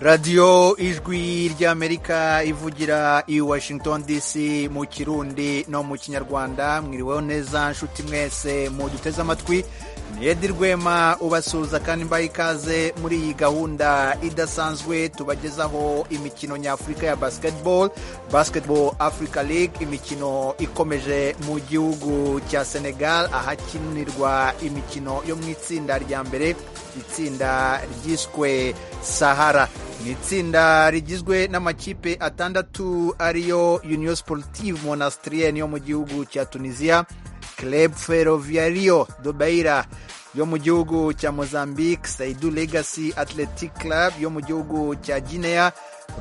radiyo ijwi ry'amerika ivugira i washington dc mu kirundi no mu kinyarwanda mwiriweho neza nshuti mwese mu duteze amatwi ni edi rwema ubasuhuza kandi mbaha ikaze muri iyi gahunda idasanzwe tubagezaho imikino nyafurika ya basketball basketball africa league imikino ikomeje mu gihugu cya senegal ahakinirwa imikino yo mu itsinda rya mbere itsinda ryiswe sahara ni itsinda rigizwe n'amakipe atandatu ariyo union sportive monastrienne yo mu gihugu cya tunisia club ferroviario do beira yo mu gihugu cya mozambique saidu legacy athletic club yo mu gihugu cya guinea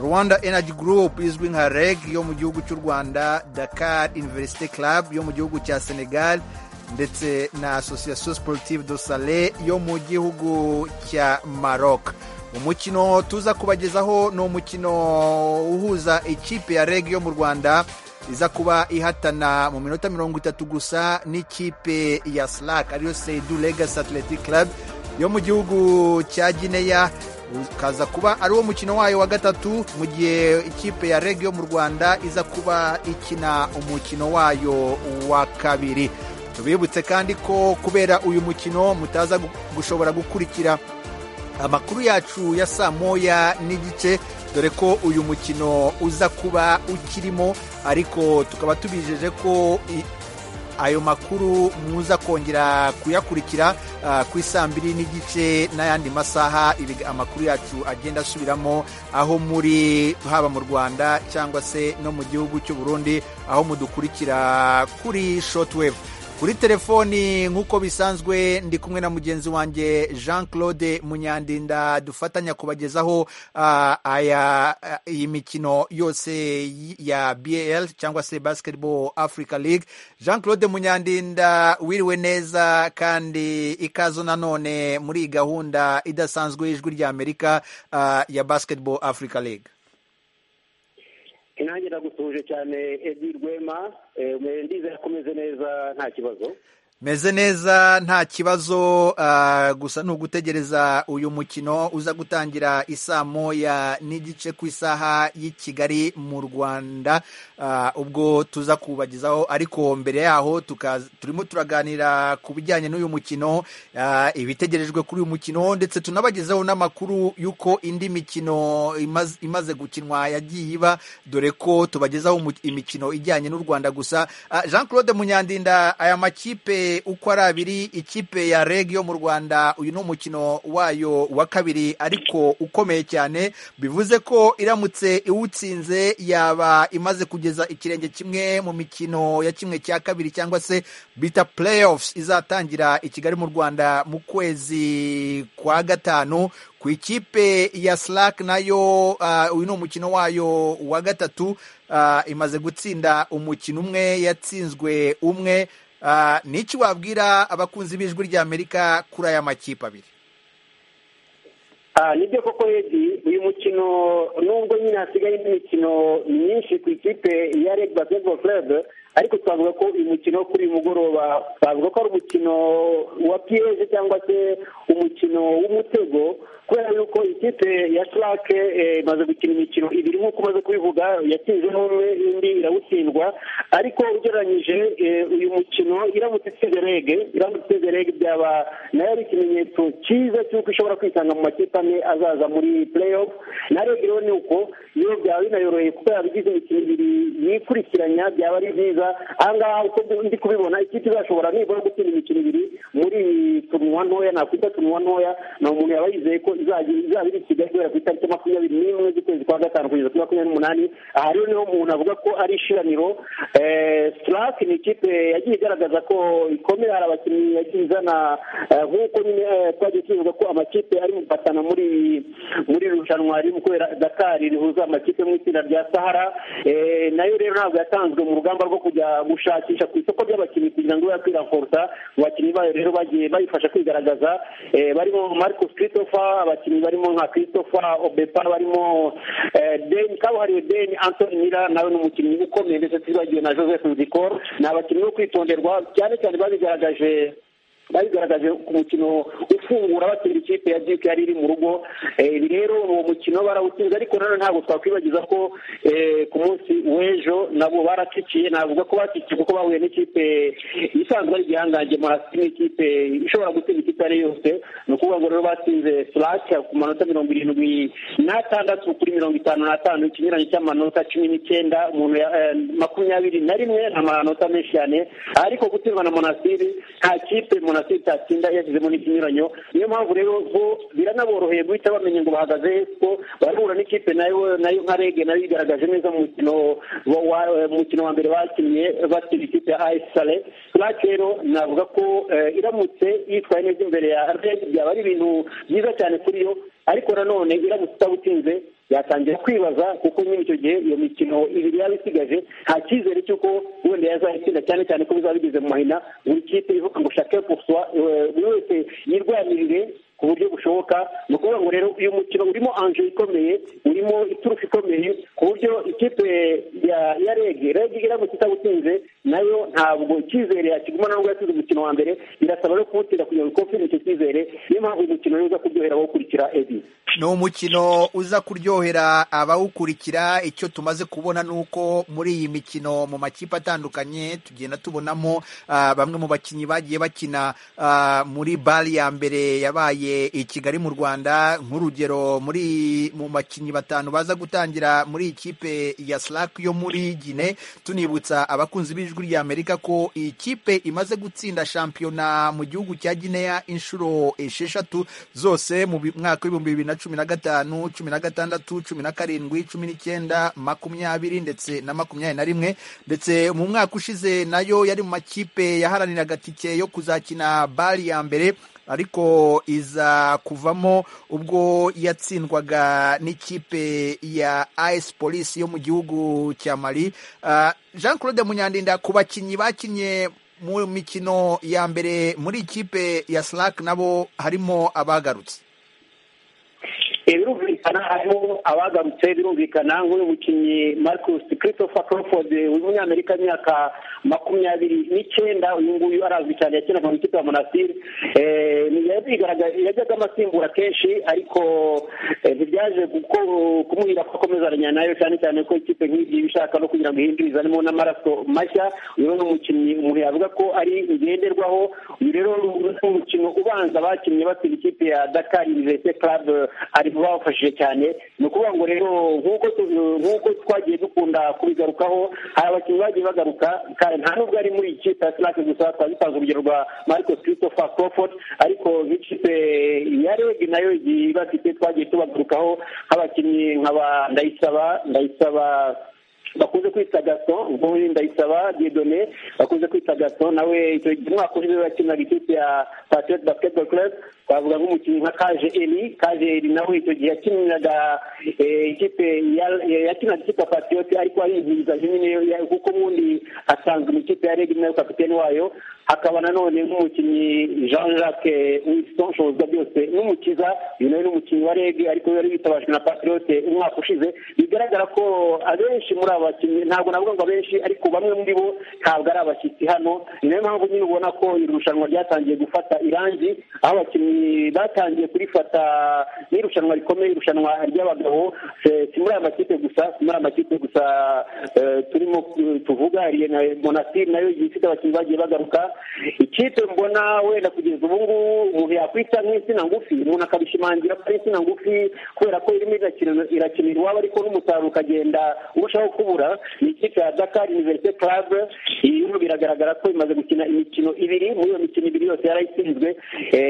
rwanda energy group izwi nka reg yo mu gihugu cy'u rwanda dakar university club yo mu gihugu cya senegal ndetse na association sportive do sale yo mu gihugu cya maroc umukino tuza kubagezaho ni umukino uhuza ikipe ya reg yo mu rwanda iza kuba ihatana mu minota mirongo itatu gusa n'ikipe ya slack ariyo seidu legacy athletic club yo mu gihugu cya gineya ukaza kuba ari wo mukino wayo wa gatatu mu gihe ikipe ya reg yo mu rwanda iza kuba ikina umukino wayo wa kabiri tubibutse kandi ko kubera uyu mukino mutaza gushobora gukurikira amakuru yacu ya saa moya n'igice dore ko uyu mukino uza kuba ukirimo ariko tukaba tubijeje ko ayo makuru muza kongera kuyakurikira ku isaa mbiri n'igice n'ayandi masaha amakuru yacu agenda asubiramo aho muri haba mu rwanda cyangwa se no mu gihugu cy'u Burundi aho mudukurikira kuri shotwave kuri telefoni nk'uko bisanzwe ndi kumwe na mugenzi wanjye jean claude munyandinda dufatanya kubagezaho iyi mikino yose ya bl cyangwa se basketball africa league jean claude munyandinda wiriwe neza kandi ikaze nanone muri iyi gahunda idasanzwe y'ijwi rya amerika ya basketball africa league intange ndagutuje cyane edi rwema ndize yakomeze neza nta kibazo meze neza nta kibazo gusa ni ugutegereza uyu mukino uza gutangira isaa moya n'igice ku isaha y'i kigali mu rwanda ubwo tuza kubagezaho ariko mbere yaho turimo turaganira ku bijyanye n'uyu mukino ibitegerejwe kuri uyu mukino ndetse tunabagezeho n'amakuru y'uko indi mikino imaze gukinwa yagiye iba dore ko tubagezaho imikino ijyanye n'u rwanda gusa jean claude munyandinda aya makipe uko ari abiri ikipe ya reg yo mu rwanda uyu ni umukino wayo wa kabiri ariko ukomeye cyane bivuze ko iramutse iwutsinze yaba imaze kugeza ikirenge kimwe mu mikino ya kimwe cya kabiri cyangwa se bita playoffs izatangira i kigali mu rwanda mu kwezi kwa gatanu ku ikipe ya slack nayo uyu ni umukino wayo wa gatatu imaze gutsinda umukino umwe yatsinzwe umwe ni iki wabwira abakunzi b'ijwi rya amerika kuri aya makipe abiri nibyo koko edi uyu mukino nubwo nyine hasigaye indi mikino myinshi ku ikipe ya reg basketball club ariko twavuga ko uyu mukino kuri uyu mugoroba twavuga ko ari umukino wa piyeje cyangwa se umukino w'umutego kubera yuko ikipe ya sirake imaze gukina imikino ibiri nk'uko umaze kubivuga yatsinze n'umwe indi irawutsindwa ariko ugereranyije uyu mukino iramutse itsinze rege iramutse itsinze rege byaba nayo ari ikimenyetso cyiza cy'uko ishobora kwisanga mu makipe ane azaza muri playoff na rege rero ni uko iyo byaba binayoroheye kuko yaba igize imikino ibiri yikurikiranya byaba ari byiza ahangaha uko ndi kubibona ikipe izashobora nibura gutsinda imikino ibiri muri iyi turuwa ntoya nakwita turuwa ntoya ni umuntu yaba yizeye ko izaba iri kigali guhera ku itariki makumyabiri n'imwe z'ukwezi kwa gatanu kugeza kuri makumyabiri n'umunani aha rero niho umuntu avuga ko ari ishiraniro sirake ni ikipe yagiye igaragaza ko ikomeye hari abakinnyi yagiye izana nk'uko nyine twagiye tuvuga ko amakipe ari gufatana muri muri irushanwa riri kubera dakari rihuza amakipe mu itsinda rya sahara nayo rero ntabwo yatanzwe mu rugamba rwo kujya gushakisha ku isoko ry'abakinnyi kugira ngo ibe yakwirakota abakinnyi bayo rero bagiye bayifasha kwigaragaza barimo marcus christopher abakinnyi barimo nka christopher obepa barimo deni kabuhariwe deni antoni mira nawe ni umukinnyi ukomeye ndetse tuzibagiwe na joseph nzikor ni abakinnyi bo kwitonderwa cyane cyane babigaragaje babigaragaje ku mukino ufungura batsinda ikipe ya duke yari iri mu rugo ibi rero uwo mukino barawutsinze ariko nanone ntabwo twakwibagiza ko ku munsi w'ejo nabo baratsikiye navuga ko batsikiye kuko bahuye n'ikipe isanzwe ari igihangange marasi n'ikipe ishobora gutsinda ikipe ari yose ni ukuvuga ngo rero batsinze furake ku manota mirongo irindwi n'atandatu kuri mirongo itanu n'atanu ikinyuranye cy'amanota cumi n'icyenda makumyabiri na rimwe ni amanota menshi cyane ariko gutsindwa na monasiri nta kipe monasiri itatsinda yashyizemo n'ikinyuranyo niyo mpamvu rero bo biranaboroheye guhita bamenya ngo bahagaze ko barahura n'ikipe nayo nayo nka rege nayo igaragaje neza mu mukino mukino wa mbere bakinnye batsinda ikipe ya ayesi sale furake rero navuga ko iramutse yitwaye neza imbere ya rege byaba ari ibintu byiza cyane kuri yo ariko nanone iramutse itawutsinze yatangira kwibaza kuko nyine icyo gihe iyo mikino ibiri yaba isigaje nta cyizere cy'uko wenda yazayitsinda cyane cyane ko bizaba bigeze mu mahina buri kipe ivuga ngo shake puswa buri wese yirwanirire ku buryo bushoboka ni ukuvuga ngo rero uyu mukino urimo anje ikomeye urimo iturufu ikomeye ku buryo ikipe ya rege rege iramutse itawutsinze nayo ntabwo icyizere yakiguma nubwo yasize umukino wa mbere irasaba rero kuwutsinda kugira ngo ikofirime icyo cyizere niyo mpamvu uyu mukino uza kuryohera abawukurikira ebi ni umukino uza kuryohera abawukurikira icyo tumaze kubona ni uko muri iyi mikino mu makipe atandukanye tugenda tubonamo bamwe mu bakinnyi bagiye bakina muri bari ya mbere yabaye i Kigali mu Rwanda nk'urugero muri mu bakinnyi batanu baza gutangira muri ikipe ya Slack yo muri Gine tunibutsa abakunzi b'ijwi ry'Amerika ko ikipe imaze gutsinda shampiyona mu gihugu cya Gineya inshuro esheshatu zose mu mwaka w'ibihumbi bibiri na cumi na gatanu cumi na gatandatu cumi na karindwi cumi n'icyenda makumyabiri ndetse na makumyabiri na rimwe ndetse mu mwaka ushize nayo yari mu makipe yaharaniraga tike yo kuzakina bari ya mbere ariko iza kuvamo ubwo yatsindwaga n'ikipe ya ayesi polisi yo mu gihugu cya mari jean claude munyandinda ku bakinnyi bakinnye mu mikino ya mbere muri ikipe ya slack nabo harimo abagarutse birumvikana harimo abagarutse birumvikana nk'uyu mukinnyi marcus christopher crawford w'umunyamerika w'imyaka makumyabiri n'icyenda uyu nguyu arazwi cyane yakinaga mu ikipe ya monastir yajyaga amasimbura kenshi ariko ntibyaje kumuhira ko akomezanya nayo cyane cyane ko ikipe nk'iyi ishaka no kugira ngo ihindure izanemo n'amaraso mashya uyu ni umukinnyi umuntu yavuga ko ari ngenderwaho uyu rero ni umukino ubanza bakinnye batsinda ikipe ya dakar university club ari mu bafashije cyane ni ukuvuga ngo rero nk'uko twagiye dukunda kubigarukaho hari abakinnyi bagiye bagaruka nta nubwo ari muri ikipe ya sinake gusa twagitanze urugero rwa marcos christopher crawford ariko nk'ikipe ya rege nayo igiye ibafite twagiye tubagarukaho nk'abakinnyi nk'aba ndayisaba ndayisaba bakunze kwita gato nk'uyu ndayisaba diedone bakunze kwita gato nawe icyo umwaka ushize yakinaga ikipe ya patriot basketball club twavuga nk'umukinnyi nka kaje eri kaje eri nawe icyo gihe yakinaga ikipe yakinaga ikipe ya patriot ariko ayizihiriza nyine kuko ubundi asanzwe mu ikipe ya rege nayo kapitene wayo hakaba nanone nk'umukinnyi jean jacques winston shoboza byose n'umukiza uyu nawe ni umukinnyi wa rege ariko yari yitabajwe na patriot umwaka ushize bigaragara ko abenshi muri aba bakinnyi ntabwo navuga ngo abenshi ariko bamwe muri bo ntabwo ari abashyitsi hano ni nayo mpamvu nyine ubona ko iri rushanwa ryatangiye gufata irangi aho abakinnyi batangiye kurifata n'irushanwa rikomeye irushanwa ry'abagabo si muri aya makipe gusa si muri aya makipe gusa turimo tuvuga monasiri nayo igihe ifite abakinnyi bagiye bagaruka ikipe mbona wenda kugeza ubu ngubu umuntu yakwita nk'insina ngufi umuntu akabishimangira ko ari insina ngufi kubera ko irimo irakina iwabo ariko n'umusaruro ukagenda urushaho kubura ni ikipe ya dakar universe club iyo biragaragara ko imaze gukina imikino ibiri muri iyo mikino ibiri yose yarayitsinzwe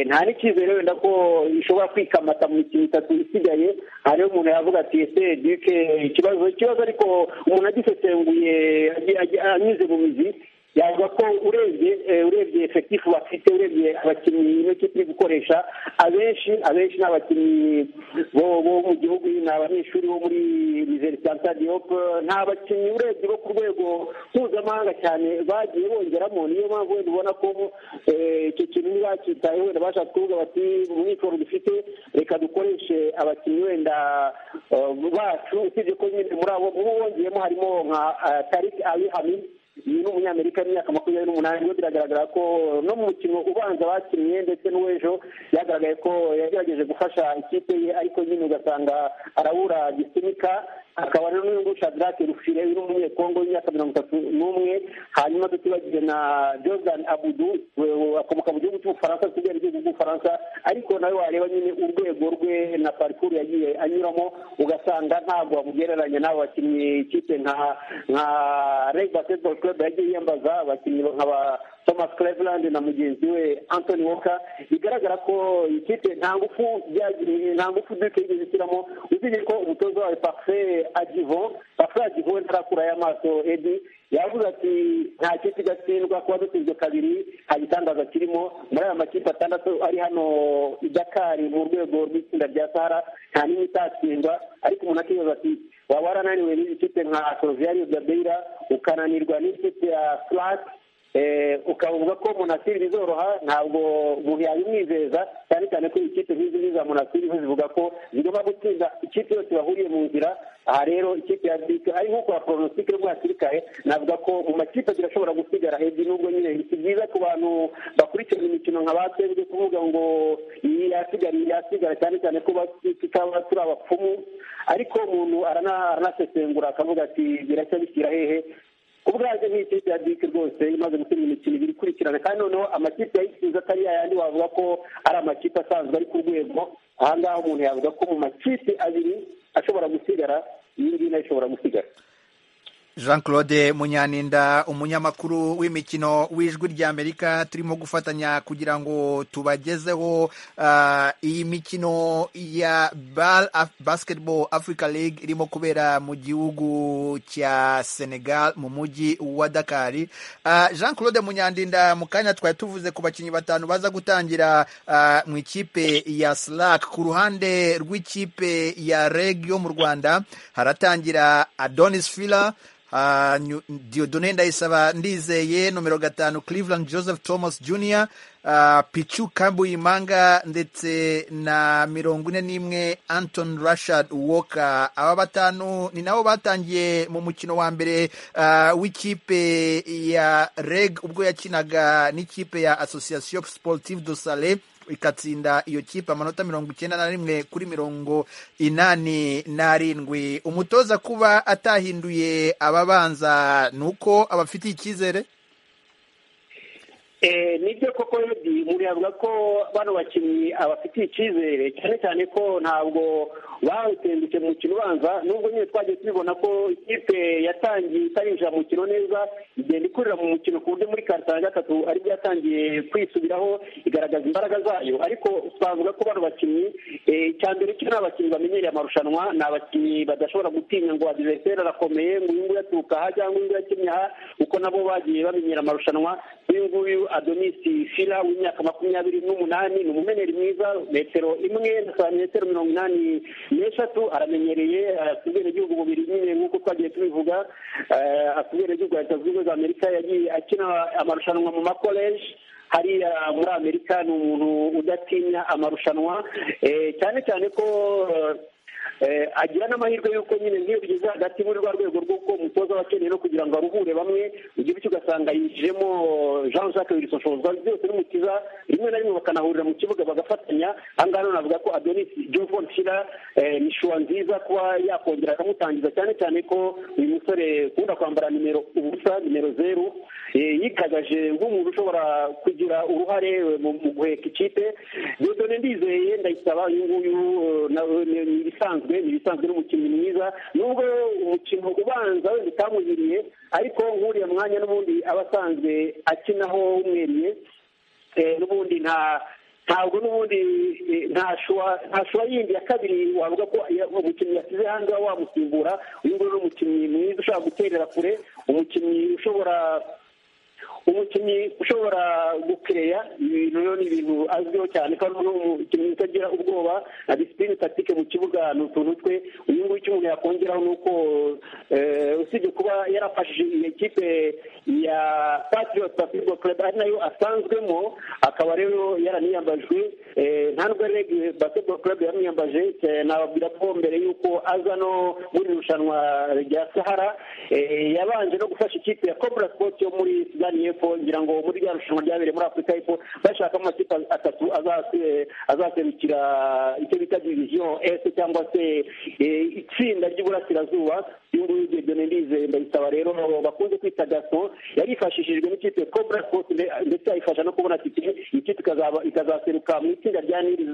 nta n'icyizere wenda ko ishobora kwikamata mu mikino itatu isigaye hariho umuntu yavuga ati ese duke ikibazo ikibazo ariko umuntu agisesenguye anyuze mu mizi yavuga ko urebye urebye efekitifu bafite urebye abakinnyi ino kipe iri gukoresha abenshi abenshi ni abakinnyi bo mu gihugu ni abanyeshuri bo muri mizeri santa diyope nta bakinnyi urebye bo ku rwego mpuzamahanga cyane bagiye bongeramo niyo mpamvu wenda ubona ko icyo kintu ntibacyitayeho wenda bashaka kuvuga bati mu mwitozo dufite reka dukoreshe abakinnyi wenda bacu usibye ko nyine muri abo mu bongeyemo harimo nka tariki ali hamid uyu ni umunyamerika w'imyaka makumyabiri n'umunani we biragaragara ko no mu mukino ubanza bakinnye ndetse n'uw'ejo byagaragaye ko yagerageje gufasha ikipe ye ariko nyine ugasanga arabura gisinika akaba rero n'uyu shadrake rufire uri umunyekongo w'imyaka mirongo itatu n'umwe hanyuma tutibagije na jordan abudu akomoka mu gihugu cy'ubufaransa tugera igihugu cy'ubufaransa ariko nawe wareba nyine urwego rwe na parikuru yagiye anyuramo ugasanga ntabwo wamugereranya n'abo bakinnyi ikipe nka nka reg basketball club yagiye yiyambaza abakinnyi nka ba thomas cleveland na mugenzi we anthony walker bigaragara ko ikipe nta ngufu byagiriye nta ngufu duke yigeze ishyiramo uzi ko umutoza wawe parfe agivo parfe agivo we ntarakurayo amaso edi yavuze ati nta kipe igatsindwa kuba dutsinzwe kabiri nta gitangaza kirimo muri aya makipe atandatu ari hano i dakari mu rwego rw'itsinda rya sahara nta n'imwe itatsindwa ariko umuntu akibaza ati waba warananiwe n'izi kipe nka soviyario gabeira ukananirwa n'ikipe ya flati ukavuga ko munasiri bizoroha ntabwo umuntu yabimwizeza cyane cyane ko ikipe nk'izi ngizi za munasiri zo zivuga ko zigomba gutsinda ikipe yose bahuriye mu nzira aha rero ikipe ya bike ari nk'uko ya poronositike yo bwasirikaye navuga ko mu makipe zirashobora gusigara hejuru nubwo nyine si byiza ku bantu bakurikirana imikino nka batembwe kuvuga ngo iyi yasigara iyi yasigara cyane cyane ko tutaba turi abapfumu ariko umuntu aranasesengura akavuga ati biracya bishyira hehe ubwanjye ni ikipe ya bike rwose imaze gutsinda imikino ibiri ikurikirana kandi noneho amakipe yayitsinze atari yayandi wavuga ko ari amakipe asanzwe ari ku rwego aha ngaha umuntu yavuga ko mu makipe abiri ashobora gusigara iyi ngiyi nayo ishobora gusigara jean claude munyaninda umunyamakuru w'imikino w'ijwi ry'amerika turimo gufatanya kugira ngo tubagezeho iyi mikino ya basketball africa league irimo kubera mu gihugu cya senegal mu mujyi wa dakari jean claude munyandinda mu kanya twari tuvuze ku bakinnyi batanu baza gutangira mu ikipe ya slack ku ruhande rw'ikipe ya reg yo mu rwanda haratangira adonis fila diodone ndayisaba ndizeye nomero gatanu cleveland joseph thomas jr picu kambuyimanga ndetse na mirongo ine n'imwe anton rashad walker aba batanu ni nabo batangiye mu mukino wa mbere w'ikipe ya reg ubwo yakinaga n'ikipe ya association sportive do sale ikatsinda iyo kipe amanota mirongo icyenda na rimwe kuri mirongo inani n'arindwi umutoza kuba atahinduye ababanza ni uko abafitiye icyizere nibyo koko redi umuntu yavuga ko bano bakinnyi abafitiye icyizere cyane cyane ko ntabwo bawutendutse mu mukino ubanza nubwo nyine twagiye tubibona ko ikipe yatangiye itarinjira mu mukino neza igenda ikurira mu mukino ku buryo muri karita ya gatatu aribwo yatangiye kwisubiraho igaragaza imbaraga zayo ariko twavuga ko bano bakinnyi cya mbere cyo ni abakinnyi bamenyereye amarushanwa ni abakinnyi badashobora gutinya ngo adiveriseri arakomeye ngo uyu nguyu aturuka aha cyangwa uyu nguyu akinnye aha kuko nabo bagiye bamenyera amarushanwa uyu nguyu adonisi fila w'imyaka makumyabiri n'umunani ni umumeneri mwiza metero imwe na metero mirongo inani n'eshatu aramenyereye atubwira igihugu bubiri nyine nk'uko twagiye tubivuga atubwira igihugu leta zunze ubumwe za amerika yagiye akina amarushanwa mu makoleji hariya muri amerika ni umuntu udatinya amarushanwa cyane cyane ko agira n'amahirwe y'uko nyine nk'iyo bigeze hagati muri rwa rwego rw'uko umutoza aba akeneye no kugira ngo aruhure bamwe igihe cyo ugasanga yinjijemo jean jacques birisoshoza byose n'umukiza rimwe na rimwe bakanahurira mu kibuga bagafatanya aha ngaha navuga ko adonis juvon shira ni shuwa nziza kuba yakongera akamutangiza cyane cyane ko uyu musore ukunda kwambara nimero ubusa nimero zeru yikagaje nk'umuntu ushobora kugira uruhare mu guheka ikipe dodone ndizeye ndayisaba uyu nguyu ni ibisanzwe ni ibisanzwe n'umukinnyi mwiza nubwo umukino ubanza wenda utamuhiriye ariko nk'uriya mwanya n'ubundi aba asanzwe akinaho umweriye n'ubundi nta ntabwo n'ubundi nta shuwa yindi ya kabiri wavuga ko umukinnyi yasize hanze wamusimbura uyu nguyu ni umukinnyi mwiza ushobora guterera kure umukinnyi ushobora umukinnyi ushobora gukereya ibintu rero ni ibintu azwiho cyane ko ari umukinnyi utagira ubwoba na disipurine tatike mu kibuga ni utuntu twe uyu nguyu icyo umuntu yakongeraho ni uko usibye kuba yarafashije iyo kipe ya patiriyoti pafirigo kureba ari nayo asanzwemo akaba rero yaraniyambajwe nta nubwo rege basiketi kurebe yaramwiyambaje nababwira ko mbere y'uko aza no muri irushanwa rya sahara yabanje no gufasha ikipe ya kobura sipoti yo muri sudani y'epfo ngira ngo muri rya rushanwa ryabereye muri afurika y'epfo bashakamo amakipe atatu azaserukira icyo bita diviziyo ese cyangwa se itsinda ry'uburasirazuba y'ubu ibyo ndize ndabisaba rero bakunze kwita gato yarifashishijwe n'ikipe kobura sipoti ndetse ayifasha no kubona tike ikipe ikazaseruka mu itsinda rya niri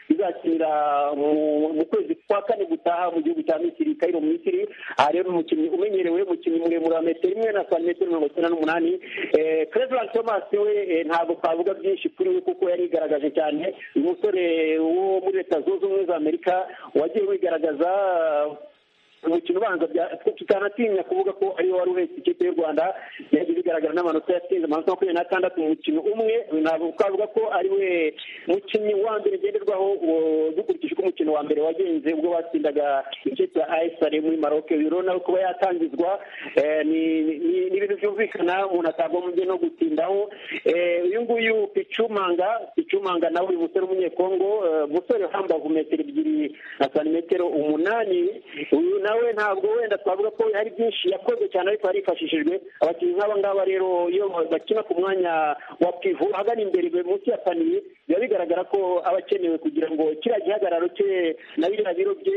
izakinira mu kwezi kwa kane gutaha mu gihugu cya misiri kairo misiri aha rero umukinnyi umenyerewe umukinnyi muremure wa metero imwe na santimetero mirongo icyenda n'umunani Cleveland Thomas we ntabwo twavuga byinshi kuri we kuko yarigaragaje cyane uyu musore wo muri leta zunze ubumwe za amerika wagiye wigaragaza umukino ubanza tutanatinya kuvuga ko ariyo wari uhetse ikipe y'u rwanda yagiye bigaragara n'amanota yatsinze amanota makumyabiri n'atandatu mu mukino umwe ntabwo twavuga ko ari we mukinnyi wa mbere ngenderwaho dukurikije uko umukino wa mbere wagenze ubwo batsindaga ikipe ya ayisare muri maroke uyu rero nawe kuba yatangizwa ni ibintu byumvikana umuntu atagombye no gutindaho uyu nguyu picumanga picumanga nawe uyu musore w'umunyekongo musore uhambavu metero ebyiri na santimetero umunani uyu nawe ntabwo wenda twavuga ko hari byinshi yakoze cyane ariko yarifashishijwe abakinnyi nk'aba ngaba rero iyo bakina ku mwanya wa pivu ahagana imbere munsi ya paniye biba bigaragara ko aba akenewe kugira ngo kiriya gihagararo cye na biriya biro bye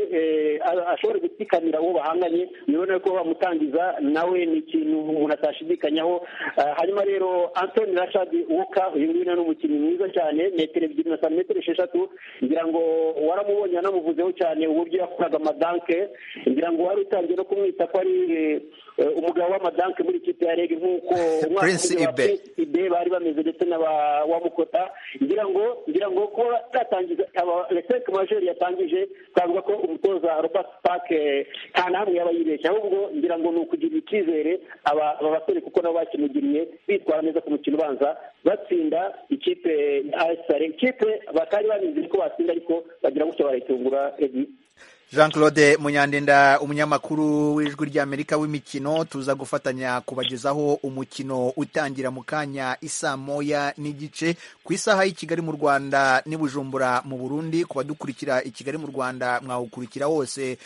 ashobore gutsikamira uwo bahanganye mubibona ko bamutangiza nawe ni ikintu umuntu atashidikanyaho hanyuma rero antoni rashadi wuka uyu nguyu ni umukinnyi mwiza cyane metero ebyiri na santimetero esheshatu ngira ngo waramubonye anamuvuzeho cyane uburyo yakoraga amadanke ngira ngo wari utangiye no kumwita ko ari umugabo w'amadanke muri ikipe ya rege nk'uko prince ibe ibe bari bameze ndetse na wa mukota ngira ngo ngira ngo ko yatangiza leseke majeri yatangije twavuga ko umutoza robert pake nta na hamwe yaba yibeshye ahubwo ngira ngo ni ukugirira icyizere aba basore kuko nabo bakinugiriye bitwara neza ku mukino ubanza batsinda ikipe ya ayisare ikipe batari babizi ko batsinda ariko bagira gutya barayitungura jean claude munyandinda umunyamakuru w'ijwi ry'amerika w'imikino tuza gufatanya kubagezaho umukino utangira mu kanya isa moya n'igice ku isaha y'i kigali mu rwanda n'i bujumbura mu burundi ku badukurikira i kigali mu rwanda mwawukurikira wose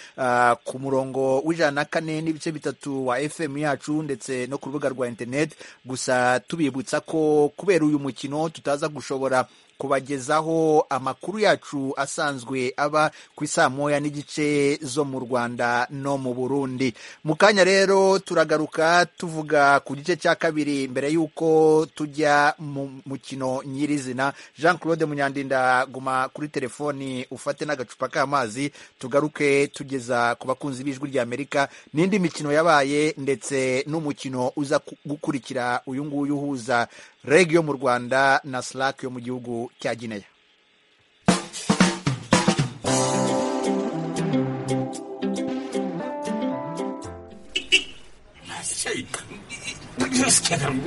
ku murongo w'ijana na kane n'ibice bitatu wa fm yacu ndetse no ku rubuga rwa interineti gusa tubibutsa ko kubera uyu mukino tutaza gushobora kubagezaho amakuru yacu asanzwe aba ku isaa moya n'igice zo mu rwanda no mu burundi mu kanya rero turagaruka tuvuga ku gice cya kabiri mbere y'uko tujya mu mukino nyirizina jean claude munyandinda guma kuri telefoni ufate n'agacupa k'amazi tugaruke tugeza ku bakunzi b'ijwi ry'amerika n'indi mikino yabaye ndetse n'umukino uza gukurikira uyu nguyu uhuza reg yo mu rwanda na slack yo mu gihugu cya gineya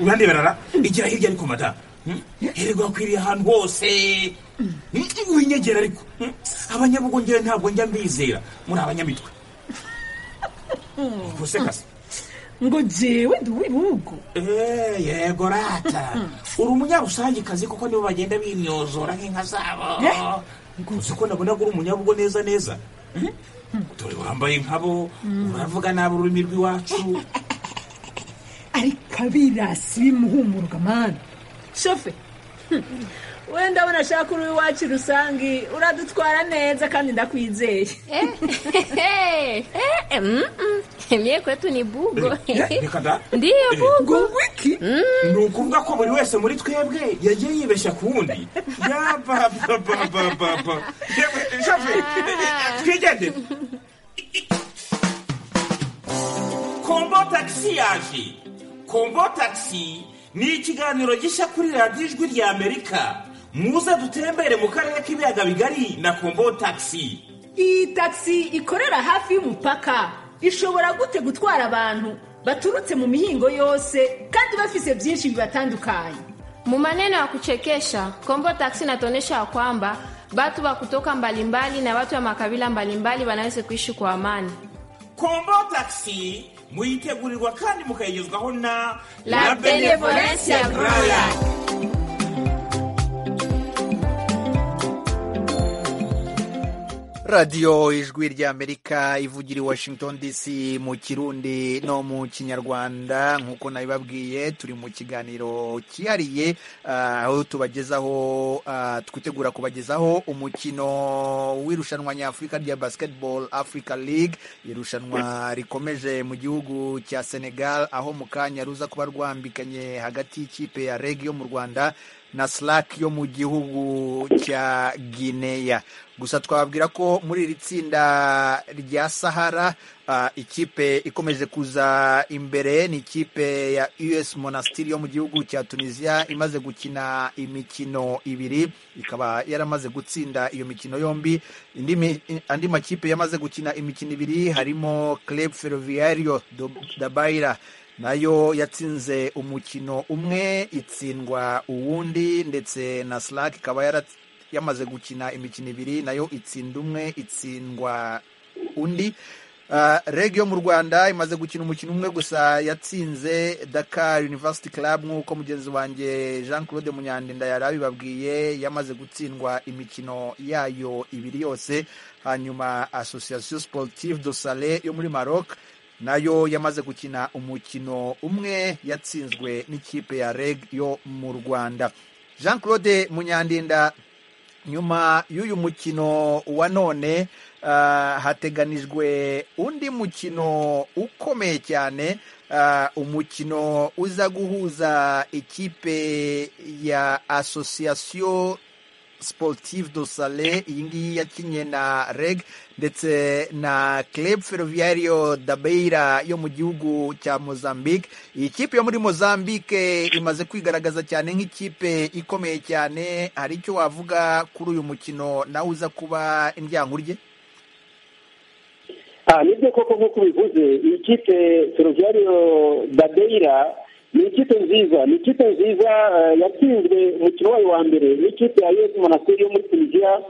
urandeberara igira hirya ariko madamu hirwa wakwiriye ahantu hose winyegera ariko abanyabugongera ntabwo njya mbizera muri abanyamitwe gusekasa ngo njyewe ndi uw'ibihugu yego rata uri umunyarusangikazi kuko nibo bagenda bimyozora nk'inka zabo uzi ko nabona ko uri umunyabugo neza neza dore wambaye nkabo uravuga nabi ururimi rw'iwacu ariko abirasi bimuhumurwa mani shofe wenda unashaka uri iwacu rusange uradutwara neza kandi ndakwizeye Mie kwetu ni bugo. Ndiyo bugo. wiki ni ukuvuga ko buri wese muri twebwe yagiye yibeshya ku wundi yabababababa shoferi twigendere kombo tagisi yaje kombo tagisi ni ikiganiro gishya kuri radiyo ijwi rya amerika muze dutembere mu karere k'ibiyaga bigari na kombo tagisi iyi tagisi ikorera hafi y'umupaka ishobora gute gutwara abantu baturutse mu mihingo yose kandi bafise byinshi bibatandukanye Mu maneno ya kuchekesha, Kombo Taxi inatuonyesha ya kwamba watu wa kutoka mbalimbali na watu wa makabila mbalimbali wanaweza kuishi kwa amani. kombo taxi muyitegurirwa kandi mukayigezwaho na La Benevolencia Royal. radiyo ijwi ry'amerika ivugira i washington dc mu kirundi no mu kinyarwanda nk'uko nabibabwiye turi mu kiganiro cyihariye ah, aho tubagezaho ah, twitegura kubagezaho umukino w'irushanwa nyafurika rya basketball africa league irushanwa rikomeje mu gihugu cya senegal aho mu kanya ruza kuba rwambikanye hagati y'ikipe ya reg yo mu rwanda na slack yo mu gihugu cya guinea gusa twababwira ko muri iri tsinda rya sahara ah, ikipe ikomeje kuza imbere ni ikipe ya us monastiri yo mu gihugu cya tunisiya imaze gukina imikino ibiri ikaba yaramaze gutsinda iyo mikino yombi indi mi- andi makipe yamaze gukina imikino ibiri harimo club ferroviario do- da baira nayo yatsinze umukino umwe itsindwa uwundi ndetse na slack ikaba yarat- yamaze gukina imikino ibiri nayo itsinda umwe itsindwa undi Uh, reg yo mu rwanda imaze gukina umukino umwe gusa yatsinze dakar university club nk'uko mugenzi wanjye jean claude munyandinda yari abibabwiye yamaze gutsindwa imikino yayo ibiri yose hanyuma association sportive do sale yo muri maroc nayo yamaze gukina umukino umwe yatsinzwe n'ikipe ya reg yo mu rwanda jean claude munyandinda nyuma y'uyu mukino wa none ah, hateganijwe undi mukino ukomeye cyane ah, umukino uza guhuza ikipe ya association sportive do sale iyi ngiyi yakinnye na reg ndetse na club ferroviario da beira yo mu gihugu cya mozambique iyi kipe yo muri mozambique imaze kwigaragaza cyane nk'ikipe ikomeye cyane hari icyo wavuga kuri uyu mukino nawe uza kuba indyankurye Ah, nibyo koko nk'uko ubivuze iyi kipe ferroviario badeira ni ikipe nziza ni ikipe nziza eh, yatsinzwe umukino wayo wa mbere n'ikipe ya us monasteri yo muri tunisiya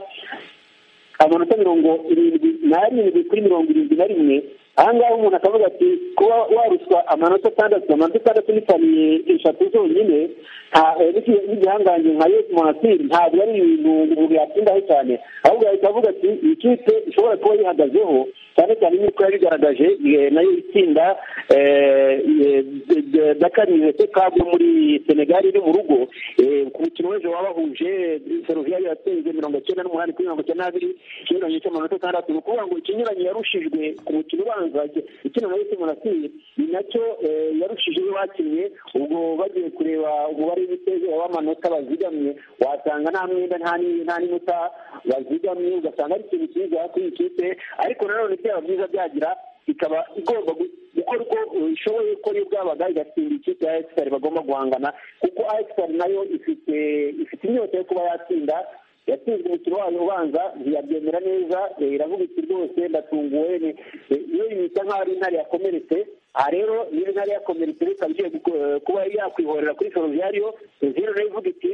amanota mirongo irindwi n'arindwi kuri mirongo irindwi na rimwe ahangaha umuntu akavuga ati kuba waruswa amanota atandatu amanota atandatu n'ipaniye eshatu zonyine nta- eh, n'iki- n'igihangange nka yesu monasiri ntabwo ari ibintu umuntu yatsindaho cyane ahubwo yahita avuga ati iyi kipe ishobora kuba yihagazeho cyane cyane nk'uko yabigaragaje eh, nayo itsinda eh, eh, de- de- dakar université club yo muri senegali iri mu rugo eh, ku mukino w'ejo wabahuje ferroviaire yatsinze mirongo icyenda n'umunani kuri mirongo icyenda n'abiri ikinyuranyo cy'amanota atandatu ni ukuvuga ngo ikinyuranyo yarushijwe ku mukino ubanza ikina na yose monasiri ni nacyo eh, yarushije iyo bakinnye ubwo bagiye kureba umubare w'ibitego w'amanota bazigamye wasanga nta mwenda nta ni- nta n'inota bazigamye ugasanga ari ikintu cyiza kuri iyi kipe ariko nanone byaba byiza byagira ikaba igomba gu- gukora uko ishoboye uko yo bwabaga igatsinda ikipe ya ekisitari bagomba guhangana kuko ekisitari nayo ifite ifite inyota yo kuba yatsinda yatsinzwe umukino wayo ubanza ntiyabyemera neza eh, iravuga iti rwose ndatunguwe ni- eh, iyo yita nk'aho ari intare yakomeretse aha rero niba intare yakomeretse reka igiye guko- eh, kuba yakwihorera kuri ferroviario zero nayo ivuga iti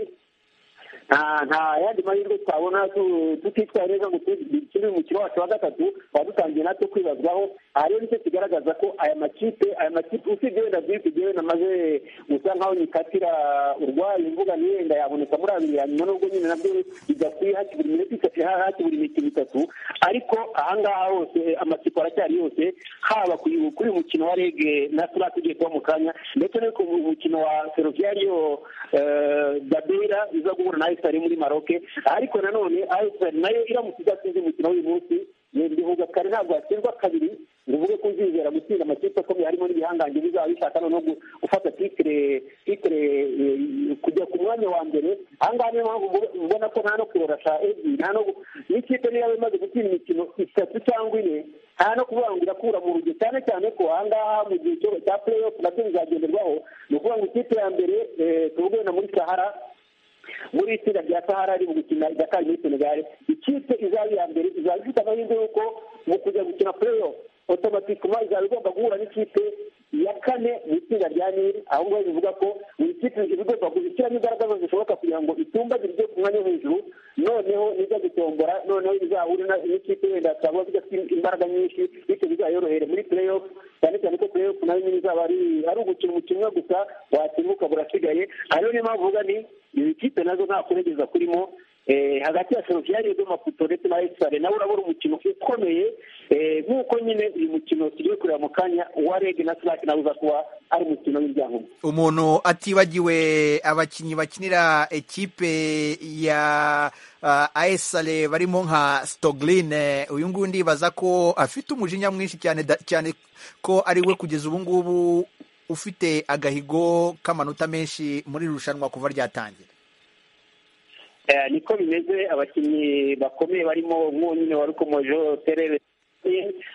nta nta yandi mahirwe twabona tu- tutitwaye neza ngo dukine umukino wacu wa gatatu wadutangiye natwe kwibazwaho aha rero nicyo kigaragaza ko aya makipe aya makipe usibye wenda bwite jyewe namaze gusa nkaho nyikatira urwaye mvuga ni wenda yaboneka muri abiri ya nyuma nubwo nyine nabyo bidakwiye haki buri minota itatu ha- haki buri mikino itatu ariko ahangaha hose amakipe aracyari yose haba ku kuri uyu mukino wa rege na sura tugiye kuba mu kanya ndetse no ku mukino wa ferroviario eh, dabera iza guhura na esitari muri maroke ariko nanone esitari nayo iramutse idatsinze umukino w'uyu munsi ndivuga kare ntabwo hatsindwa kabiri ngo uvuge ko uzizera gutsinda amakipe akomeye harimo n'ibihangange bizaba bishaka noneho gu- gufata titire titire eh, kujya ku mwanya wa mbere ahangaha niyo mpamvu ubu- ubona ko nta no kurorasha ebyiri nta no gu- n'ikipe niyo yaba imaze gutsinda imikino itatu cyangwa ine nta no kuvuga ngo irakura mu rugero cyane cyane ko ahangaha mu gihe cyo- cya play off nabyo bizagenderwaho ni ukuvuga ngo ikipe ya mbere eh, tuvuge wenda muri sahara muri itsinda rya sahara ari mu gukina dakar muri senegal ikipe izaba iya mbere izaba ifite amahirwe y'uko mu kujya gukina play off automatikuma izaba igomba guhura n'ikipe ya kane mu itsinda rya nili ahubwo bivuga ko buri kipe ibigomba gushyiramo imbaraga zose zishoboka kugira ngo itumba ziryo ku mwanya wo hejuru noneho nijya gutombora noneho bizahure na- n'ikipe wenda zitaba zidafite imbaraga nyinshi bityo bizayorohere muri play off cyane cyane ko play off nayo nyine izaba ari ari ugukina umukino umwe gusa watsinda ukaba urasigaye ariyo niyo mpamvu uvuga ni izi kipe nazo nta kuregeza kurimo Eh, hagati ya Slovenia Redo Maputo ndetse na Esfare nawe urabona umukino ukomeye eh, nk'uko nyine uyu mukino tugiye kureba mu kanya uwa Reg na Slack nawe uza kuba ari umukino w'ibyangombwa umuntu atibagiwe abakinnyi bakinira ekipe ya uh, ASR barimo nka Stoglin eh, uyu nguyu ndibaza ko afite umujinya mwinshi cyane da- cyane ko ari we kugeza ubu ngubu ufite agahigo k'amanota menshi muri iri rushanwa kuva ryatangira Eh, niko bimeze abakinnyi bakomeye barimo nk'uwo nyine wari ukomojeho terere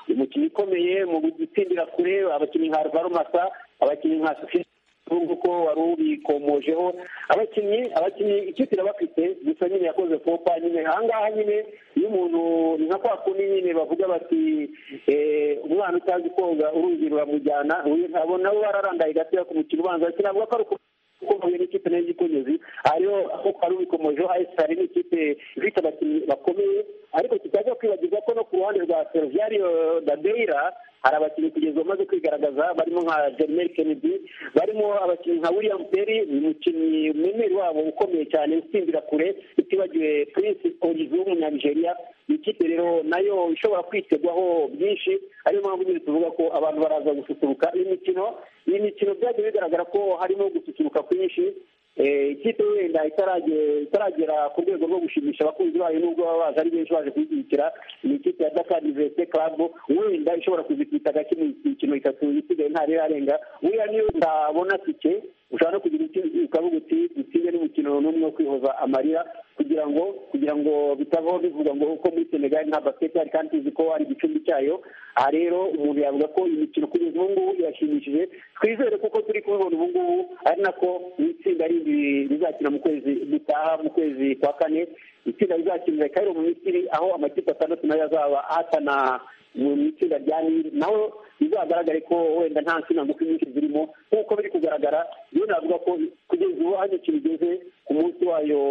umukinnyi ukomeye mu gutsindira kure abakinnyi nka alvaro masa abakinnyi nka sufisungu ko wari ubikomojeho abakinnyi abakinnyi ikipe irabafite gusa nyine yakoze popa nyine ahangaha nyine iyo umuntu ni nka kwa kundi nyine bavuga bati eh, umwana utazi koga uruzi ruramujyana uyu ntabwo nawe wararangaye gatoya ku mukino ubanza kinavuga ko ari uku- kuko huye n'ikipe nayo y'igikonyezi ariyo kuko ari ubikomojeho ayisar ni ikipe ifite abakinnyi bakomeye ariko tutaza kwibagirwa ko no ku ruhande rwa serviario dadeira hari abakinnyi kugeza ubu bamaze kwigaragaza barimo nka jermel kennedy barimo abakinnyi nka william perry umukinnyi umwemeri wabo ukomeye cyane utsindira kure utibagiwe prince orizo w'umunyanigeriya ni ikipe rero nayo ishobora kwitegwaho byinshi ariyo mpamvu nyine tuvuga ko abantu baraza gususuruka iyi mikino iyi mikino byagiye bigaragara ko harimo gususuruka kwinshi Eh, ikipe wenda itarage- itaragera ku rwego rwo gushimisha abakunzi bayo nubwo baba baje ari benshi baje kuyishyigikira ni ikipe ya dakar universite club wenda ishobora kuzikubita gake mu mikino itatu isigaye nta rirarenga buriya niyo utabona tike ushobora no kugira uti- ukavuga uti dutsinde n'umukino n'umwe wo kwihoza amarira kugira ngo kugira ngo bitavaho bivuga ngo uko muri senegali nta basiketi hari kandi tuzi ko ari igicumbi cyayo aha rero umuntu yavuga ko imikino kugeza ubu ngubu irashimishije twizere kuko turi kubibona ubu ngubu ari nako n'itsinda rindi rizakina mu kwezi gutaha mu kwezi kwa kane itsinda rizakinira kairo mu misiri aho amakipe atandatu nayo azaba ahatana mu itsinda rya nili naho bizagaragare ko wenda nta nsina ngufi nyinshi zirimo nk'uko biri kugaragara rero navuga ko kugeza ubu aho imikino igeze ku munsi wayo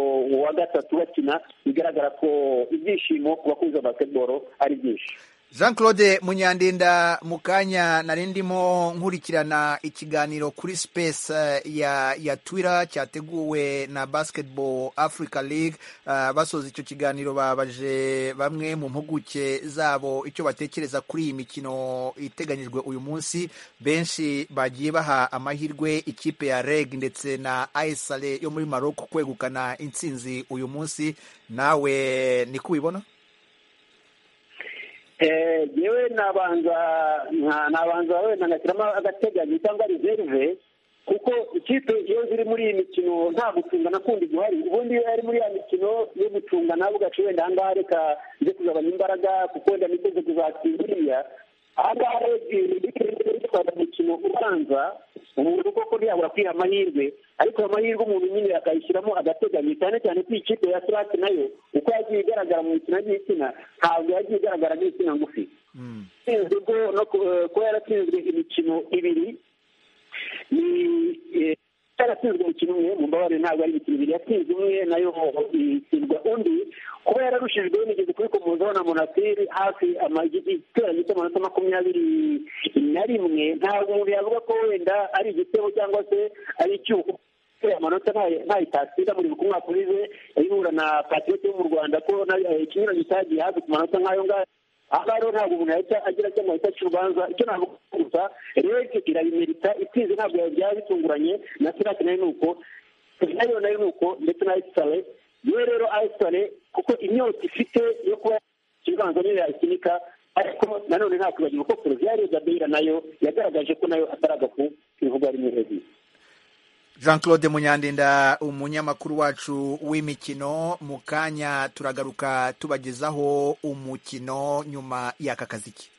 wa gatatu bakina bigaragara ko ibyishimo ku bakunzi ba basketball ari byinshi jean claude munyandinda mu kanya nari ndimo nkurikirana ikiganiro kuri space eh, ya ya twitter cyateguwe na basketball africa league Ah, basoza icyo kiganiro babaje bamwe mu mpuguke zabo icyo batekereza kuri iyi mikino iteganyijwe uyu munsi benshi bagiye baha amahirwe ikipe ya reg ndetse na aisale yo muri maroc kwegukana intsinzi uyu munsi nawe niko ubibona Eh, yewe nabanza nka- nabanza wenda ngashyiramo agateganyo cyangwa reserve kuko ikipe iyo ziri muri iyi mikino nta gucungana kundi guhari ubundi iyo ari muri ya mikino yo gucungana ugaca wenda ahangaha reka nze kugabanya imbaraga kuko wenda nikoze kuzatsinda uriya ahangaha rero gutwara umukino ubanza umuntu koko ntiyabura kwiha amahirwe ariko ayo mahirwe umuntu nyine akayishyiramo agateganyo cyane cyane ko ikipe ya sirati nayo uko yagiye igaragara mu mikino y'igitsina ntabwo yagiye igaragara nk'igitsina ngufi itsinzwe bwo no ku- eh, kuba yaratsinzwe imikino ibiri ni eh, yaratsinzwe umukino umwe mu mbabare ntabwo ari imikino ibiri yatsinze umwe nayo itsindwa undi kuba yararushijwe nigeze kubikomozaho na monasiri hafi ama- igiteranyo cy'amanota makumyabiri na rimwe ntabwo umuntu yavuga ko wenda ari igitego cyangwa se ari icyuho kubera amanota ntayo- ntayo itatsinda muri ku mwaka urize ihura na patrioti yo mu rwanda ko nayo, eh, ikinyuranyo cyagiye hafi ku manota nk'ayo ngayo aha rero ntabwo umuntu yahita agira cyangwa yahita aca urubanza icyo ntabwo gusa rege irabimerita itsinze ntabwo byaba bitunguranye na sirati nayo ni uko nayo nayo ni uko ndetse na ayisitare yewe rero ayisitare kuko inyota ifite yo kuba ikibanza niyo yakinika ariko nanone nta kwibagirwa ko porogiyari gabeira nayo yagaragaje ko nayo atari agafu ibivuga rimwe hejuru jean claude munyandinda umunyamakuru wacu w'imikino mu kanya turagaruka tubagezaho umukino nyuma y'aka kaziki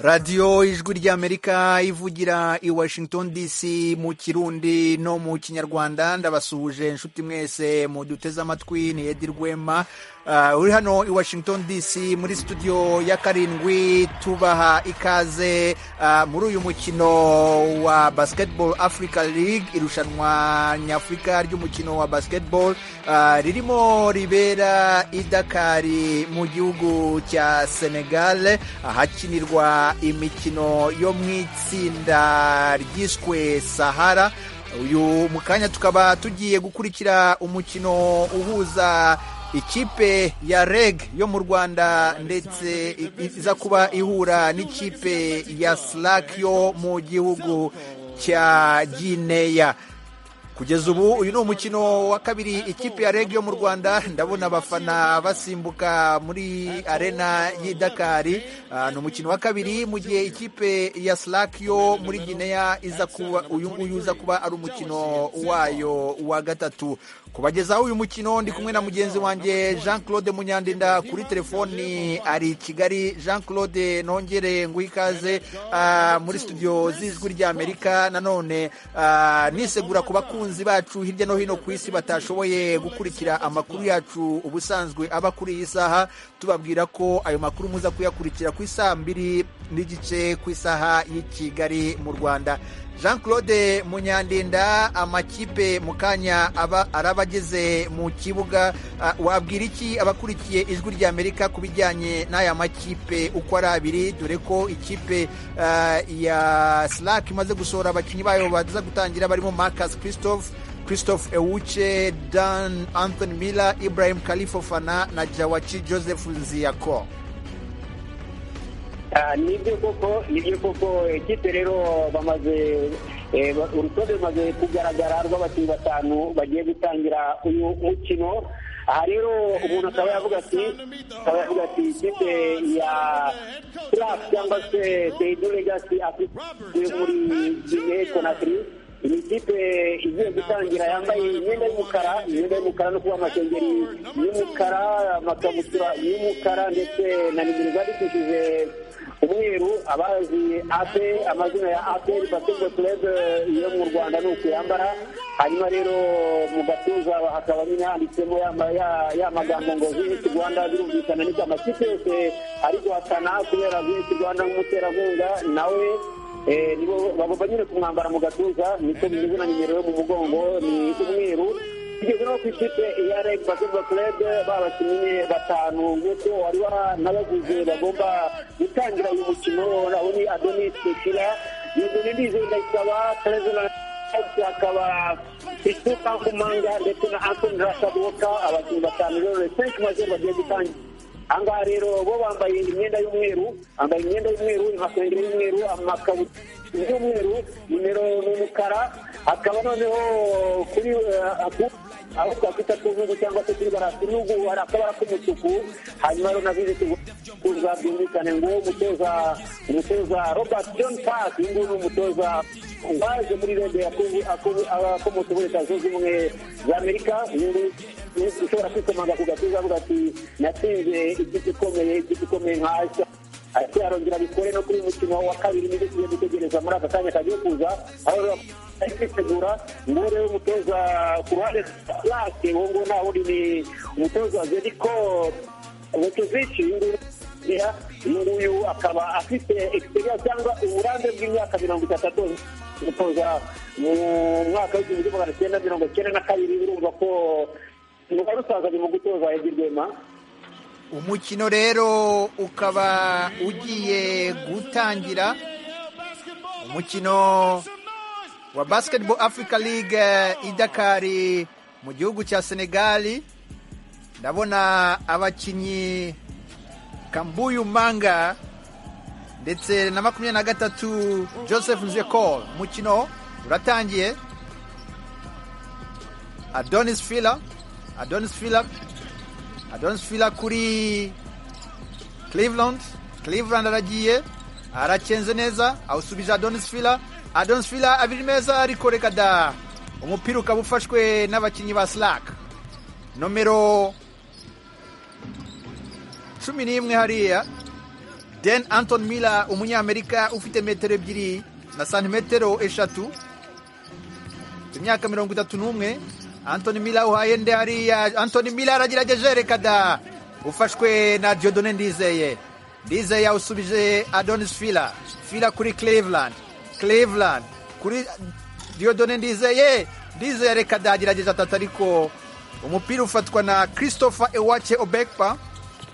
radiyo ijwi ry'amerika ivugira i washington dc mu kirundi no mu kinyarwanda ndabasuhuje inshuti mwese mu duteze amatwi ni edi rwema Ah, uri hano i washington dc muri studio ya karindwi tubaha ikaze ah, muri uyu mukino wa basketball africa league irushanwa nyafurika ry'umukino wa basketball ah, ririmo ribera i dakari mu gihugu cya senegal ahakinirwa imikino yo mu itsinda ryiswe sahara uyu mu kanya tukaba tugiye gukurikira umukino uhuza ikipe ya reg yo mu rwanda ndetse i- i- iza kuba ihura n'ikipe ya slack yo mu gihugu cya gineya kugeza ubu uyu ni umukino wa kabiri ikipe ya reg yo mu rwanda ndabona abafana basimbuka muri arena y'i dakari Ah, ni umukino wa kabiri mu gihe ikipe ya slack yo muri gineya iza kuba uyu nguyu uza kuba ari umukino wayo wa gatatu kubagezaho uyu mukino ndi kumwe na mugenzi wanjye jean claude munyandinda kuri telefoni ari i kigali jean claude nongere nguhe ikaze ah, muri studio z'ijwi ry'amerika nanone ah, nisegura ku bakunzi bacu hirya no hino ku isi batashoboye gukurikira amakuru yacu ubusanzwe aba kuri iyi saha tubabwira ko ayo makuru muza kuyakurikira ku isaa mbiri n'igice ku isaha y'i kigali mu rwanda jean claude munyandinda amakipe mu kanya aba araba ageze mu kibuga Ah, wabwira iki abakurikiye ijwi ry'amerika ku bijyanye n'aya makipe uko ari abiri dore ko ikipe ah, ya slack imaze gusohora abakinnyi bayo baza gutangira barimo marcus christophe christophe ewuce dan anthony miller ibrahim kalifofana na jawaci joseph nziyako Ah, nibyo koko nibyo koko ikipe rero bamaze eh, ba- urutonde rumaze kugaragara rw'abakinnyi batanu bagiye gutangira uyu mukino aha rero umuntu akaba yavuga ati akaba yavuga ati ikipe ya Slav cyangwa se Seydu Legacy afite muri Guinea Conakry ni ikipe igiye gutangira yambaye imyenda y'umukara imyenda y'umukara no kuba amasengeri y'umukara amakabutura y'umukara ndetse na nimero zandikishije umweru abazi ape amazina ya aperi basketball club yo mu rwanda ni uku yambara hanyuma rero mu gatuza hakaba nyine handitsemo ya- ya- ya magambo ngo visit rwanda birumvikana niko amakipe yose ari guhatana kubera visit rwanda nk'umuterankunga nawe Eh, nibo bagomba nyine kumwambara mu gatuza niko bimeze na nimero yo mu mugongo ni umweru tugeze no ku ikipe ya reg basketball club babakinnyi batanu nk'uko wari wanabaguze bagomba gutangira uyu mukino naho ni adonis kira yuzure ndize ndayisaba terezona Ati akaba Christophe Nkumanga ndetse na Anthony Rashaboka abakinnyi batanu rero Senke Mazembe bagiye gutangira aha ngaha rero bo bambaye imyenda y'umweru bambaye imyenda y'umweru amasengeri y'umweru amakabutura y'umweru nimero ni umukara hakaba noneho kuri eh, aku- aho twakwita kuzungu cyangwa se kuri barasi n'ubu hari akabara k'umutuku hanyuma rero navuze kuza byumvikane ngo umutoza umutoza robert john park uyu nguyu ni umutoza waje muri rede akomotse muri leta zunze ubumwe za amerika uyu nguyu ushobora kwikomanga ku gatuza avuga ati natsinze igiti ikomeye igiti ikomeye nkashya ati arongera bikore no kuri uyu mukino wa kabiri nibyo tugiye gutegereza muri aka kanya kagiye kuza aho rero ari kwitegura ngo rero umutoza ku ruhande rwake uwo nguwo nta wundi ni umutoza zeriko vukezici uyu nguyu Yeah, uyu nguyu akaba afite experience cyangwa uburambe bw'imyaka mirongo itandatu umutoza mu mwaka w'igihumbi magana cyenda mirongo cyenda na kabiri urumva ko umugabo usaza ni mu gutoza Eddie Rwema umukino rero ukaba ugiye gutangira umukino wa basketball africa league eh, i dakari mu gihugu cya senegali ndabona abakinnyi kambuyu manga ndetse na makumyabiri na gatatu joseph nzekol umukino uratangiye adonis fila adonis fila adonis fila kuri cleveland cleveland aragiye aracenze neza awusubije adonis fila adonis fila abiri meza ariko reka da umupira ukaba ufashwe n'abakinnyi ba slack nomero cumi n'imwe hariya den anton miller umunyamerika ufite metero ebyiri na santimetero eshatu imyaka mirongo itatu n'umwe antoni mila uhaye nde hariya antoni mila aragerageje reka da ufashwe na diodone ndizeye ndizeye awusubije adonis fila fila kuri cleveland cleveland kuri diodone ndizeye ndizeye reka da agerageje atatu ariko umupira ufatwa na christopher ewache obekpa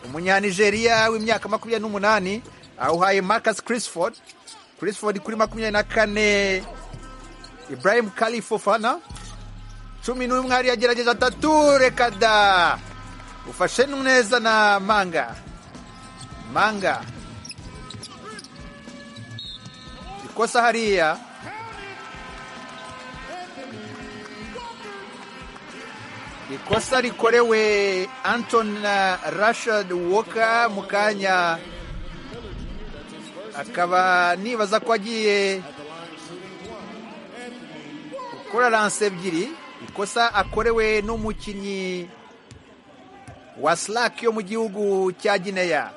umunyanigeriya w'imyaka makumyabiri n'umunani awuhaye marcus crisford crisford kuri makumyabiri na kane Ibrahim Kali Fofana cumi n'umwe hari yagerageza atatu reka da ufashe neza na manga manga ikosa hariya ikosa rikorewe anton na rashad woka mu kanya akaba nibaza ko agiye akora lanse ebyiri ikosa akorewe n'umukinnyi wa slack yo mu gihugu cya gineya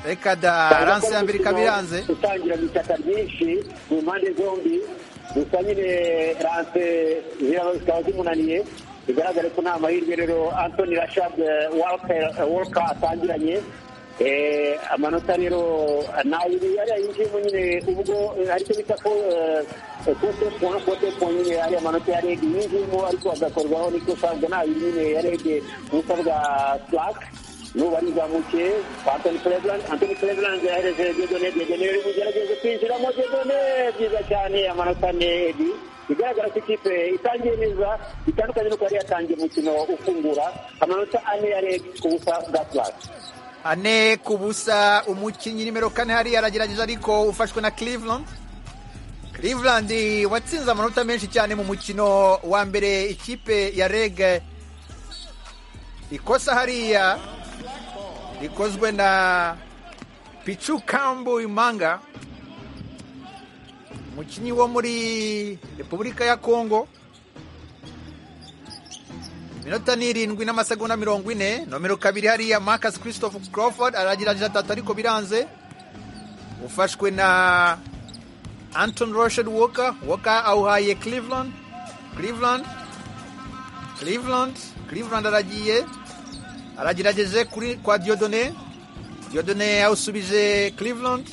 reka da lanse ya mbere ikaba iranze gutangira mu itaka ryinshi mu mpande zombi gusa nyine lanse ziraba zikaba zimunaniye bigaragare ko nta mahirwe rero antoni rashad walka atangiranye Eh, amanota rero nayiri ariya yinjiyemo nyine ubwo eh, aricyo bita ko kotepon kotepon nyine ariya manota ya rege yinjiyemo ariko agakorwaho n'ikosa ubwo nayiri nyine ya rege ubusa bwa slak n'ubu arizamukiye antoni cleveland antoni cleveland yahereje dedone dedone yari kugerageza kwinjiramo dedone byiza cyane amanota ne edi bigaragara ko ikipe itangiye neza bitandukanye n'uko yari yatangiye umukino ufungura amanota ane ya rege ku busa bwa slak ane ku busa umukinnyi nimero kane hariya aragerageza ariko ufashwe na cleveland cleveland watsinze amanota menshi cyane mu mukino wa mbere ikipe ya reg ikosa hariya rikozwe na pichu kambu imanga umukinnyi wo muri repubulika ya kongo minota ni irindwi n'amasegonda mirongo ine nomero kabiri hariya marcus christophe crawford aragerageza atatu ariko biranze ufashwe na anton roshel walker walker awuhaye cleveland cleveland cleveland cleveland aragiye aragerageje kuri kwa diodone diodone awusubije cleveland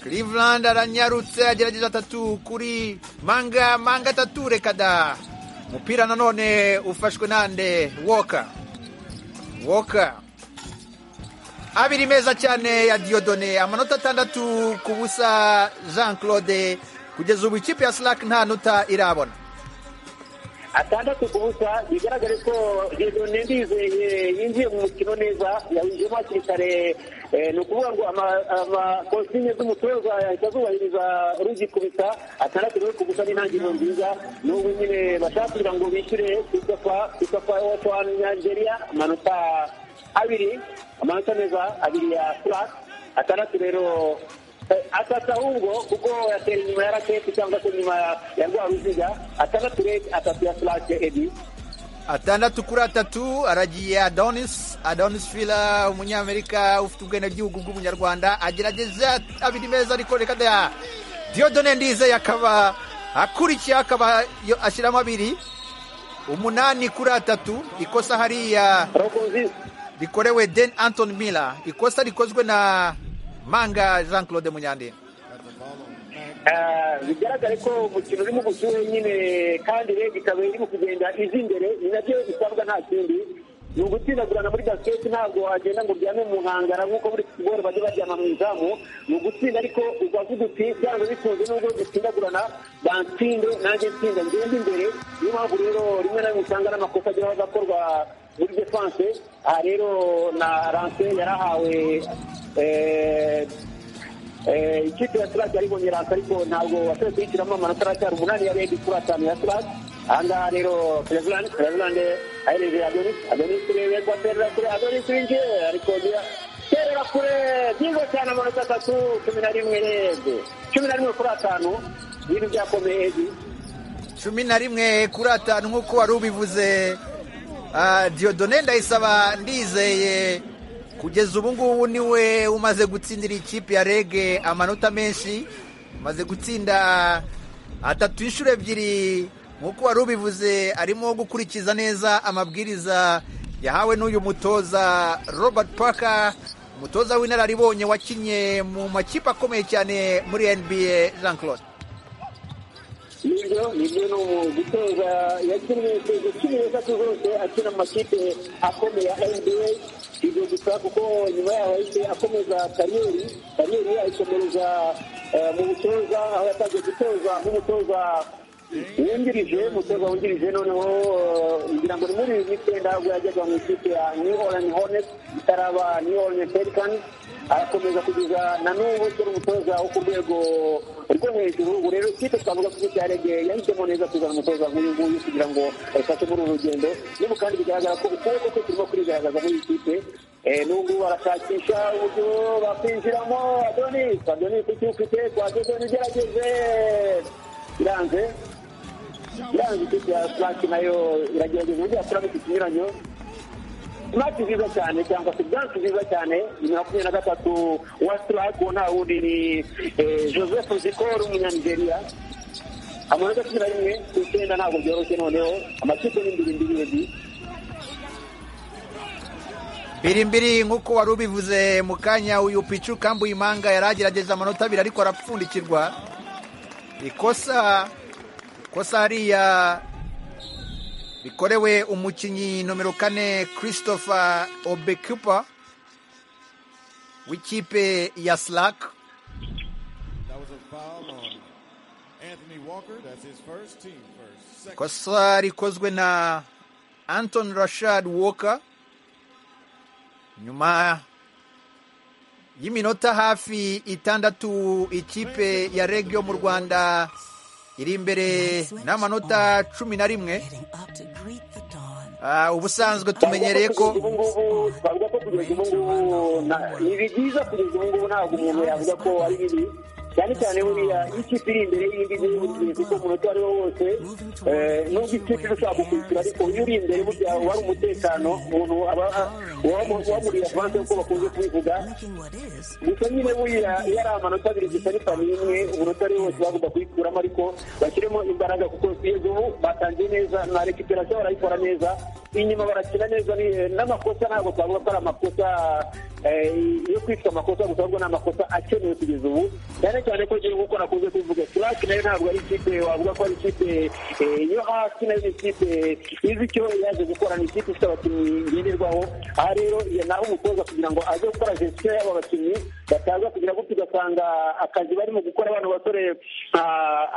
cleveland aranyarutse agerageza atatu kuri manga manga atatu reka da umupira nanone ufashwe nande woka woka abiri meza cyane ya diodone amanota atandatu ku busa jean claude kugeza ubu ikipe ya slack nta nota irabona atandatu ku busa bigaragare ko Dieudonne Ndizeye yinjiye mu mukino neza yawinjiyemo hakiri kare Eh, ni ukuvuga ngo ama- amakositime z'umutoza yahita azubahiriza rugikubita atandatu rero ku gusa n'intangiriro nziza n'ubu nyine bashaka kugira ngo bishyure christopher wacu wa nigeria amanota abiri amanota meza abiri ya slack atandatu rero Eh, atatu ahubwo kuko yatera inyuma ya raketi cyangwa se inyuma ya- ya rwa ruziga atandatu rege atatu ya slake edi atandatu kuri atatu aragiye adonis adonis fila umunyamerika ufite ubwenegihugu bw'umunyarwanda agerageze abiri meza ariko reka da diodone ndizeye akaba akurikiye akaba yo- ashyiramo abiri umunani kuri atatu ikosa hariya rokozisi rikorewe den anton miller ikosa rikozwe na manga jean claude munyandinda Ah, bigaragare ko umukino urimo ubushyuhe nyine kandi rege ikaba irimo kugenda iza imbere ni nabyo bisabwa nta kindi ni ugutsindagurana muri basiketi ntabwo wagenda ngo uryame mu nkangara nk'uko muri siporo bajya baryama mu izamu ni ugutsinda ariko ukavuga uti byanze bikunze n'ubwo dutsindagurana bansinde nanjye nsinda ngende imbere niyo mpamvu rero rimwe na rimwe usanga n'amakosa ageraho agakorwa muri defanse aha rero na ranse yarahawe eh, Eh, ikipe ya Slack yari ibonye rasi ariko ntabwo washoboye kuyishyiramo amanota aracyari umunani ya rege kuri atanu ya Slack ahangaha rero Cleveland Cleveland ahereje Adonis Adonis rero yego aterera kure Adonis winjiye ariko bya- terera kure byiza cyane amanota atatu cumi na rimwe rege cumi na rimwe kuri atanu ibintu byakomeye Edi. cumi na rimwe kuri atanu nk'uko wari ubivuze ah, diodone ndayisaba ndizeye kugeza ubu ngubu niwe umaze gutsindira ikipe ya rege amanota menshi amaze gutsinda atatu inshuro ebyiri nk'uko wari ubivuze arimo gukurikiza neza amabwiriza yahawe n'uyu mutoza robert parker umutoza w'inararibonye wakinnye mu makipe akomeye cyane muri nba jean claude nibyo nibyo ni umugutoza yakinnye yakinnye inzego zose akina mu makipe akomeye ya nba ibyo gusa kuko nyuma yaho yahise akomeza kariyeri kariyeri ye ayikomereza eh, mu butoza aho yatangiye gutoza nk'umutoza wungirije umutoza wungirije noneho eh, ngira ngo ni muri bibiri n'icyenda ubwo yajyaga mu ikipe ya new orleans hornets itaraba new orleans pelicans arakomeza kugeza na n'ubu turi umutoza wo ku rwego rwo hejuru ubu rero ikipe twavuga ko ikipe ya rege yahisemo neza kuzana umutoza nk'uyu nguyu kugira ngo ayifashe muri uru rugendo n'ubu kandi bigaragara ko ukuboko kwe turimo kurigaragaza muri iyi kipe Eh, n'ubu ngubu barashakisha uburyo bakwinjiramo adonis adonis icyo ufite twagezeho igerageze biranze biranze ikipe ya slaki nayo iragerageza uburyo yakuramo iki kinyuranyo imati nziza cyane cyangwa se byansi nziza cyane bibiri na makumyabiri na gatatu wa sirake uwo nta wundi ni eh, joseph zikoro umunyanigeriya amanota cumi na rimwe ku icyenda ntabwo byoroshye noneho amakipe ni mbiri mbiri ebyiri birimbiri nk'uko wari ubivuze mu kanya uyu picu kambu imanga yari agerageza amanota abiri ariko arapfundikirwa ikosa ikosa hariya rikorewe umukinnyi nomero kane christopher obekupa w'ikipe ya slack That was a foul on Anthony Walker. That's his first team first. Second. ikosa rikozwe na anton rashad walker nyuma y'iminota hafi itandatu ikipe ya regio mu rwanda iri imbere n'amanota cumi na rimwe Getting up to greet the dawn. Ah, ubusanzwe tumenyereye ko ubu ngubu twavuga ko kugeza ubu ngubu na- ni ibi byiza kugeza ubu ngubu ntabwo umuntu yavuga ko ari bibi cyane cyane buriya iyo ikipe iri imbere y'indi ngiyi buriya kuko umunota uwo ari wo wose eh, nubwo ikipe irashobora gukurikira ariko iyo uri imbere burya uba ari umutekano umuntu aba wamuriye avanse nk'uko bakunze kubivuga Looking what is. gusa nyine buriya iyo ari amanota abiri gusa ni fani imwe umunota ari wo wose bagomba kuyikuramo ariko bashyiremo imbaraga kuko kugeza ubu batangiye neza na rekiperasiyo barayikora neza inyuma barakina neza ni- n'amakosa ntabwo twavuga ko ari amakosa eh, yo kwitwa amakosa gusa ahubwo ni amakosa akenewe kugeza ubu cyane cyane ko ngiye nk'uko nakunze kubivuga sirake nayo ntabwo ari ikipe wavuga ko ari ikipe eh, yo hasi nayo ni ikipe izi icyo yaje gukora ni ikipe ifite abakinnyi ngenderwaho aha rero iyo naho umutoza kugira ngo aze gukora gestiyo y'abo bakinnyi bataza kugira gutyo ugasanga akazi barimo gukora bano basore nka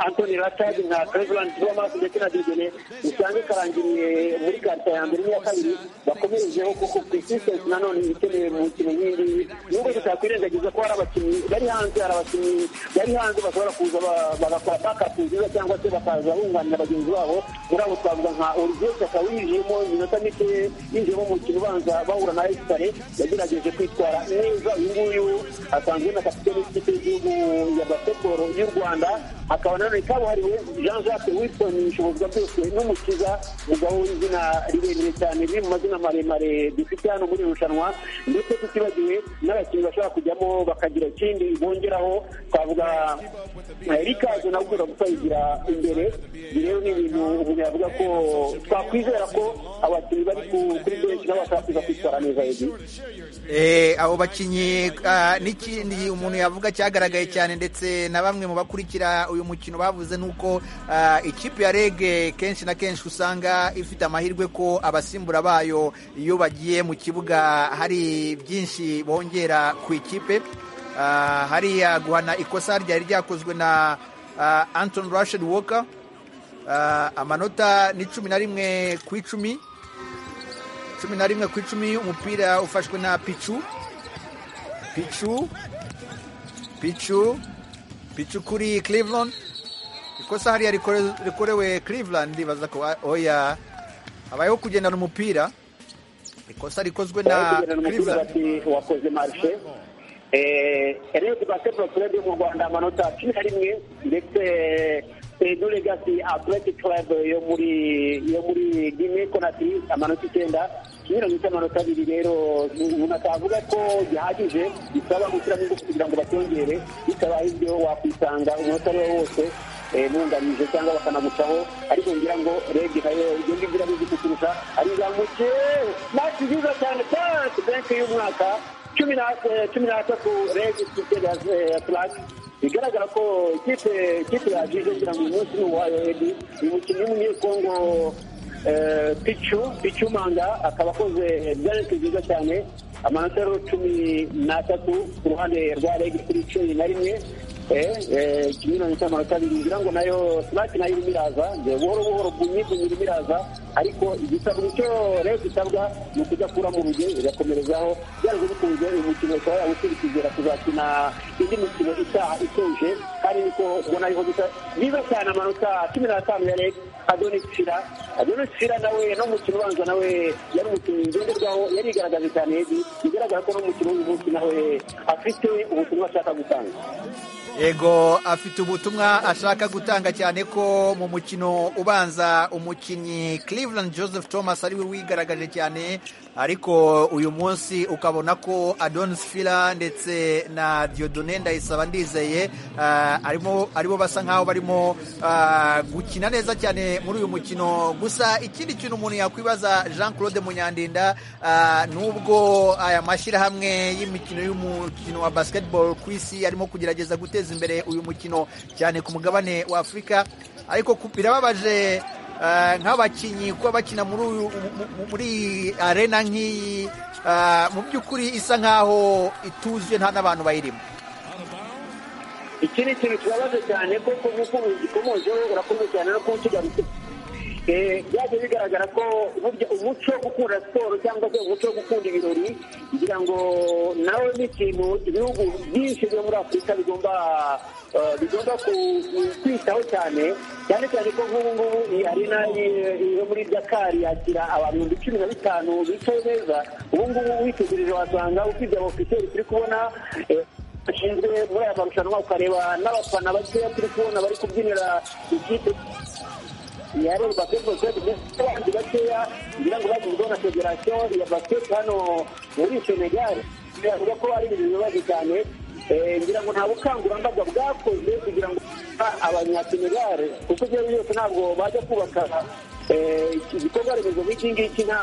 antoni ratadi nka cleveland thomas ndetse na digene usange karangiriye muri karita ya mbere n'iya kabiri bakomerejeho kuko persistence nanone ikenewe mu mikino nk'indi nubwo tutakwirengagiza ko hari abakinnyi bari hanze hari abakinnyi bari hanze bashobora kuza ba- bagakora bakapu nziza cyangwa se bakaza bunganira bagenzi babo muri abo twavuga nka olivier saka winjiyemo iminota mike yinjiyemo mu mukino ubanza bahura na esitare yagerageje kwitwara neza uyu nguyu asanzwe na kapitene w'ikipe y'igihugu ya basketball y'u rwanda akaba nanone kabuhariwe jean jacques wilson ishobozwa byose n'umukiza umugabo w'izina rirerire cyane riri mu mazina maremare dufite hano muri iri rushanwa ndetse tutibagiwe n'abakinnyi bashobora kujyamo bakagira ikindi bongeraho twavuga eh, rikazo nawe ugomba gutayigira imbere ibi rero ni ibintu umuntu yavuga ko twakwizera ko abakinnyi bari ku- kuri benshi nabo bashobora kuza kwitwara neza ebyiri Eh, abo bakinnyi ah, n'ikindi umuntu yavuga cyagaragaye cyane ndetse na bamwe mu bakurikira uyu mukino bavuze nuko ah, ikipe ya rege kenshi na kenshi usanga ifite amahirwe ko abasimbura bayo iyo bagiye mu kibuga hari byinshi bongera ku ikipe Ah, hariya guhana ikosa ryari ryakozwe na ah, anton rashid walker Ah, amanota ni cumi na rimwe ku icumi cumi na rimwe ku icumi umupira ufashwe na picu picu picu picu kuri cleveland ikosa hariya rikore- rikorewe cleveland ndibaza ko ah, oya habayeho kugendana umupira ikosa rikozwe na kugendana umupira cleveland bati wakoze marishe rero basketball club yo mu rwanda amanota cumi na rimwe ndetse edu legasi athletic club yo muri yo muri guinea conakry amanota icyenda yiranyuze amanota abiri rero umuntu atavuga ko gihagije bisaba gushyiramo ingufu kugira ngo bacyongere bitabaye ibyo wakwisanga umunota ari wo wose eh, bunganije cyangwa bakanagucaho ariko ngira ngo rege nayo ibyo ngibyo irabizi kuturusha ari izamuke mati nziza cyane tatu benshi y'umwaka cumi na eh, cumi n'atatu rege kitega atlati bigaragara ko ikipe ikipe yagize kugira ngo uyu munsi ni uwayo edi uyu mukinnyi w'umunyekongo eh, pichu pichu manga akaba akoze byaretse byiza cyane amanota rero cumi n'atatu ku ruhande rwa regi kuri cumi na rimwe ikinyuranye cy'amanota abiri ngira ngo nayo simati nayo irimo iraza buhoro buhoro bunyibunyi irimo iraza ariko igisabwa icyo rero gisabwa ni ukujya kura mu ruge igakomerezaho byanze bikunze uyu mukino ukaba yawukurikizera kuzakina indi mikino itaha ituje kandi niko ubona ariho bisa byiza cyane amanota cumi n'atanu ya reg adoni shira adoni shira nawe no mu mukino ubanza nawe yari umukinnyi ngenderwaho yarigaragaje cyane yedi bigaragara ko no mu mukino w'uyu munsi nawe afite ubutumwa ashaka gutanga yego afite ubutumwa ashaka gutanga cyane ko mu mukino ubanza umukinnyi Cleveland Joseph Thomas ari we wigaragaje cyane ariko uyu munsi ukabona ko Adonis Fila ndetse na Dieudonne Ndayisaba ndizeye ah, arimo aribo basa nkaho barimo ah, gukina neza cyane muri uyu mukino gusa ikindi kintu umuntu yakwibaza Jean Claude Munyandinda ah, nubwo aya mashyirahamwe y'imikino y'umukino wa basketball ku isi arimo kugerageza guteza guteza imbere uyu mukino cyane ku mugabane wa Afurika ariko ku- birababaje eh, nk'abakinnyi kuba bakina muri uyu- mu- mu- muri arena nk'iyi eh, mu by'ukuri isa nk'aho ituzuye nta n'abantu bayirimo iki ni ikintu kibabaje cyane kuko nk'uko ubikomojeho urakoze cyane no kuba ukigarutse Eh, byaje bigaragara ko burya umuco wo gukunda siporo cyangwa se umuco wo gukunda ibirori ngira ngo nawe ni ikintu ibihugu byinshi byo muri afurika bigomba eh, bigomba ku- ku- kwitaho cyane cyane cyane ko nk'ubu ngubu iyi arena y- yo muri dakari yakira abantu ibihumbi cumi na bitanu bicaye neza ubu ngubu witegereje wasanga usize abofiseri turi kubona eh, bashinzwe muri aya marushanwa ukareba n'abafana bakeya turi kubona bari kubyinira ikipe ya rero basketball club ndetse n'abandi bakeya ngira ngo bagezweho na federasiyo ya basiketi hano muri senegal biravuga ko ari ibintu bibabaje cyane Eh, ngira ngo nta bukangurambaga bwakozwe kugira ngo abanyasenegal kuko ibyo ari byo byose ntabwo bajya kubaka eh, iki- ibikorwa remezo nk'iki ngiki nta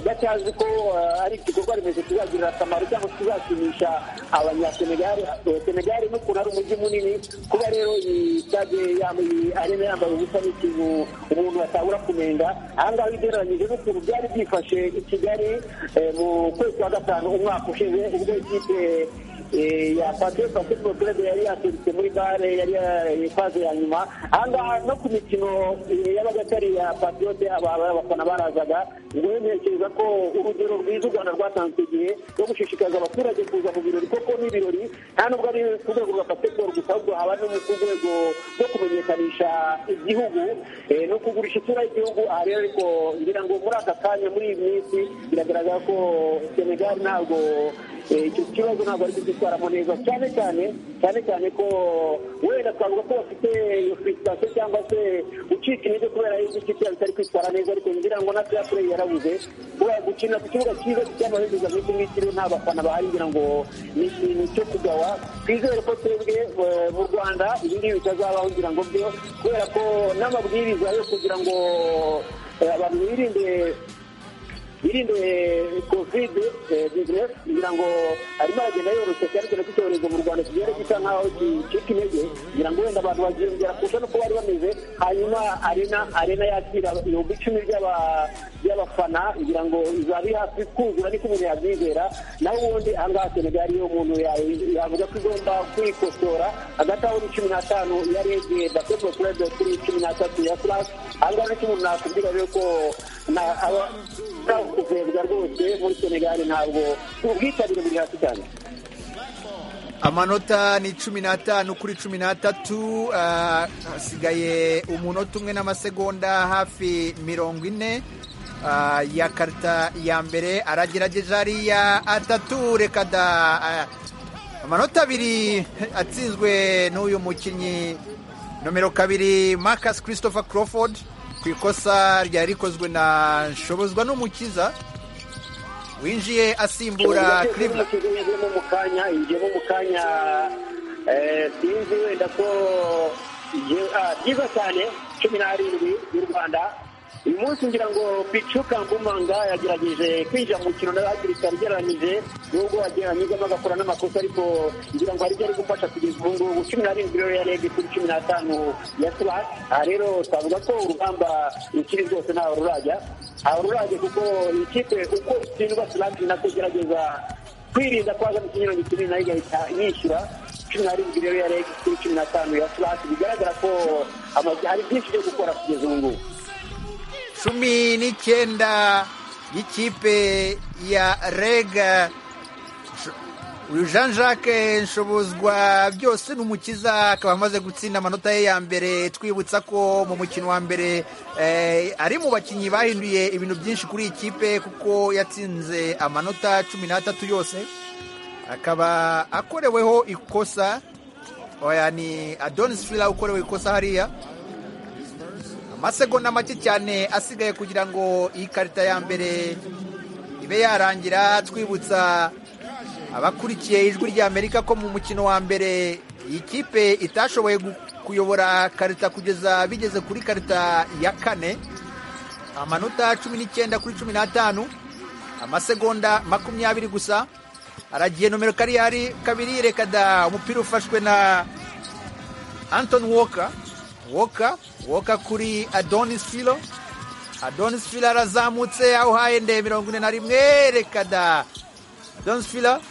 batazi ko eh, ari igikorwa remezo kizagirira akamaro cyangwa se kizakinisha abanyasenegali eh, senegali n'ukuntu ari umujyi munini kuba rero iyi stade yambaye arena yambaye ubusa ni ikintu umuntu atabura kumenga ahangaha ugereranyije n'ukuntu byari byifashe i kigali eh, mu kwezi kwa gatanu umwaka ushize ubwo ikipe eh, ya Patriot Basketball Club yari yaturutse muri bare yari ya- faze ya nyuma ahangaha no ku mikino eh, y'abagatari ya Patriot aba- aba- abafana barazaga ngo ntekereza ko urugero rwiza u Rwanda rwatanze igihe rwo gushishikaza abaturage kuza mu birori kuko n'ibirori nta nubwo ari ku rwego rwa Basketball gusa ahubwo haba no ku rwego rwo kumenyekanisha igihugu eh, no kugurisha isura y'igihugu aha rero ariko ngira ngo muri aka kanya muri iyi minsi biragaragara ko Senegal ntabwo eh, icyo kibazo ntabwo ari kugitwaramo neza cyane cyane cyane cyane ko wenda twavuga ko bafite iyo frustration cyangwa se gucika intege kubera yuko ikipe yabo itari kwitwara neza ariko ngira ngo na fair play yarabuze kubera gukina ku kibuga cyiza cy'amabengeza nk'iki ngiki rero nta bafana bahari ngira ngo ni ikintu cyo kugawa twizere ko twebwe eh, mu rwanda ibi ngibi bitazabaho ngira ngo byo kubera ko n'amabwiriza yo kugira ngo eh, abantu birinde birinde covid business kugira ngo arimo aragenda yoroshye cyane cyane ko icyorezo mu rwanda kigenda gisa nk'aho gicika intege kugira ngo wenda abantu baziyongera kurusha n'uko bari bameze hanyuma arena arena yakira ibihumbi icumi by'aba- by'abafana kugira ngo izabe hafi kuzura niko umuntu yabyizera naho ubundi ahangaha senegal iyo umuntu ya- yavuga ko igomba kwikosora hagati aho ni cumi n'atanu ya rege basketball club kuri cumi n'atatu ya flash ahangaha nicyo umuntu nakubwira rero ko na- aba- ntabwo kuvurwa rwose muri senegali ntabwo ubwitabire buri hasi cyane amanota ni cumi n'atanu kuri cumi n'atatu ah, hasigaye umunota umwe n'amasegonda hafi mirongo ine ah, ya karita ya mbere aragerageje ariya atatu reka da ah, amanota abiri atsinzwe n'uyu mukinnyi nomero kabiri marcus christopher crawford ku ikosa ryari rikozwe na nshobozwa n'umukiza winjiye asimbura Cleveland. yinjiyemo mu kanya yinjiyemo mu kanya eh, sinzi wenda ko igiye- ah, byiza cyane cumi n'arindwi y'u rwanda uyu munsi ngira ngo picu kambumanga yagerageje kwinjira mu mukino nawe hakiri kare ugereranyije nubwo yagiye anyuzamo agakora n'amakosa ariko ngira ngo hari ibyo ari gufasha kugeza ubu ngubu cumi na rindwi rero yarebye kuri cumi n'atanu ya sura aha rero twavuga ko urugamba rukiri rwose ntaho rurajya aho rurajya kuko iyi kipe uko itsindwa sirati nako igerageza kwirinda kwaza mu kinyurane kinini nayo igahita yishyura cumi na rindwi rero yarebye kuri cumi n'atanu ya sirati bigaragara ko amazi hari byinshi byo gukora kugeza ubu ngubu cumi n'icyenda y'ikipe ya rega uyu jean jacques nshobozwa byose ni umukiza akaba amaze gutsinda amanota ye ya mbere twibutsa ko mu mukino wa mbere eh, ari mu bakinnyi bahinduye ibintu byinshi kuri iyi kipe kuko yatsinze amanota cumi n'atatu yose akaba akoreweho ikosa oya ni adonis fila ukorewe ikosa hariya amasegonda make cyane asigaye kugira ngo iyi karita ya mbere ibe yarangira twibutsa abakurikiye ijwi ry'amerika ko mu mukino wa mbere iyi kipe itashoboye gu- kuyobora karita kugeza bigeze kuri karita ya kane amanota cumi n'icyenda kuri cumi n'atanu amasegonda makumyabiri gusa aragiye nomero kariyari kabiri reka da umupira ufashwe na Anton Walker Walker Walker kuri Adonis Filo Adonis Filo arazamutse awuhaye nde mirongo ine na rimwe reka da Adonis Filo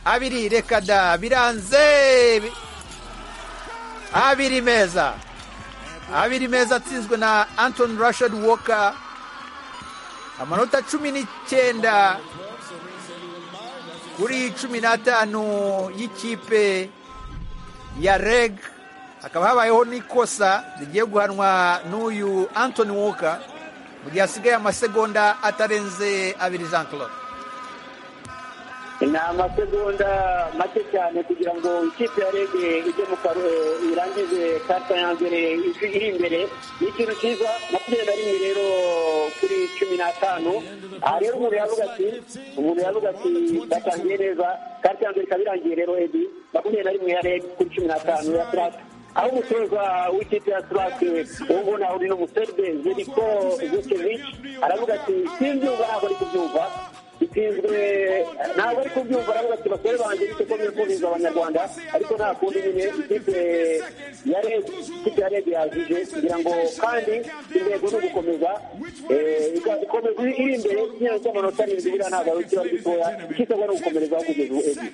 abiri reka da biranze Bi- abiri meza abiri meza atsinzwe na Anton Rashad Walker amanota cumi n'icyenda kuri cumi n'atanu y'ikipe ya reg hakaba habayeho n'ikosa rigiye guhanwa n'uyu antony walker mu gihe hasigaye amasegonda atarenze abiri jean claude ni amasegonda make cyane kugira ngo ikipe ya rege ijye mu karo eh, irangize karita ya mbere iri iri imbere ni ikintu cyiza makumyabiri na rimwe rero kuri cumi n'atanu aha rero umuntu yavuga ati umuntu yavuga ati batangiye neza karita ya mbere ikaba irangiye rero ebi makumyabiri na rimwe ya rege kuri cumi n'atanu ya turasi aho umutoza w'ikipe ya turasi ubu ngubu naho uri n'umuseribe zeriko zukevici aravuga ati sinbyumva ntabwo ari kubyumva itsinzwe ntabwo ari kubyumva aravuga ati basore banjye bityo ko mwifuza abanyarwanda ariko nta kundi nyine ikipe ya rege ikipe ya rege yajije kugira ngo kandi intego ni ugukomeza eh, ika- ikomeza iri iri imbere ikinyanya cy'amanota arindwi biriya ntabwo ari ikiba gitoya ikitabwa ni ugukomerezaho kugeza ubu ebyiri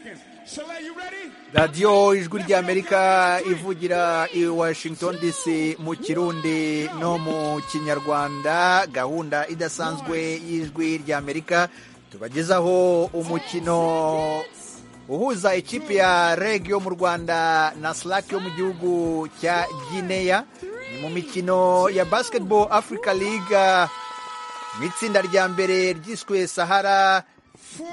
radiyo ijwi ry'amerika ivugira i washington dc mu kirundi no mu kinyarwanda gahunda idasanzwe y'ijwi ry'amerika tubagezaho umukino uhuza ikipe ya reg yo mu rwanda na slack yo mu gihugu cya gineya ni mu mikino ya basketball africa league mu itsinda rya mbere ryiswe sahara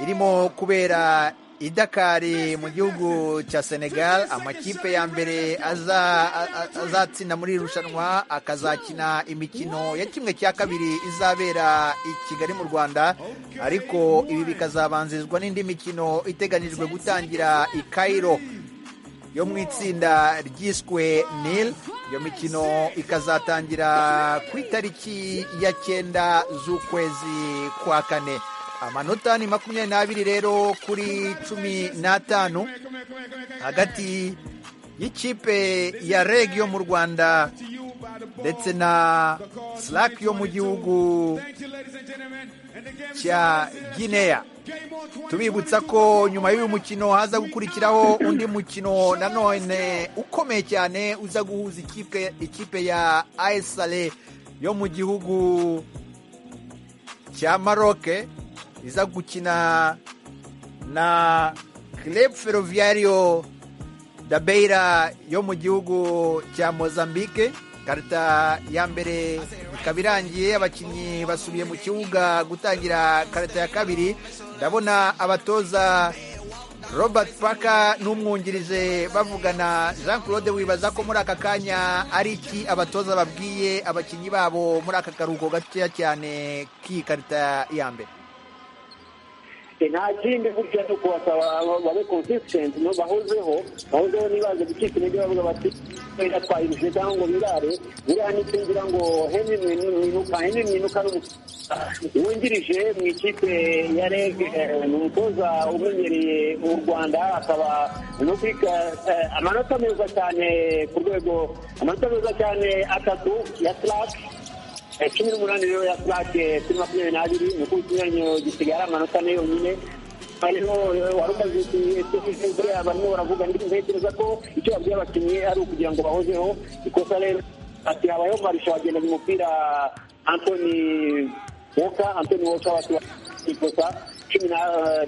irimo kubera i dakari mu gihugu cya senegal amakipe ya mbere aza- a- a- azatsinda muri iri rushanwa akazakina imikino ya kimwe cya kabiri izabera i kigali mu rwanda ariko ibi bikazabanzirizwa n'indi mikino iteganyijwe gutangira i cairo yo mu itsinda ryiswe nil iyo mikino ikazatangira ku itariki ya cyenda z'ukwezi kwa kane amanota ni makumyabiri n'abiri rero kuri cumi n'atanu hagati y'ikipe ya reg yo mu rwanda ndetse na slack yo mu gihugu cya gineya tubibutsa ko nyuma y'uyu mukino haza gukurikiraho undi mukino nanone ukomeye cyane uza guhuza ikipe, ikipe ya aesale yo mu gihugu cya maroke iza gukina na club ferroviario da beira yo mu gihugu cya mozambique karita ya mbere ikaba irangiye abakinnyi basubiye mu kibuga gutangira karita ya kabiri ndabona abatoza robert parker n'umwungirije bavugana jean claude wibaza ko muri aka kanya ari iki abatoza babwiye abakinnyi babo muri aka karuhuko gatoya cyane k'iyi karita ya mbere nta kindi burya ni ukubasaba babe konsisitenti no bahozeho bahozeho ntibaze gucika intege bavuga bati twenda twayirushe cyangwa ngo birare biriya nitingira ngo henry mwinuka henry mwinuka wungirije mu ikipe ya reg eh, ni umutoza umenyereye u rwanda akaba no kwika eh, amanota meza cyane ku rwego amanota meza cyane atatu ya slaki Eh, cumi n'umunani rero ya purake kuri makumyabiri n'abiri ni uko ikinyuranyo gisigaye ari amanota ane yonyine hariho wari umaze kuyitegura barimo baravuga ndetse ntekereza ko icyo babwiye abakinnyi ari ukugira ngo bahozeho ikosa rero ati habayeho marisha wagendaga umupira antoni woka antoni woka bati ikosa cumi na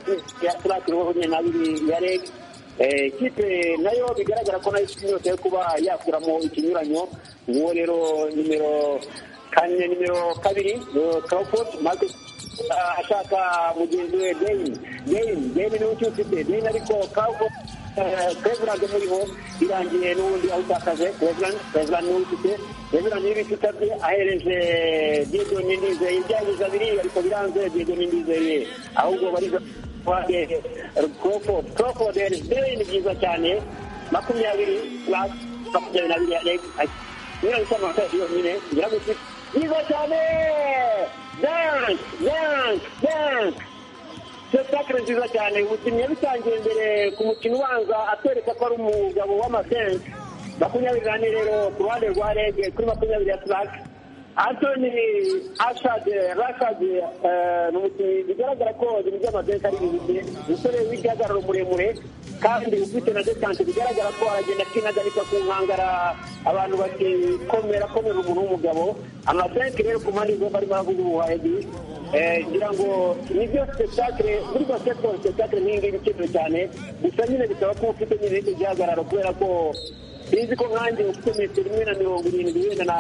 eh, ya purake rero makumyabiri n'abiri ya rege Eh, ikipe nayo bigaragara ko nayo ifite inyota yo kuba yakuramo ikinyuranyo uwo rero nimero kane nimero kabiri kawufoti marcus ah, ashaka mugenzi we deyini deyini deyini niwe ucyufite deyini ariko kawufoti kwevirande muriho birangiye n'ubundi awutakaje kwevirande kwevirande niwe ufite kwevirande y'ibikuta bye ahereje diego nindizeye ibyangiza abiri ariko biranze diego nindizeye ahubwo bariza kuhande crawford crawford deyini byiza cyane makumyabiri plus makumyabiri n'abiri ya Lake. Mira esa mata yonyine ngira ngo byiza cyane dance dance dance spectacle nziza cyane umukinnyi yabitangiye mbere ku mukino ubanza atwereka ko ari umugabo w'amasense makumyabiri n'ane rero ku ruhande rwa rege kuri makumyabiri ya track antoni ashade rashade eh, ni umukinnyi bigaragara ko ibintu by'amadensi ari bibite umusore w'igihagararo muremure kandi ufite na desante bigaragara ko aragenda akinagabika ku nkangara abantu bakikomera komera umuntu w'umugabo amadensi rero ku mpande zombi arimo aravuga ubuhahedi Eh, ngira ngo nibyo spectacle muri basketball spectacle nk'iyi ngiyi ikenewe cyane gusa nyine bisaba ko ufite nyine icyo gihagararo kubera ko sinzi ko nkanjye ufite metero imwe na mirongo irindwi wenda na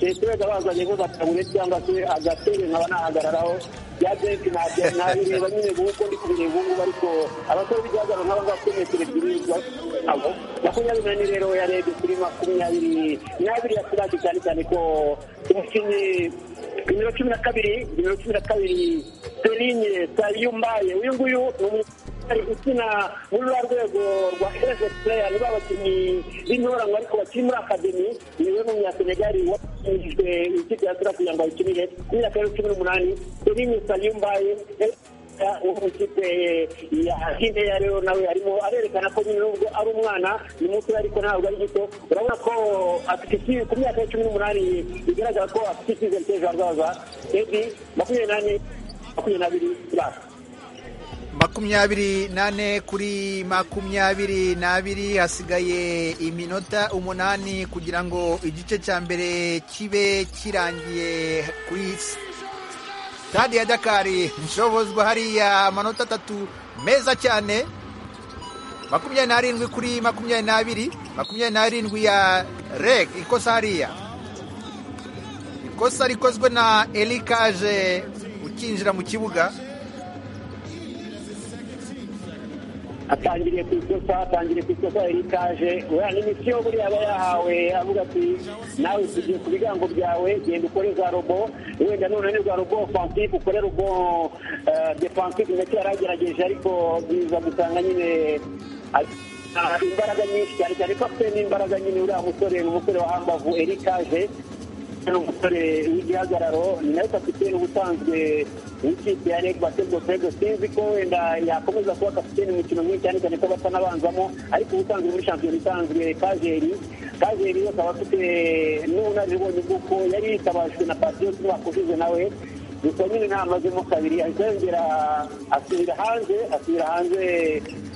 testereza bazanye ngo batabure cyangwa se agatebe nkaba nahagararaho bya benshi ntabyo nabireba nyine nguko ndi kubireba ubu ngubu ariko abasore b'igihagararo nk'aba ngaba bafite metero ebyiri abo makumyabiri n'ane rero yarebye kuri makumyabiri n'abiri ya pirate cyane cyane ko umukinnyi nimero cumi na kabiri nimero cumi na kabiri seline sariyumbaye uyu nguyu ni umu- ari ukina muri rwa rwego rwa erezo pureya ni ba bakinnyi b'intoranwa ariko bakiri muri akademi niwe n'umunyasenegali watsinzwe ikipe ya sura kugira ngo ayikinire ku myaka yari cumi n'umunani selinye saliyumbaye uwo mu ikipe ya hineya rero nawe arimo arerekana ko nyine nubwo ari umwana ni muto ariko ntabwo ari gito urabona ko afite icyizere ku myaka ya cumi n'umunani bigaragara ko afite icyizere cy'ejo hazaza ebi makumyabiri makumyabiri n'ane makumyabiri n'abiri basi nane kuri makumyabiri n'abiri hasigaye iminota umunani kugira ngo igice cya mbere kibe kirangiye kuri stade ya dakari nshobozwa hariya amanota atatu meza cyane makumyabiri n'arindwi kuri makumyabiri n'abiri makumyabiri n'arindwi ya reg ikosa hariya ikosa rikozwe na elikaje ukinjira mu kibuga atangiriye ku ikosa atangiriye ku ikosa erikaje uriya ni misiyo buriya aba yahawe avuga ati nawe tugiye ku bigango byawe genda ukore za robo wenda nunanirwa robo ofansive ukore robo eh, defansive ndetse yari agerageje ariko biza gusanga nyine a- a- imbaraga nyinshi cyane cyane ko afite n'imbaraga nyine uriya musore ni umusore wa hambavu erikaje ni umusore w'igihagararo ni nawe kapitene ubusanzwe w'ikipe ya reg basketball fego sinzi ko wenda yakomeza kuba kapitene mu mikino myinshi cyane cyane ko basa n'abanzamo ariko ubusanzwe muri shampiyona isanzwe kajeri kajeri we akaba afite n'ubunararibonye bw'uko yari yitabajwe na patriote bakujije nawe gusa nyine ntamazemo kabiri ahita yongera asubira hanze asubira hanze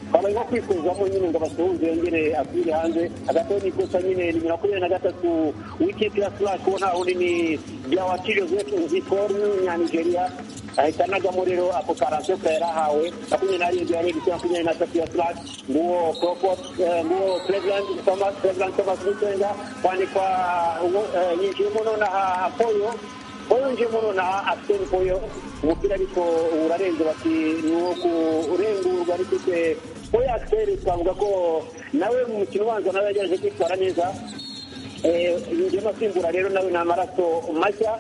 twamaze nko kwifuzamo nyine ngo basuhuze yongere asubire hanze hagati aho n'ikosa nyine nimero makumyabiri na gatatu w'ikipe ya slash uwo nta wundi ni byawati joseph nzikor nyanigeriya ahita anagamo rero ako karansiyo ka yari ahawe makumyabiri n'arindwi ya regisi makumyabiri n'atatu ya slash nguwo crawford eh, nguwo cleveland thomas cleveland thomas nisenga kwandikwa uwo, eh, yinjiyemo nonaha apoyo wawinjiyemo nonaha afite imvuyo umupira ariko urarenze bati ni uwo kurengurwa ariko se we akiseri twavuga ko nawe mu mukino ubanza nawe yagerageje kwitwara neza Eh, yinjiyemo asimbura rero nawe ni amaraso mashya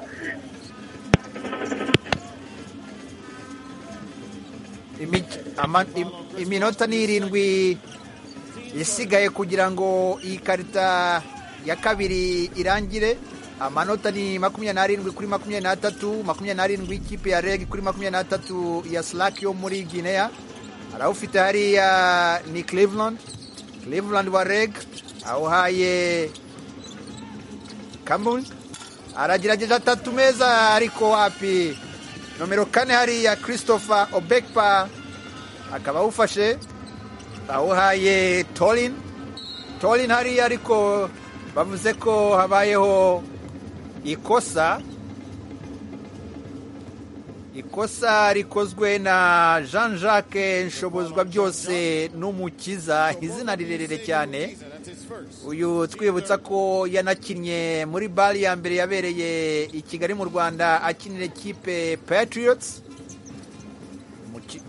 Imi- ama- im- iminota ni irindwi isigaye kugira ngo iyi karita ya kabiri irangire amanota ni makumyabiri n'arindwi kuri makumyabiri n'atatu makumyabiri n'arindwi ikipe ya reg kuri makumyabiri n'atatu ya slack yo muri guinea arawufite hariya ni cleveland cleveland wa reg awuhaye Cameroon aragerageza atatu meza ariko wapi nomero kane hariya christopher obekpa akaba awufashe awuhaye torin torin hariya ariko bavuze ko habayeho ikosa ikosa rikozwe na jean jacques nshobozwa byose n'umukiza izina rirerire cyane uyu twibutsa ko yanakinnye muri bari ya mbere yabereye i kigali mu rwanda akinira ikipe patriots Muki-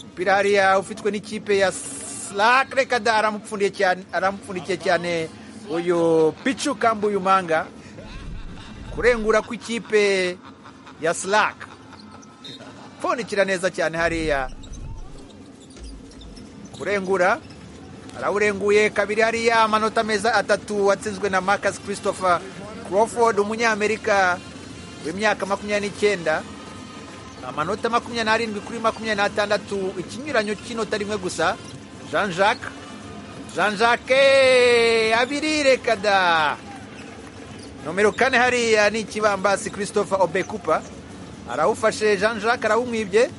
umupira hariya ufitwe n'ikipe ya slack reka da aramupfundiye cyane aramupfundikiye cyane uyu pichu kambuye umanga kurengura kw'ikipe ya slack pfundikira neza cyane hariya kurengura arawurenguye kabiri hariya amanota meza atatu watsinzwe na marcus christopher crawford umunyamerika w'imyaka makumyabiri n'icyenda amanota makumyabiri n'arindwi kuri makumyabiri n'atandatu ikinyuranyo cy'inota rimwe gusa jean jacques jean jacques abiri reka da nomero kane hariya ni ikibambasi christopher obekupa arawufashe jean jacques arawumwibye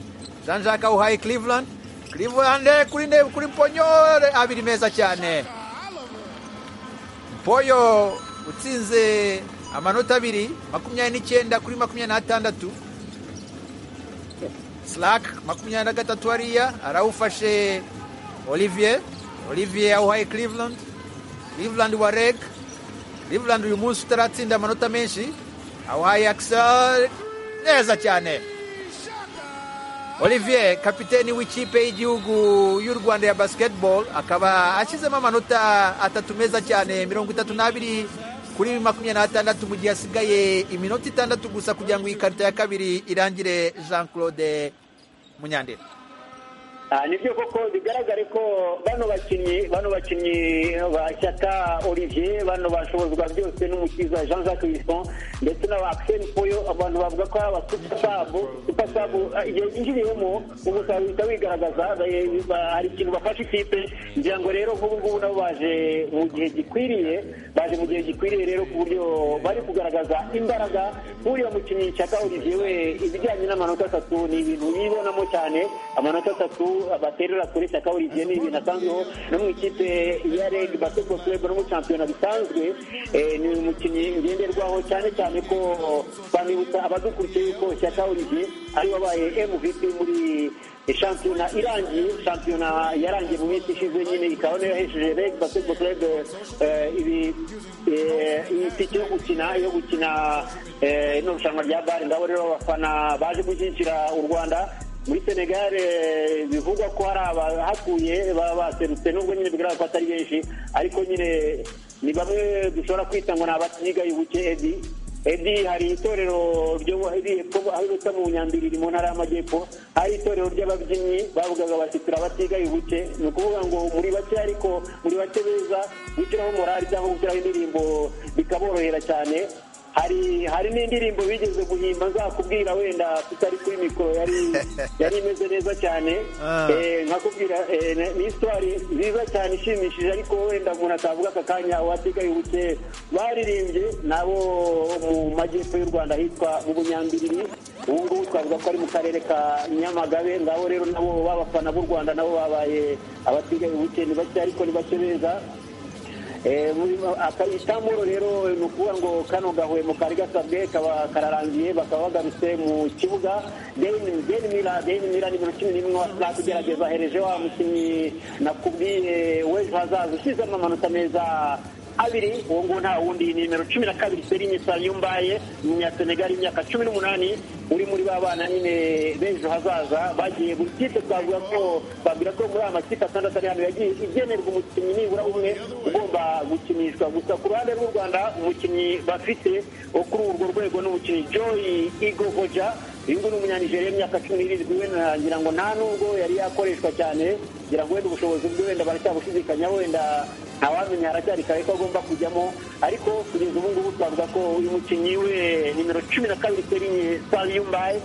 jean jacques awuhaye cleveland cleveland kuri ne kuri ponyo abiri meza cyane poyo utsinze amanota abiri makumyabiri n'icyenda kuri makumyabiri n'atandatu slack makumyabiri na gatatu hariya arawufashe olivier olivier awuhaye cleveland cleveland wa reg cleveland uyu munsi utaratsinda amanota menshi awuhaye axel neza cyane olivier kapiteni w'ikipe y'igihugu y'u rwanda ya basketball akaba ashyizemo amanota atatu meza cyane mirongo itatu n'abiri kuri makumyabiri n'atandatu mu gihe hasigaye iminota itandatu gusa kugira ngo iyi karita ya kabiri irangire jean claude munyandera Ah, nibyo koko bigaragare ko bano bakinnyi bano bakinnyi ba shyaka olivier bano bashobozwa byose n'umukiza jean jacques wilson ndetse na ba axel poyo abantu bavuga ko aba super sabu super sabu ah, igihe yinjiriyemo umusaruro uhita wigaragaza Ba- ba- hari ikintu bafashe ikipe ngira ngo rero nk'ubu ngubu nabo baje mu gihe gikwiriye baje mu gihe gikwiriye rero ku buryo bari kugaragaza imbaraga nk'uriya mukinnyi shyaka olivier we ibijyanye n'amanota atatu ni ibintu yibonamo cyane amanota atatu baterera kuri shyaka olivier ni ibintu asanzweho no mu ikipe ya reg basketball club no mu shampiyona bisanzwe eh, ni umukinnyi ngenderwaho cyane cyane ko bamwibutsa abadukurikiye yuko shyaka olivier ari we wabaye mvp muri shampiyona irangiye shampiyona yarangiye mu minsi ishize nyine ikaba niyo yahesheje reg basketball club eh, ibi eh, iyi tike yo gukina yo gukina eh, ino rushanwa rya bare ndabo rero abafana baje gushyigikira u rwanda muri senegal eh, bivugwa ko hari abahatuye baba baserutse nubwo nyine bigaragara ko atari benshi ariko nyine ni bamwe dushobora kwita ngo ni abatigaye ubuke edi edi hari itorero ryo riri hepfo aho bita mu nyambiri riri mu ntara y'amajyepfo hari itorero ry'ababyinnyi bavugaga bati turabatigaye ubuke ni ukuvuga ngo muri bake ariko muri bake beza gushyiraho morali cyangwa gushyiraho indirimbo bikaborohera cyane hari hari n'indirimbo bigeze guhimba nzakubwira wenda tutari kuri mikoro yari yari imeze neza cyane Ah. Eh, nkakubwira eh, ni- ni histoire nziza cyane ishimishije ariko wenda umuntu atavuga aka kanya uwasigaye ubuke baririmbye nabo mu majyepfo y'u rwanda hitwa mu bunyambiriri ubu ngubu twavuga ko ari mu karere ka nyamagabe ngabo rero nabo b'abafana b'u rwanda nabo babaye abasigaye ubuke ni bake ariko ni bake beza Eh, muri- aka- itamuro rero ni ukuvuga ngo kano gahwemo kari gasabwe kaba kararangiye bakaba bagarutse mu kibuga deni Deni mira deni mira nimero cumi n'imwe wasanga kugerageza ahereje wa mukinnyi nakubwiye w'ejo hazaza ushyizemo amanota meza abiri uwo nguwo nta wundi ni nimero cumi na kabiri Serigne Sayumbaye umunyasenegali imyaka cumi n'umunani uri muri ba bana nyine b'ejo hazaza bagiye buri kipe twavuga ko babwira ko muri aya makipe atandatu ari hano yagiye igenerwa umukinnyi nibura umwe ugomba gukinishwa gusa ku ruhande rw'u Rwanda umukinnyi bafite wo kuri urwo rwego ni umukinnyi Joy Igovoja uyu nguyu ni umunyanijeriya w'imyaka cumi n'irindwi wenda ngira ngo nta nubwo yari yakoreshwa cyane ngira ngo wenda ubushobozi bwe wenda baracyabushidikanya wenda ntawamenya haracyari kare ko agomba kujyamo ariko kugeza ubu ngubu twavuga ko uyu mukinnyi we nimero cumi na kabiri serinye sariyumbaye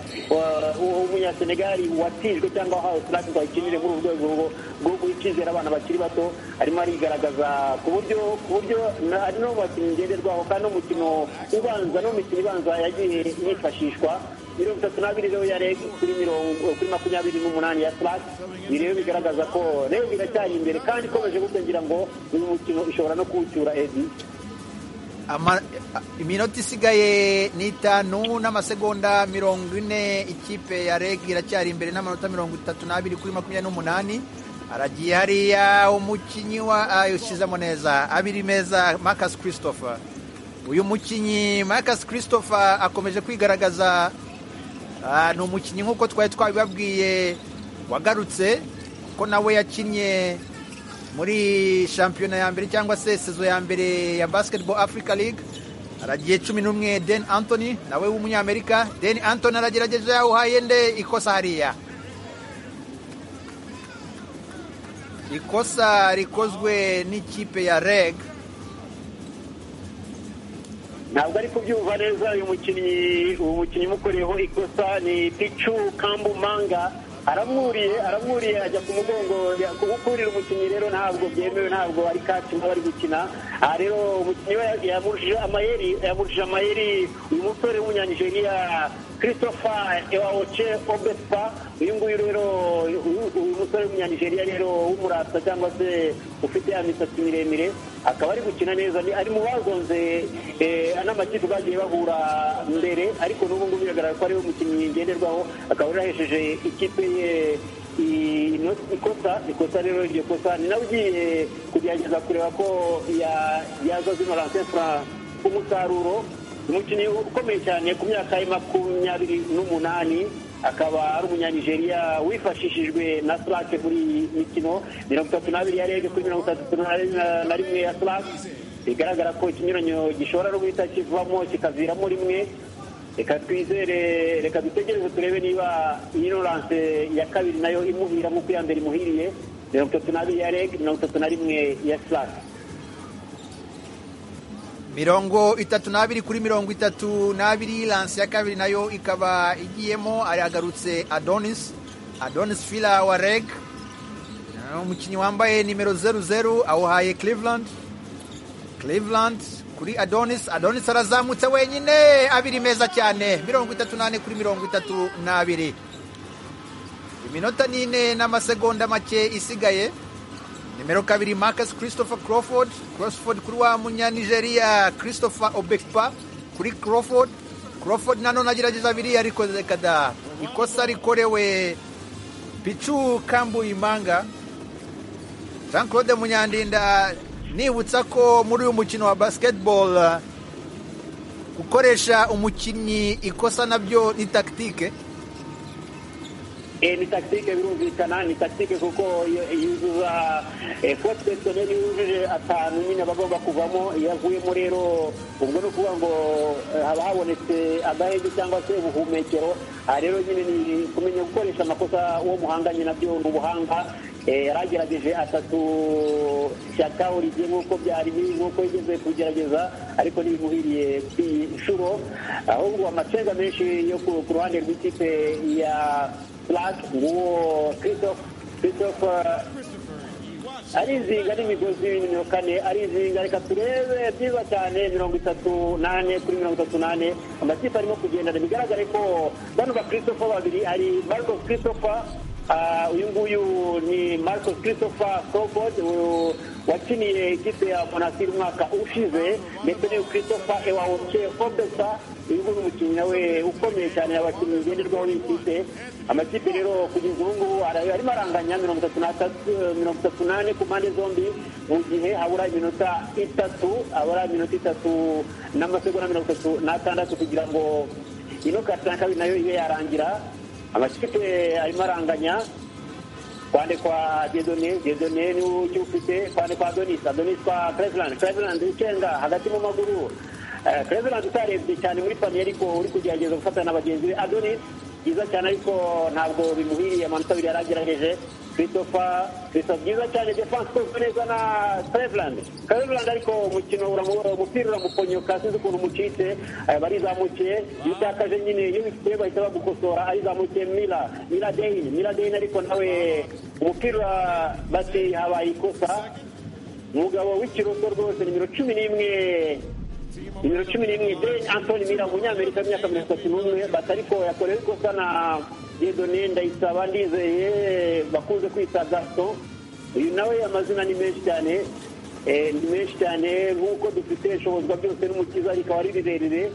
umunyasenegali watijwe cyangwa wahawe sirati ngo ayikinire muri uru rwego rwo- rwo guha icyizere abana bakiri bato arimo arigaragaza ku buryo ku buryo na- ari no mu bakinnyi ngenderwaho kandi n'umukino ubanza n'umukino ibanza yagiye yifashishwa mirongo itatu n'abiri rero ya reg kuri mirongo kuri makumyabiri n'umunani ya slash ni rero bigaragaza ko reg iracyari imbere kandi ikomeje gutya ngira ngo uyu mukino ishobora no kuwucyura edi Ama- iminota isigaye ni itanu n'amasegonda mirongo ine ikipe ya reg iracyari imbere n'amanota mirongo itatu n'abiri kuri makumyabiri n'umunani haragiye hariya umukinnyi wa ah, ushyizemo neza abiri meza marcus christopher uyu mukinnyi marcus christopher akomeje kwigaragaza Ah, ni umukinnyi nk'uko twari twabibabwiye wagarutse ko nawe yakinnye muri shampiyona ya mbere cyangwa se sezo ya mbere ya basketball africa league aragiye cumi n'umwe den anthony nawe w'umunyamerika den anthony aragerageje yawuhaye nde ikosa hariya ikosa rikozwe n'ikipe ya reg ntabwo ari kubyumva neza uyu mukinnyi uwo mukinnyi umukoreyeho ikosa ni picu kambu manga aramwuriye aramwuriye ajya ku mugongo ya- ku- gukurira umukinnyi rero ntabwo byemewe ntabwo ari kati nka bari gukina aha rero umukinnyi we yamurije amayeri yamurije amayeri uyu musore w'umunyanijeriya christopher ewaoche obespa uyu nguyu rero uyu- uyu musore w'umunyanijeriya rero w'umurasa cyangwa se ufite ya misatsi miremire akaba ari gukina neza Ni- ari mu bazonze eh, n'amakipe bagiye bahura mbere ariko n'ubu ngubu biragaragara ko ariwe mukinnyi ngenderwaho akaba yarahesheje ikipe ye i- ino- ikosa ikosa rero iryo kosa ni nawe ugiye kugerageza kureba ko ya- yaza zino lansefura umusaruro umukinnyi ukomeye cyane ku myaka ye makumyabiri n'umunani akaba ari umunyanijeriya wifashishijwe na slake muri iyi mikino mirongo itatu n'abiri ya rege kuri mirongo itatu na- na rimwe ya slake bigaragara ko ikinyuranyo gishobora no guhita kivamo kikaviramo rimwe reka twizere reka dutegereze turebe niba inoranse ya kabiri nayo imuhira nk'uko iya mbere imuhiriye mirongo itatu n'abiri ya reg mirongo itatu na rimwe ya slake mirongo itatu n'abiri kuri mirongo itatu n'abiri lanse ya kabiri nayo ikaba igiyemo aragarutse adonis adonis fila wa reg Ah, umukinnyi wambaye nimero zeru zeru awuhaye cleveland cleveland kuri adonis adonis arazamutse wenyine abiri meza cyane mirongo itatu n'ane kuri mirongo itatu n'abiri iminota n'ine n'amasegonda make isigaye nimero kabiri marcus christopher crawford crawford kuri wa munyanigeriya christopher obekpa kuri crawford crawford nanone agerageza abiri yarikoze kada ikosa rikorewe picu kambu imanga jean claude munyandinda nibutsa ko muri uyu mukino wa basketball uh, gukoresha umukinnyi ikosa nabyo ni takitike Eh, ni tactique birumvikana ni tactique kuko y- yuzuza eh, force personnel yujuje atanu nyine aba agomba kuvamo iyo avuyemo rero ubwo ni ukuvuga ngo eh, haba habonetse agahenge cyangwa se ubuhumekero aha rero nyine ni kumenya gukoresha amakosa uwo muhanganye nabyo ni ubuhanga Eh, yaragerageje atatu shyaka olivier nk'uko byari biri nk'uko yigeze kugerageza ariko ntibimuhiriye ku nshuro ahubwo amacenga menshi yo ku ku ruhande rw'ikipe ya Black nguwo Christophe Christophe arizinga n'imigozi y'imino kane arizinga reka turebe byiza cyane mirongo itatu n'ane kuri mirongo itatu n'ane amakipe arimo kugendana bigaragare ko bano ba christopher babiri ari marcos christopher Ah, uyu nguyu ni marcos christopher sobod uyu wakiniye ikipe ya monastir umwaka ushize ndetse n'uyu christopher ewawoce obesa uyu nguyu ni umukinnyi nawe ukomeye cyane abakinnyi ngenderwaho b'ikipe amakipe rero kugeza ubu ngubu ara- arimo aranganya mirongo itatu n'atatu mirongo itatu n'ane ku mpande zombi mu gihe habura iminota itatu habura iminota itatu n'amasegonda mirongo itatu n'atandatu kugira ngo ino karita ya kabiri nayo ibe yarangira amakipe arimo aranganya kwande kwa dedone dedone niwe ujya ufite kwande kwa donis donis kwa cleveland cleveland ucenga hagati mu maguru Eh, cleveland utarebye cyane muri paniye ariko uri kugerageza gufatana na bagenzi be adonis byiza cyane ariko ntabwo bimuhiriye amanota abiri yari agerageje christopher christopher byiza cyane defense ikozwe neza na cleveland cleveland ariko umukino uramubora umupira uramuponyoka sinzi ukuntu umucitse eh, barizamukiye iyo utakaje nyine iyo bifite bahita bagukosora arizamukiye mila mila deyin mila deyin ariko nawe umupira bate habaye ikosa umugabo w'ikirundo rwose nimero cumi n'imwe nimero cumi n'imwe Jane Anthony Miller umunyamerika w'imyaka mirongo itatu n'umwe bata ariko yakorewe ikosa na Dieudonné Ndayisaba Ndizeye bakunze kwita Gaston uyu nawe amazina ni menshi cyane eh, ni menshi cyane nk'uko dufite ishobozwa byose n'umukiza rikaba ari rirerire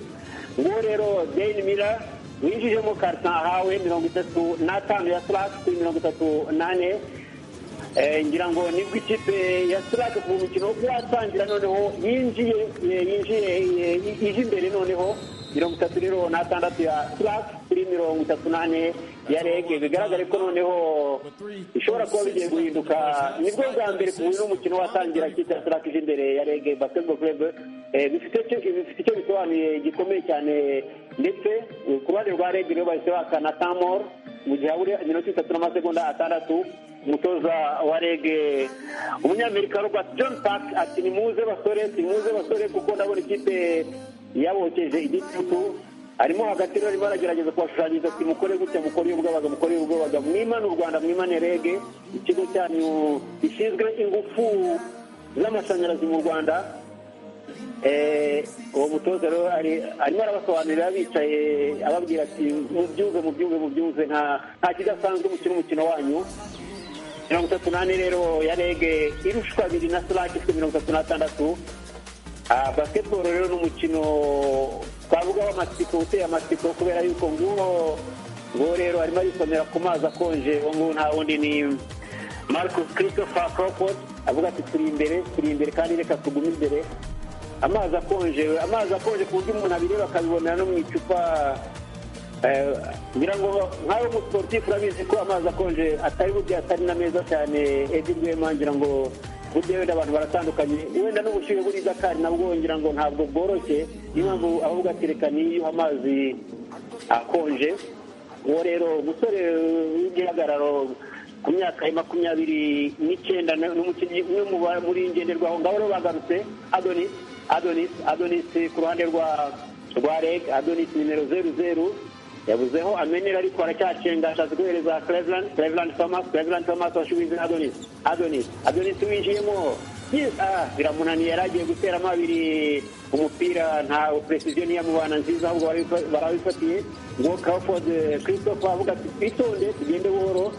nguwo rero Jane Miller winjijemo karita ahawe mirongo itatu n'atanu ya slack kuri mirongo itatu n'ane Eh, ngira ngo nibwo ikipe ya sirake ku mukino watangira noneho yinjiye eh, yinjiye eh, ije imbere noneho mirongo itatu rero n'atandatu ya sirake kuri mirongo itatu n'ane ya rege bigaragare ko noneho bishobora kuba bigiye guhinduka nibwo bwa mbere ku buryo umukino watangira ikipe ya sirake ije imbere ya rege basketball club Eh, bifite icyo bifite icyo bisobanuye gikomeye cyane ndetse eh, ku ruhande rwa rege rero bahise bakana tamoro mu gihe habura iminota itatu n'amasegonda atandatu umutoza wa rege umunyamerika robert john park ati nimuze basore nimuze basore kuko ndabona ikipe yabokeje igitutu arimo hagati rero arimo aragerageza kubashushanyiriza ati mukore gutya mukore ubwabaga mukore ubwabaga mwimane u rwanda mwimane rege ikigo cyanyu gishinzwe ingufu z'amashanyarazi mu rwanda Eh, uwo mutoza rero ari- arimo arabasobanurira bicaye ababwira ati mubyuze mubyuze mubyuze nta nta kidasanzwe mukina umukino wanyu mirongo itatu n'ane rero ya rege irushwa abiri na sirake ifite mirongo itatu n'atandatu Ah, basketball rero ni umukino twavuga w'amatsiko uteye amatsiko kubera yuko nguwo nguwo rero arimo arisomera ku mazi akonje uwo nguwo nta wundi ni marcus christopher crawford avuga ati turi imbere turi imbere kandi reka tugume imbere amazi akonje amazi akonje ku buryo umuntu abireba akabibonera no mu icupa Eh, ngira ngo nkawe umusiporutifu urabizi ko amazi akonje atari burya atari na meza cyane edi rwema ngira ngo burya wenda abantu baratandukanye wenda n'ubushyuhe buri i dakari nabwo ngira ngo ntabwo bworoshye niyo mpamvu abavuga ati reka niyuhe amazi akonje uwo rero umusore w'igihagararo ku myaka ya makumyabiri n'icyenda na- n'umukinnyi umwe mu ba- muri ngenderwaho ngaho rero bagarutse adonis adonis adonis ku ruhande rwa rwa reg adonis nimero zeru zeru yabuzeho amenera ariko aracyacenga ashatse guhereza cleveland cleveland thomas cleveland thomas washubize adonis adonis adonis winjiyemo Yes, ah, biramunaniye yari agiye guteramo abiri umupira nta precision yamubana nziza ahubwo barabifa- barabifatiye ngo crawford eh, christopher avuga ati twitonde tugende buhoro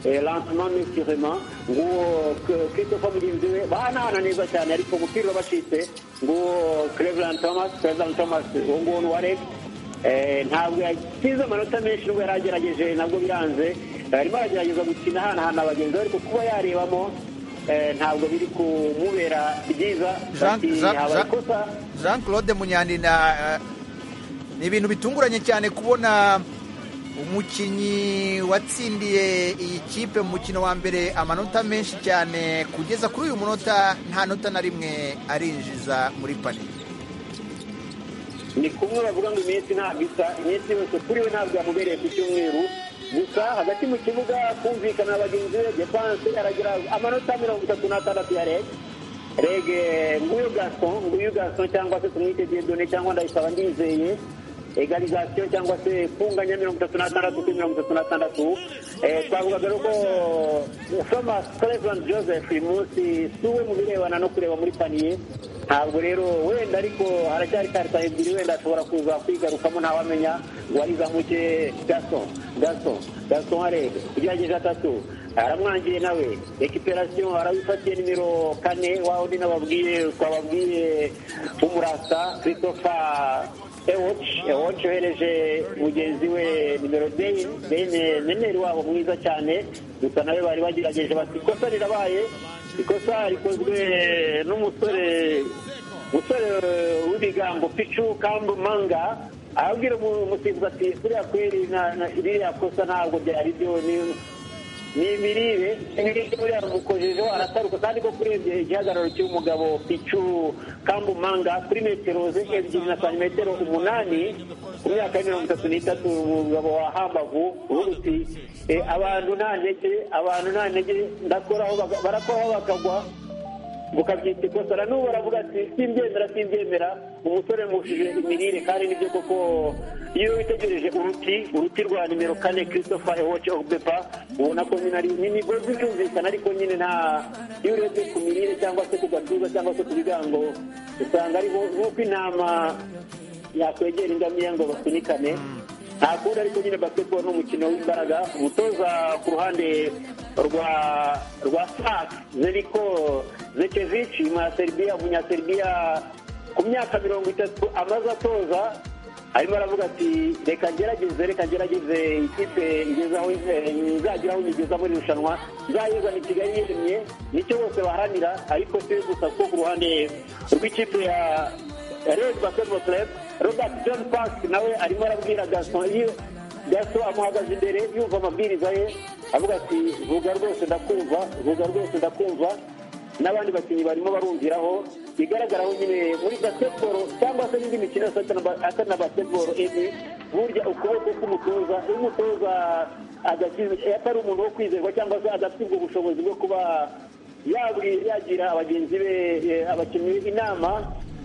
Eh, lancement mesurement nguwo K- christopher mugenzi we bahanahana neza cyane ariko umupira urabacitse nguwo cleveland thomas cleveland thomas uwo nguwo ni wareg ntabwo yakize amanota menshi nubwo yari agerageje nabwo biranze Eh, arimo aragerageza gukina ahanahana abagenzi be ariko kuba yarebamo eh, ntabwo biri kumubera byiza Jean- Bati, Jean- habaye Jean- ikosa jean claude munyani na ni ibintu bitunguranye cyane kubona umukinnyi watsindiye iyi kipe mu mukino wa mbere amanota menshi cyane kugeza kuri uyu munota nta nota na rimwe arinjiza muri paniye ni kumwe bavuga ngo iminsi ntabwo isa iminsi yose kuri we ntabwo yamubereye ku cyumweru gusa hagati mu kibuga kumvikana na bagenzi be defanse aragira amanota mirongo itatu n'atandatu ya rege rege nguyu gason nguyu gason cyangwa se tumwite diedone cyangwa ndayisaba ndizeye egalizasiyo cyangwa se funganya mirongo itatu n'atandatu kuri mirongo itatu n'atandatu Eh, twavugaga rero ko thomas cleveland joseph uyu munsi si we mu birebana no kureba muri paniye ntabwo rero wenda ariko haracyari karita ebyiri wenda ashobora kuza kwigarukamo ntawamenya ngo arizamuke gaso gaso gaso arebe ugerageje atatu aramwangiye nawe ekiperasiyo arawifatiye nimero kane waho ndi nababwiye twababwiye umurasa christopher ewoci uhereje mugenzi we nimero deyi neneri wabo mwiza cyane gusa nawe bari bagerageje bati ikosa rirabaye ikosa rikozwe n'umusore umusore w'ibigango picu kambu manga arabwira umusifuzi ati buriya kweri na- na- ririya kosa ntabwo byari byo ni- ni imirire imirire buriya mukojejeho arataruka kandi ko kurebye igihagararo cy'umugabo picu kambumanga kuri metero ebyiri na santimetero umunani ku myaka ya mirongo itatu n'itatu umugabo wa hambavu uvuga uti "Eh, abantu nta ntege abantu nta ntege ndakoraho baga- barakoraho bakagwa mukabyita ikosa na n'ubu baravuga ati simbyemera simbyemera umusore mushije imirire kandi nibyo koko iyo witegereje uruti uruti rwa nimero kane christopher ewoce obepa ubona ko nyine ari ni imigozi yumvikana ariko nyine nta iyo urebye ku mirire cyangwa se ku gatuza cyangwa se ku bigango usanga ari nko- nk'uko intama yakwegera ingamiya ngo basunikane nta kundi ariko nyine basketball ni umukino w'imbaraga umutoza ku ruhande rwa rwa sak zeriko zekevici umunyaserbiya umunyaserbiya ku myaka mirongo itatu amaze atoza arimo aravuga ati reka ngerageze reka ngerageze ikipe igezaho eh, nzageraho nyigeza muri irushanwa nzayizana i kigali yemye nicyo bose baharanira ariko si we gusa kuko ku ruhande rw'ikipe ya Red Basketball Club Robert John Park nawe arimo arabwira Gaston iyo Gaston amuhagaze imbere yumva amabwiriza ye avuga ati vuga rwose ndakumva vuga rwose ndakumva n'abandi bakinnyi barimo barumviraho bigaragaraho nyine muri basketball cyangwa se n'indi mikino yose atari na- atari na basketball ebi burya ukuboko k'umutoza iyo umutoza adasize- iyo atari umuntu wo kwizerwa cyangwa se adafite ubwo bushobozi bwo kuba yabwi- yagira abagenzi be eh, abakinnyi inama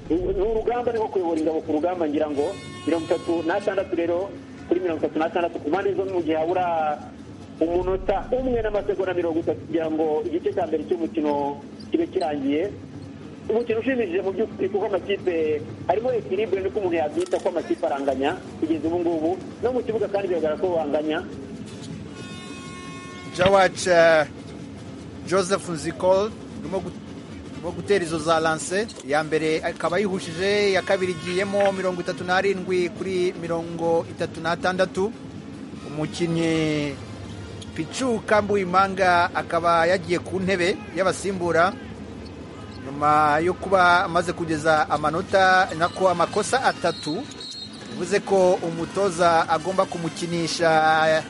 ni urugamba niho kuyobora ingabo ku rugamba ngira ngo mirongo itatu n'atandatu rero kuri mirongo itatu n'atandatu ku mpande zombi mu gihe habura umunota umwe n'amasegonda mirongo itatu kugira ngo igice cya mbere cy'umukino kibe kirangiye umukino ushimishije mu by'ukuri kuko amakipe harimo ekiribure niko umuntu yabyita ko amakipe aranganya kugeza ubu ngubu no mu kibuga kandi bigaragara ko banganya jawac eh, joseph nzikol urimo gu- urimo gutera izo za lanse iya mbere akaba yihujije iya kabiri igiyemo mirongo itatu n'arindwi kuri mirongo itatu n'atandatu umukinnyi picu kambuimanga akaba yagiye ku ntebe y'abasimbura nyuma yo kuba amaze kugeza amanota nako amakosa atatu bivuze ko umutoza agomba kumukinisha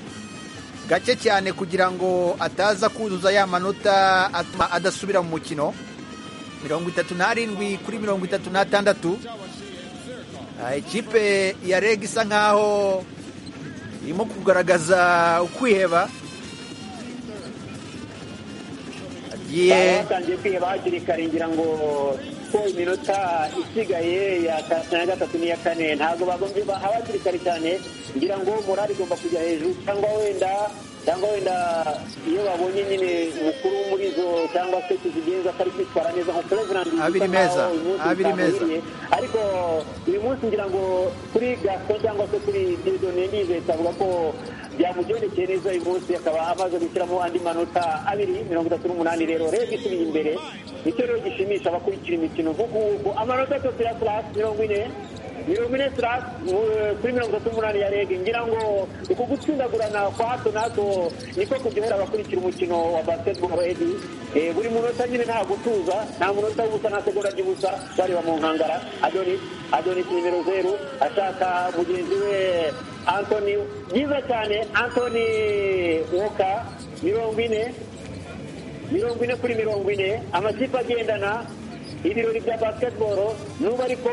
gake cyane kugira ngo ataza kuzuza ya manota atuma adasubira mu mukino mirongo itatu n'arindwi kuri mirongo itatu n'atandatu Ah, ikipe ya reg isa nkaho irimo kugaragaza ukwiheba baba agiye batangiye kwiheba hakiri kare ngira ngo ko iminota isigaye ya gatatu na gatatu n'iya kane ntabwo bagombye bahaba hakiri kare cyane ngira ngo morali igomba kujya hejuru cyangwa wenda cyangwa wenda iyo babonye nyine umukuru wo muri zo cyangwa se tuzigenza atari kwitwara neza nko Cleveland bisa Abiri nkaho meza, uyu munsi abiri meza. bitamuhiriye. ariko uyu munsi ngira ngo kuri gaston cyangwa se kuri didone ndizeye avuga ko byamugendekeye neza uyu munsi akaba amaze gushyiramo andi manota abiri mirongo itatu n'umunani rero rero isubiye imbere nicyo rero gishimisha abakurikira imikino kuko ubu amanota atatu ya class mirongo ine mirongo ine class mu- kuri mirongo itatu n'umunani ya rege ngira ngo uku gutsindagurana kwa hato na hato niko kuryohera abakurikira umukino wa basketball edi Eh, buri munota nyine nta gutuza nta munota w'ubusa nta segonda ry'ubusa bareba mu nkangara adonis adonis nimero zeru ashaka mugenzi we antoni byiza cyane antoni woka mirongo ine mirongo ine kuri mirongo ine amakipe agendana ibirori bya basketball nubwo ariko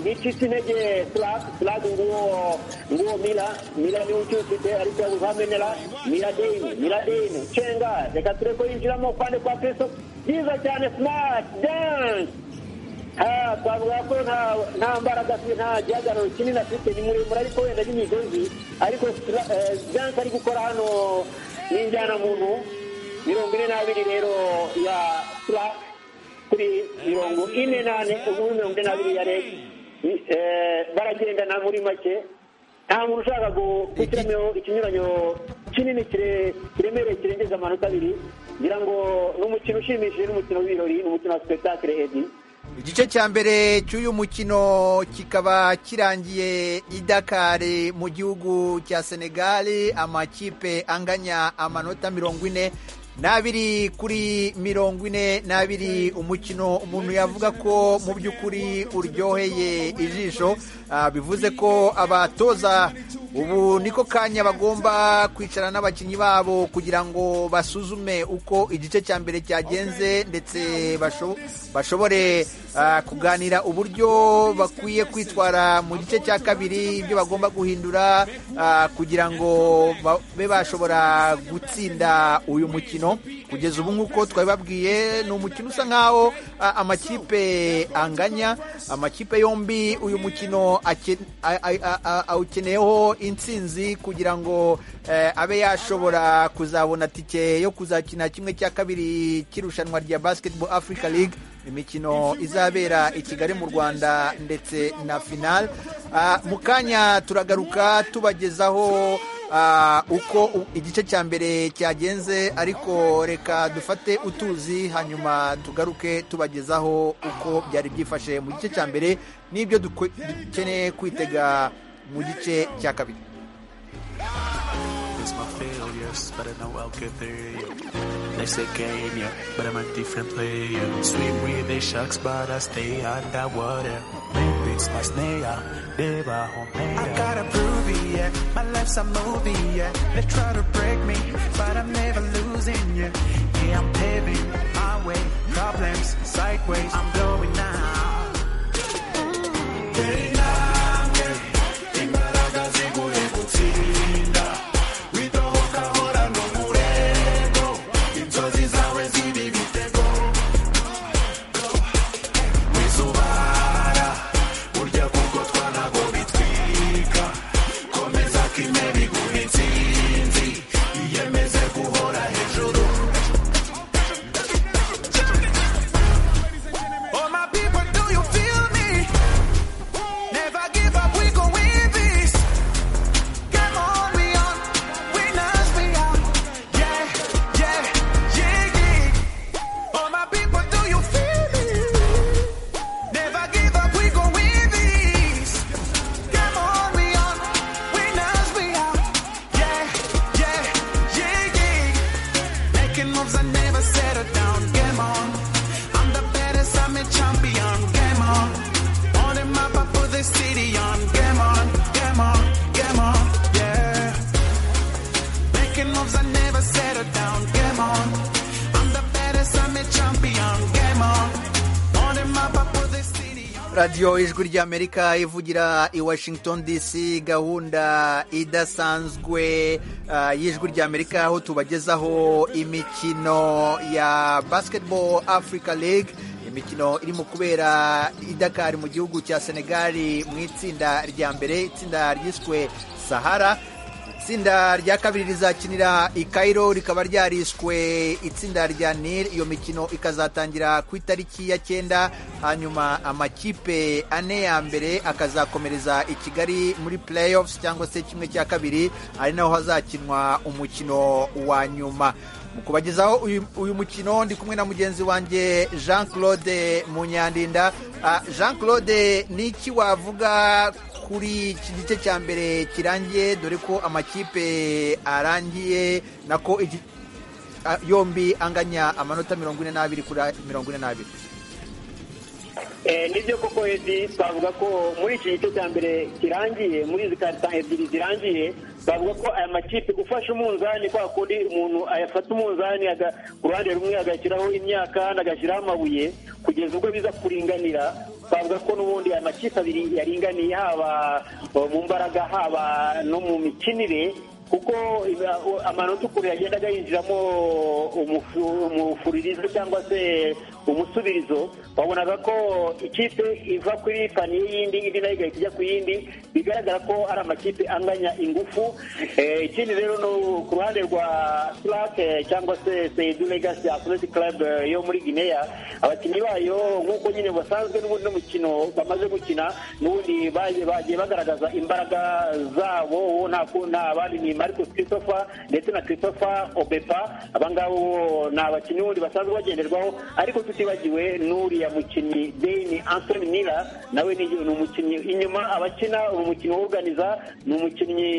nticitse intege flag flag nguwo nguwo mila mila niwe ucyufite ariko yabuze hamenera miradeni miradeni cenga reka turebe ko yinjiramo kwande kwa kristo byiza cyane smart dance Ah, twavuga ko nta nta mbaraga afite nta gihagararo kinini afite ni muremure ariko wenda n'imigozi ariko stra- eh, dance ari gukora hano ni injyanamuntu mirongo ine n'abiri rero ya sura kuri mirongo ine n'ane ubundi mirongo ine n'abiri ya rege baragendana muri make nta muntu ushaka gu- gushyiramo ikinyuranyo kinini kire- kiremereye kirengeza amanota abiri ngira ngo ni umukino ushimishije ni umukino w'ibirori ni umukino wa sipetakire edi igice cya mbere cy'uyu mukino kikaba kirangiye i Dakar mu gihugu cya senegali amakipe anganya amanota mirongo ine n'abiri kuri mirongo ine n'abiri umukino umuntu yavuga ko mu by'ukuri uryoheye ijisho Ah, bivuze ko abatoza ubu niko kanya bagomba kwicara n'abakinnyi babo kugira ngo basuzume uko igice cya mbere cyagenze ndetse basho- bashobore ah, kuganira uburyo bakwiye kwitwara mu gice cya kabiri ibyo bagomba guhindura ah, kugira ngo babe bashobora gutsinda uyu mukino kugeza ubu nk'uko twabibabwiye ni umukino usa nk'aho ah, amakipe anganya amakipe yombi uyu mukino ake- a- a- a- awukeneyeho intsinzi kugira ngo eh, abe yashobora kuzabona tike yo kuzakina kimwe cya kabiri cy'irushanwa rya basketball africa league imikino izabera i kigali mu rwanda ndetse na final Ah, mu kanya turagaruka tubagezaho Ah, uko u- igice cya mbere cyagenze ariko reka dufate utuzi hanyuma tugaruke tubagezaho uko byari byifashe mu gice cya mbere n'ibyo dukwe- dukeneye kwitega mu gice cya kabiri It's my failures, but I know I'll get there. yeah. They say game, yeah, but I'm a different player. Swim with the sharks, but I stay underwater. It's my snare, they were home. I gotta prove it, yeah. My life's a movie, yeah. They try to break me, but I'm never losing, yeah. Yeah, I'm paving my way. Problems sideways, I'm blowing now. Oh my people, do you feel me? Never give up, we gon' win this. Come on, we on, winners we are. Yeah, yeah, yeah, yeah. Oh my people, do you feel me? Never give up, we gon' win this. Come on, we on, winners we are. Yeah, yeah, yeah, yeah. Making moves, I never settle down. Game on. I'm the baddest, I'm a champion. Game on. On the map, I put the city on. Game on, game on, game on, yeah. Making moves, I never settle down. Game on. I'm the baddest, I'm a champion. Game on. On the map, I put the city on. radiyo ijwi ry'amerika ivugira i washington dc gahunda idasanzwe ah, y'ijwi ry'amerika aho tubagezaho imikino ya basketball africa league imikino irimo kubera i dakar mu gihugu cya senegali mu itsinda rya mbere itsinda ryiswe sahara itsinda rya kabiri rizakinira i Cairo rikaba ryariswe itsinda rya nil iyo mikino ikazatangira ku itariki ya cyenda hanyuma amakipe ane ya mbere akazakomereza i kigali muri playoffs cyangwa se kimwe cya kabiri ari naho hazakinwa umukino wa nyuma mu kubagezaho uyu- uyu mukino ndi kumwe na mugenzi wanjye jean claude munyandinda Ah, jean claude ni iki wavuga kuri iki gice cya mbere kirangiye dore ko amakipe arangiye nako iki- a- yombi anganya amanota mirongo ine n'abiri kuri a- mirongo ine n'abiri Eh, nibyo koko edi twavuga ko muri iki gice cya mbere kirangiye muri izi karita ebyiri zirangiye twavuga ko aya makipe ufashe umunzani kwa kundi umuntu ayafata umunzani aga- ku ruhande rumwe agashyiraho imyaka ahandi agashyiraho amabuye kugeza ubwo biza kuringanira twavuga ko n'ubundi aya makipe abiri yaringaniye haba eh, mu mbaraga haba no mu mikinire kuko iba- u- amanota ukuntu yagendaga yinjiramo umufuririzo cyangwa se umusubirizo wabonaga ko ikipe iva kuri paniye y'indi indi nayo igahita ijya ku yindi bigaragara ko ari amakipe anganya ingufu Eh, ikindi rero ni ku ruhande rwa turake cyangwa se seidu legasi athletic club eh, yo muri guinea abakinnyi bayo nk'uko nyine basanzwe n'ubundi n'umukino bamaze gukina n'ubundi baje- bagiye bagaragaza imbaraga zabo uwo nta ku- nta bandi ni marcus christopher ndetse na christopher obepa abangabo ni abakinnyi ubundi basanzwe bagenderwaho ariko tutibagiwe n'uriya mukinnyi deni anthony nila nawe ni ni umukinnyi inyuma abakina uyu mukino woganiza ni umukinnyi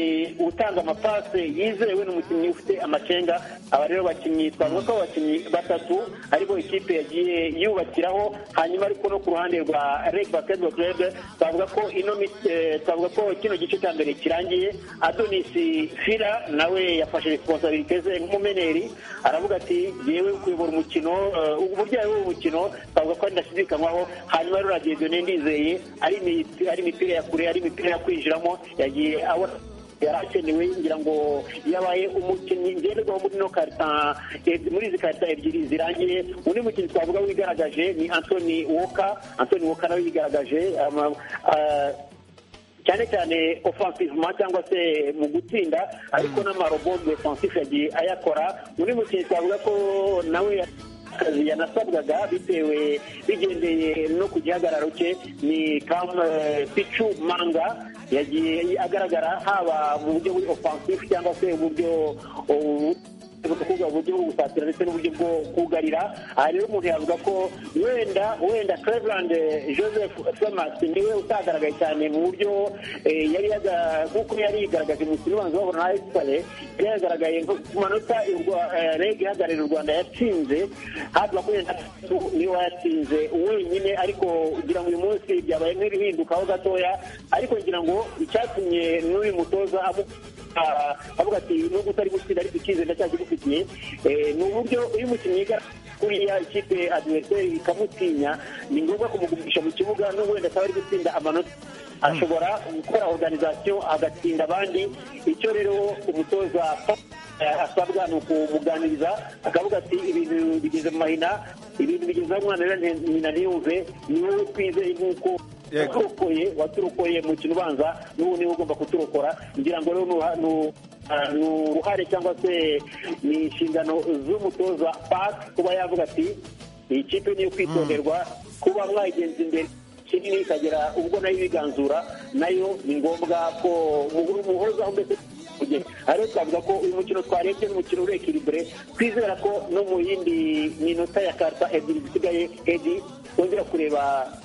utanga amapase yizewe ni umukinnyi ufite amacenga aba rero bakinnyi twavuga ko abakinnyi batatu ariko ikipe yagiye yubakiraho hanyuma ariko no ku ruhande rwa reg basketball club twavuga ko ino mi- eh, twavuga ko kino gice cya mbere kirangiye adonisi fira nawe yafashe responsabilite ze nk'umumeneri aravuga ati yewe kuyobora umukino eh, uburyayi w'umukino twavuga ko ari ndashidikanywaho hanyuma rero radiyo ndizeye ari imi- ari imipira ya kure ari imipira yo kwinjiramo yagiye abona yari akenewe ngira ngo yabaye umukinnyi ngenderwaho muri ino karita eh, muri izi karita ebyiri zirangiye undi mukinnyi twavuga wigaragaje ni anthony woka anthony woka nawe yigaragaje ama- ah, cyane cyane offensivement cyangwa se mu gutsinda ariko n'amarobo defensif yagiye ayakora undi mukinnyi twavuga ko nawe akazi yanasabwaga bitewe bigendeye no ku gihagararo cye ni kam eh, pichu manga yagiye agaragara haba mu buryo offensif cyangwa se uburyo uburyo bwo gusatira ndetse n'uburyo bwo kugarira aha rero umuntu yavuga ko wenda wenda cleveland eh, joseph thomas niwe utagaragaye cyane mu buryo eh, yari yaga- nk'uko yari yigaragaje mu mukino ubanza babona na esipare yari yagaragaye nko ku manota reg ihagarariye u rwanda yatsinze hafi makumyabiri na gatatu niwe yatsinze wenyine ariko kugira ngo uyu munsi byabaye nk'ibihindukaho gatoya ariko ngira ngo icyatumye n'uyu mutoza amu Ah, avuga ati nubwo utari gutsinda ariko icyizere ndacyakigufitiye Eh, ni uburyo iyo umukinnyi yigaragaza kuriya ikipe adiveriseri ikamutinya ni ngombwa kumugumisha mu kibuga nubwo wenda ataba ari gutsinda amanota ashobora gukora organization agatsinda abandi icyo rero umutoza eh, asabwa ni ukumuganiriza akavuga ati ibintu bigeze mu mahina ibintu bigeze aho umwana rero nti- nyina ntiyumve ni wowe twizeye nk'uko Yego. waturokoye waturokoye mu kintu ubanza n'ubu niwe ugomba kuturokora ngira ngo rero nuha- nu- ah, ni uruhare cyangwa se ni inshingano z'umutoza pak kuba yavuga ati iyi kipe niyo kwitonderwa kuba mwayigenza imbere kinini ikagera ubwo nayo ibiganzura nayo ni ngombwa ko muhuru muhozaho mbese Ujye. ariyo twavuga ko uyu mukino twarebye n'umukino uri ekiribure twizera ko no mu yindi minota ya karta ebyiri zisigaye edi wongera kureba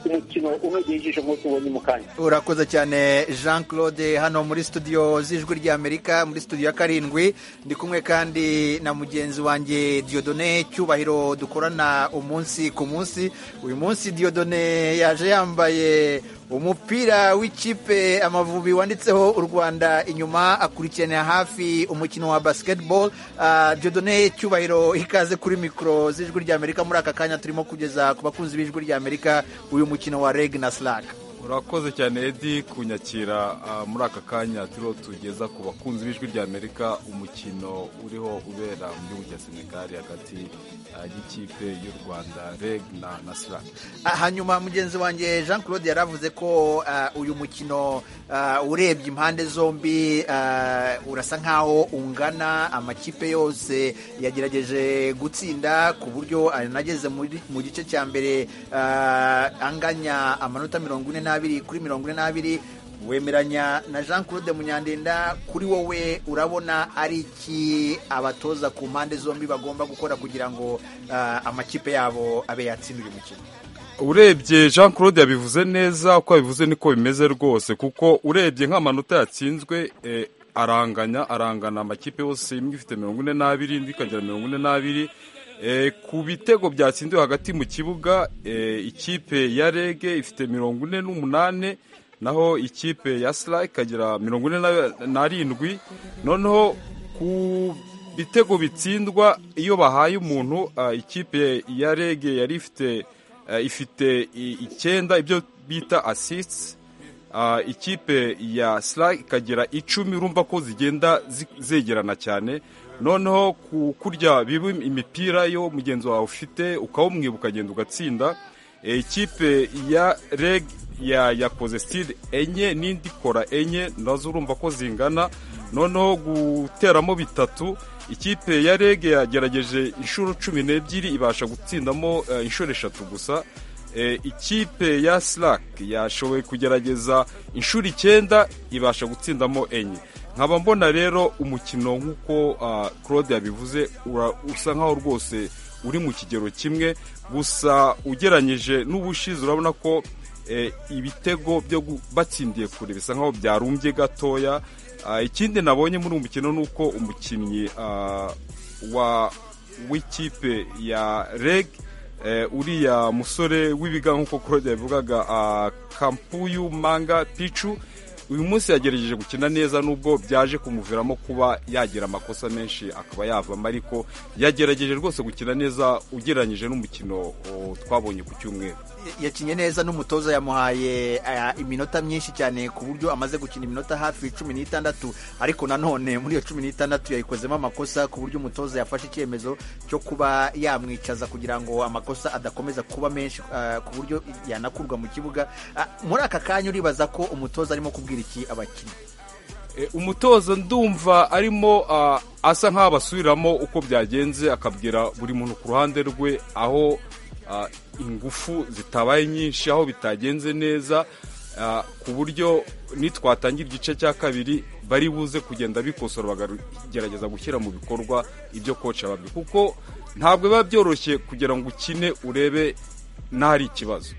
umukino unogeye ijisho nk'uko tubonye mu kanya urakoze cyane jean claude hano muri studio z'ijwi ry'amerika muri studio ya karindwi ndi kumwe kandi na mugenzi wanjye diodone cyubahiro dukorana umunsi ku munsi uyu munsi diodone yaje yambaye umupira w'ikipe amavubi wanditseho u rwanda inyuma akurikiranira hafi umukino wa basketball Ah, diodone cyubahiro ikaze kuri mikoro z'ijwi ry'amerika muri aka kanya turimo kugeza ku bakunzi b'ijwi ry'amerika uyu mukino wa reg na slack urakoze cyane edi kunyakira ah, muri aka kanya turiho tugeza ku bakunzi b'ijwi ry'amerika umukino uriho ubera mu gihugu cya senegali hagati ah, y'ikipe y'u rwanda reg na na sra Ah, hanyuma mugenzi wanjye jean claude yaravuze ko ah, uyu mukino ah, urebye impande zombi ah, urasa nkaho ungana amakipe yose yagerageje gutsinda ku buryo anageze muri- mu gice cya mbere ah, anganya amanota mirongo ine n'abiri kuri mirongo ine n'abiri wemeranya na jean claude munyandenda kuri wowe urabona ari iki abatoza ku mpande zombi bagomba gukora kugira ngo ah, amakipe yabo abe yatsinda uyu mukino urebye jean claude yabivuze neza uko yabivuze niko bimeze rwose kuko urebye nk'amanota yatsinzwe eh, aranganya arangana amakipe yose imwe ifite mirongo ine n'abiri indi ikagira mirongo ine n'abiri Eh, ku bitego byatsindiwe hagati mu kibuga eh, ikipe ya rege ifite mirongo ine n'umunane naho ikipe ya sra ikagira mirongo ine na- n'arindwi noneho ku bitego bitsindwa iyo bahaye umuntu ah, ikipe ya rege yari ifite ah, ifite i- icyenda ibyo bita asisiti ah, ikipe ya sla ikagira icumi urumva ko zigenda zi- zegerana cyane noneho ku kurya biba imipira yo mugenzi wawe ufite ukawumwiba ukagenda ugatsinda Eh, ikipe ya reg ya yakoze stile enye n'indi kora enye nazo urumva ko zingana noneho guteramo bitatu ikipe ya reg yagerageje inshuro cumi n'ebyiri ibasha gutsindamo eh, inshuro eshatu gusa Eh, ikipe ya slack yashoboye kugerageza inshuro icyenda ibasha gutsindamo enye nkaba mbona rero umukino nk'uko ah, claude yabivuze ura- usa nkaho rwose uri mu kigero kimwe gusa ugeranyije n'ubushize urabona ko eh, ibitego byo gu- batsindiye kure bisa nkaho byarumbye gatoya Ah, ikindi nabonye muri uyu mukino ni uko umukinnyi ah, wa w'ikipe ya reg eh, uriya musore w'ibiga nk'uko claude yabivugaga ah, kampuyu manga picu uyu munsi yagerageje gukina neza nubwo byaje kumuviramo kuba yagira amakosa menshi akaba yavamo ariko yagerageje rwose gukina neza ugereranyije n'umukino o, twabonye ku cyumweru yakinnye neza n'umutoza yamuhaye eh, iminota myinshi cyane ku buryo amaze gukina iminota hafi cumi n'itandatu ariko nanone muri iyo cumi n'itandatu yayikozemo amakosa ku buryo umutoza yafashe icyemezo cyo kuba yamwicaza kugira ngo amakosa adakomeza kuba menshi eh, ku buryo yanakurwa mu kibuga Ah, muri aka kanya uribaza ko umutoza arimo kubwira iki abakinnyi E, umutoza ndumva arimo ah, asa nk'aho abasubiramo uko byagenze akabwira buri muntu ku ruhande rwe aho ah, ingufu zitabaye nyinshi aho bitagenze neza ah, ku buryo nitwatangira igice cya kabiri bari buze kugenda bikosora bakagerageza gushyira mu bikorwa ibyo koci yababwiye kuko ntabwo biba byoroshye kugira ngo ukine urebe n'ahari ikibazo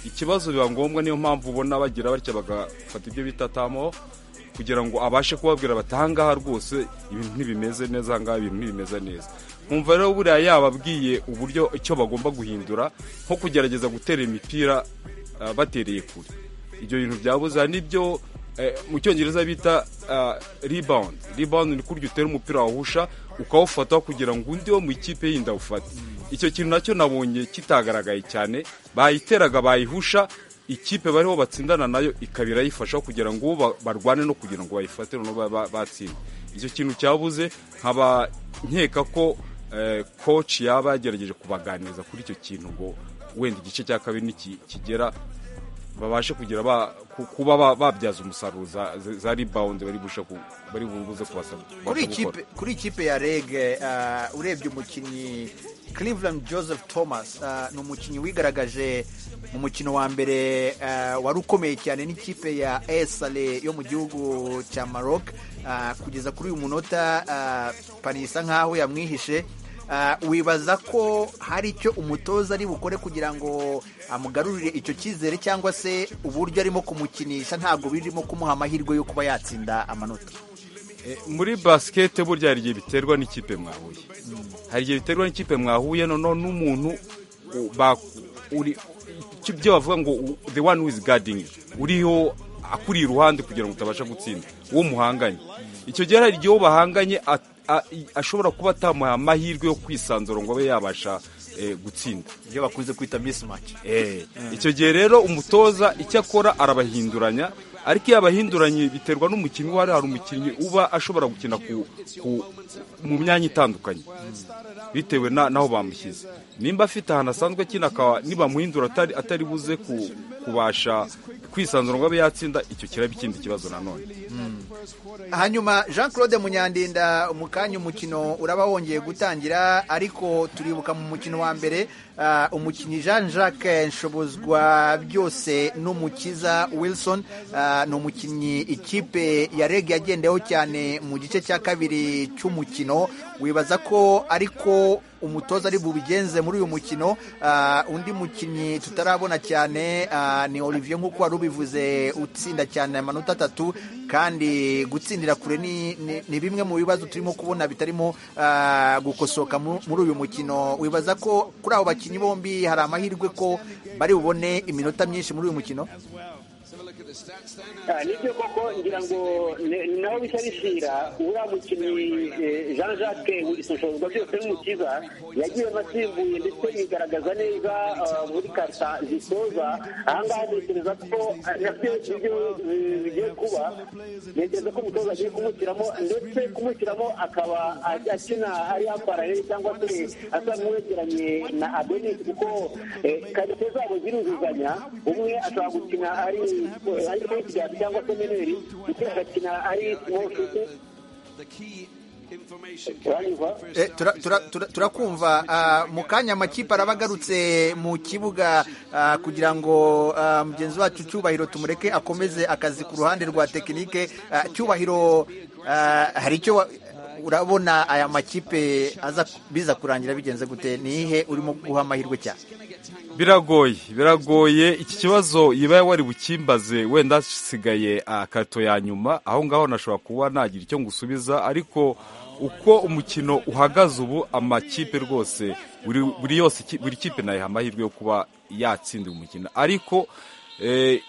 ikibazo biba ngombwa niyo mpamvu ubona bagira batya bagafata ibyo bita tamo kugira ngo abashe kubabwira bati ahangaha rwose ibintu ntibimeze neza ahangaha ibintu ntibimeze neza nkumva rero buriya yababwiye uburyo icyo bagomba guhindura nko kugerageza gutera imipira ah, batereye kure ibyo bintu byabuze hari n'ibyo eh, mu cyongereza bita ah, rebound rebound ni kurya utera umupira wawusha ukawufata kugira ngo undi wo mu ikipe yindi awufate icyo kintu nacyo nabonye kitagaragaye cyane bayiteraga bayihusha ikipe bariho batsindana nayo ikaba irayifasha kugira ngo ba- barwane no kugira ngo bayifate noneho ba- ba- batsinde icyo kintu cyabuze nkaba nkeka ko eh, coach yaba yagerageje kubaganiriza kuri icyo kintu ngo wenda igice cya kabiri niki- kigera babashe kugira ba- ku- kuba ba- babyaza umusaruro za, za- za rebound bari bushe ku- bari buze kubasaba kuri kubasaba gukora. ikipe kuri ikipe ya rege ah, urebye umukinnyi Cleveland Joseph Thomas ah, ni umukinnyi wigaragaje mu mukino wa mbere ah, wari ukomeye cyane n'ikipe ya Esale yo mu gihugu cya Maroc Ah, kugeza kuri uyu munota ah, pani isa nkaho yamwihishe Ah, wibaza ko hari icyo umutoza ari bukore kugira ngo amugarurire icyo cyizere cyangwa se uburyo arimo kumukinisha ntabwo birimo kumuha amahirwe yo kuba yatsinda amanota Eh, muri basikete burya hari igihe biterwa n'ikipe mwahuye hari igihe biterwa n'ikipe mwahuye noneho n'umuntu u- ba- uri- icyo- ibyo bavuga ngo u- the one who is guarding you. uriho akuri iruhande kugira ngo utabasha gutsinda uwo muhanganye icyo gihe hari igihe uwo bahanganye a- a- i- ashobora kuba atamuha amahirwe yo kwisanzura ngo abe yabasha eh, gutsinda ibyo bakunze kwita mismatch icyo gihe rero umutoza icyo akora arabahinduranya ariko iyo abahinduranye biterwa n'umukinnyi uwo ari hari umukinnyi uba ashobora gukina ku, ku, mu myanya itandukanye bitewe na- n'aho bamushyize nimba afite ahantu asanzwe akina akaba nibamuhindura atari, atari buze ku, kubasha kwisanzura ngo abe yatsinda icyo kiraba ikindi kibazo nanone hanyuma jean claude munyandinda mu kanya umukino uraba wongeye gutangira ariko turibuka mu mukino wa mbere ah, umukinnyi jean jacques nshobozwa byose n'umukiza wilson ah, ni umukinnyi ikipe ya reg yagendeyeho cyane mu gice cya kabiri cy'umukino wibaza ko ariko umutoza ari bubigenze muri uyu mukino Ah, undi mukinnyi tutarabona cyane ah, ni olivier nk'uko wari ubivuze utsinda cyane amanota atatu kandi gutsindira kure ni, ni, ni bimwe mu bibazo turimo kubona bitarimo ah, gukosoka mu- muri uyu mukino wibaza ko kuri abo bakinnyi bombi hari amahirwe ko bari bubone iminota myinshi muri uyu mukino Ah, nibyo koko ngira ngo ne- naho bisa bishyira uriya mukinnyi eh, Jean Jacques Wisonshoza byose n'umukiza yagiye asimbuye ndetse yigaragaza neza ah, muri karta zisoza ahangaha ntekereza ko ah, nabyo nibyo eh, bigiye kuba ntekereza ko umutoza agiye kumushyiramo ndetse kumushyiramo akaba a- akina ari apararere cyangwa se asa n'uwegeranye na Adenis kuko eh, karite zabo ziruzuzanya umwe ashobora gukina ari ari pointguard cyangwa se meneri ndetse agakina ari small shooter uranyumva Eh, tura- tura- tura- turakumva Ah, mu kanya amakipe araba agarutse mu kibuga ah, kugira ngo ah, mugenzi wacu cyubahiro tumureke akomeze akazi ku ruhande rwa tekinike Ah, cyubahiro ah, hari icyo wa- urabona aya makipe aza biza kurangira bigenze gute ni ihe urimo guha amahirwe cyane biragoye biragoye iki kibazo yibaye wari bukimbaze wenda hasigaye akato ya nyuma aho ngaho nashobora kuba nagira icyo ngusubiza ariko uko umukino uhagaze ubu amakipe rwose buri buri yose ki- buri kipe nayiha amahirwe yo kuba yatsinda uyu mukino ariko eh,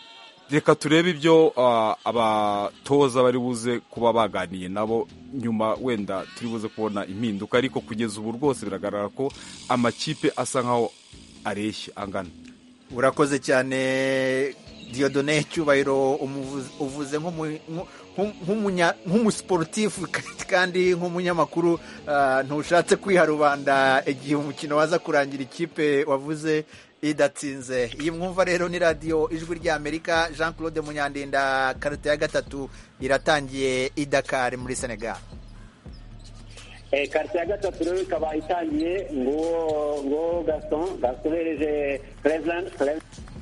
reka turebe ibyo ah, abatoza bari buze kuba baganiye nabo nyuma wenda turi buze kubona impinduka ariko kugeza ubu rwose biragaragara ko amakipe asa nkaho areshya angana urakoze cyane Dieudonne cyubahiro umuvuzi- uvuze nk'umu- nku- nk'umunya- nk'umusiporutifu kandi nk'umunyamakuru ah, ntushatse kwiharubanda igihe umukino waza kurangira ikipe wavuze idatsinze iyi mwumva rero ni radiyo ijwi ry'amerika jean claude munyandinda karita ya gatatu iratangiye i dakar muri senegal Eh, karite ya gatatu rero ikaba itangiye nguwo nguwo gaston gaston hereje president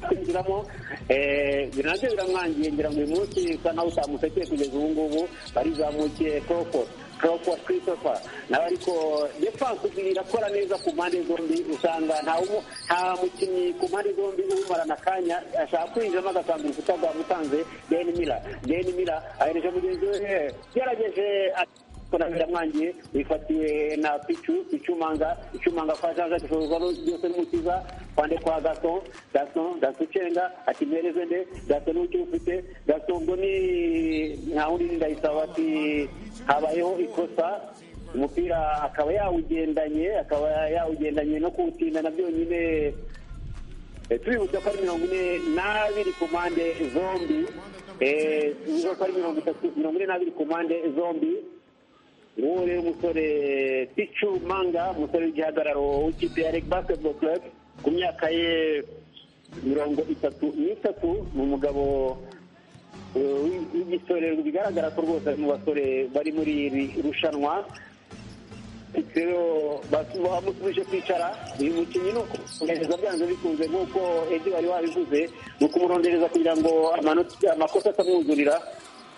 kwinjiramo eh, nabyo biramwangiye ngira ngo uyu munsi usa nawe utamusekeye kugeza ubu ngubu barizamukiye koko Crawford Christopher nawe ariko defense irakora neza ku mpande zombi usanga nta umu- nta mukinnyi ku mpande zombi umarana akanya ashaka kwinjiramo agasanga urukuta rwamutanze Ben Miller Ben Miller ahereje mugenzi we eh, yarageje ati- kora biramwangiye bifatiwe na picu picu manga picu manga kwa jaja kishobora byose n'umukiza kwande kwa gason gason gason cenga ati mpereze nde gason n'uki ufite gason ngo ni nta wundi ni ndayisaba ati habayeho ikosa umupira akaba yawugendanye akaba yawugendanye no kuwutinda na byonyine Eh, tubibutsa ko ari mirongo ine n'abiri ku mpande zombi Eh, tubibutsa ko ari mirongo itatu mirongo ine n'abiri ku mpande zombi uwo rero umusore picu manga umusore w'igihagararo w'ikipe ya reg basketball club ku myaka ye mirongo itatu n'itatu ni umugabo eh, w'i- w'igisore bigaragara ko rwose ari mu basore bari muri iri rushanwa rero basi- bamusubije kwicara uyu mukinnyi ni ukumurondereza byanze bikunze nk'uko edi wari wabivuze ni ukumurondereza kugira ngo amanota- amakosa atamwuzurira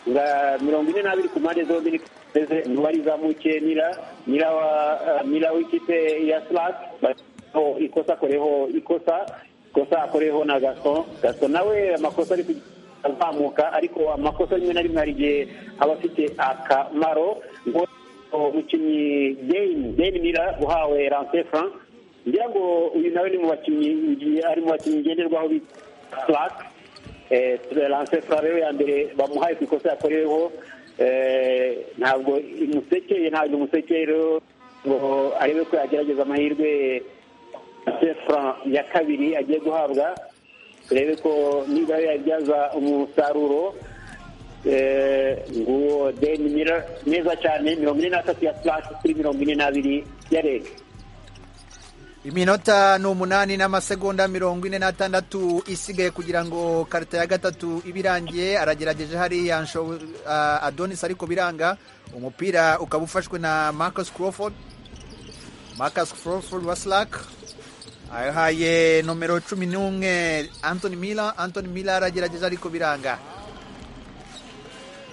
nga mirongo ine n'abiri ku mpande zombi ni Kageze, niwe warizamukiye nira nira wa eh, nira w'ikipe ya slak ikosa akoreho ikosa ikosa akoreho na gason gason nawe amakosa ari ku azamuka ariko amakosa rimwe na rimwe hari igihe aba afite akamaro ngo umukinnyi deni deni mira uhawe rance frank ngira ngo uyu nawe ni mu bakinnyi ngiye- ari mu bakinnyi ngenderwaho bita clark Eh, rance frank rero ya mbere bamuhaye ku ikosa yakoreweho eh, ntabwo imusekeye ntabwo imusekeye rero ngo arebe ko yagerageza amahirwe rance frank ya kabiri agiye guhabwa turebe ko niba yabyaza umusaruro eh, nguwo deni mira neza cyane mirongo ine n'atatu ya purasi kuri mirongo ine n'abiri ya rege iminota ni umunani n'amasegonda mirongo ine n'atandatu isigaye kugira ngo karita ya gatatu ibe irangiye aragerageje hariya nsho- ah, adonis ariko biranga umupira ukaba ufashwe na marcus crawford marcus crawford wa slack ahaye nomero cumi n'umwe anthony miller anthony miller aragerageje ariko biranga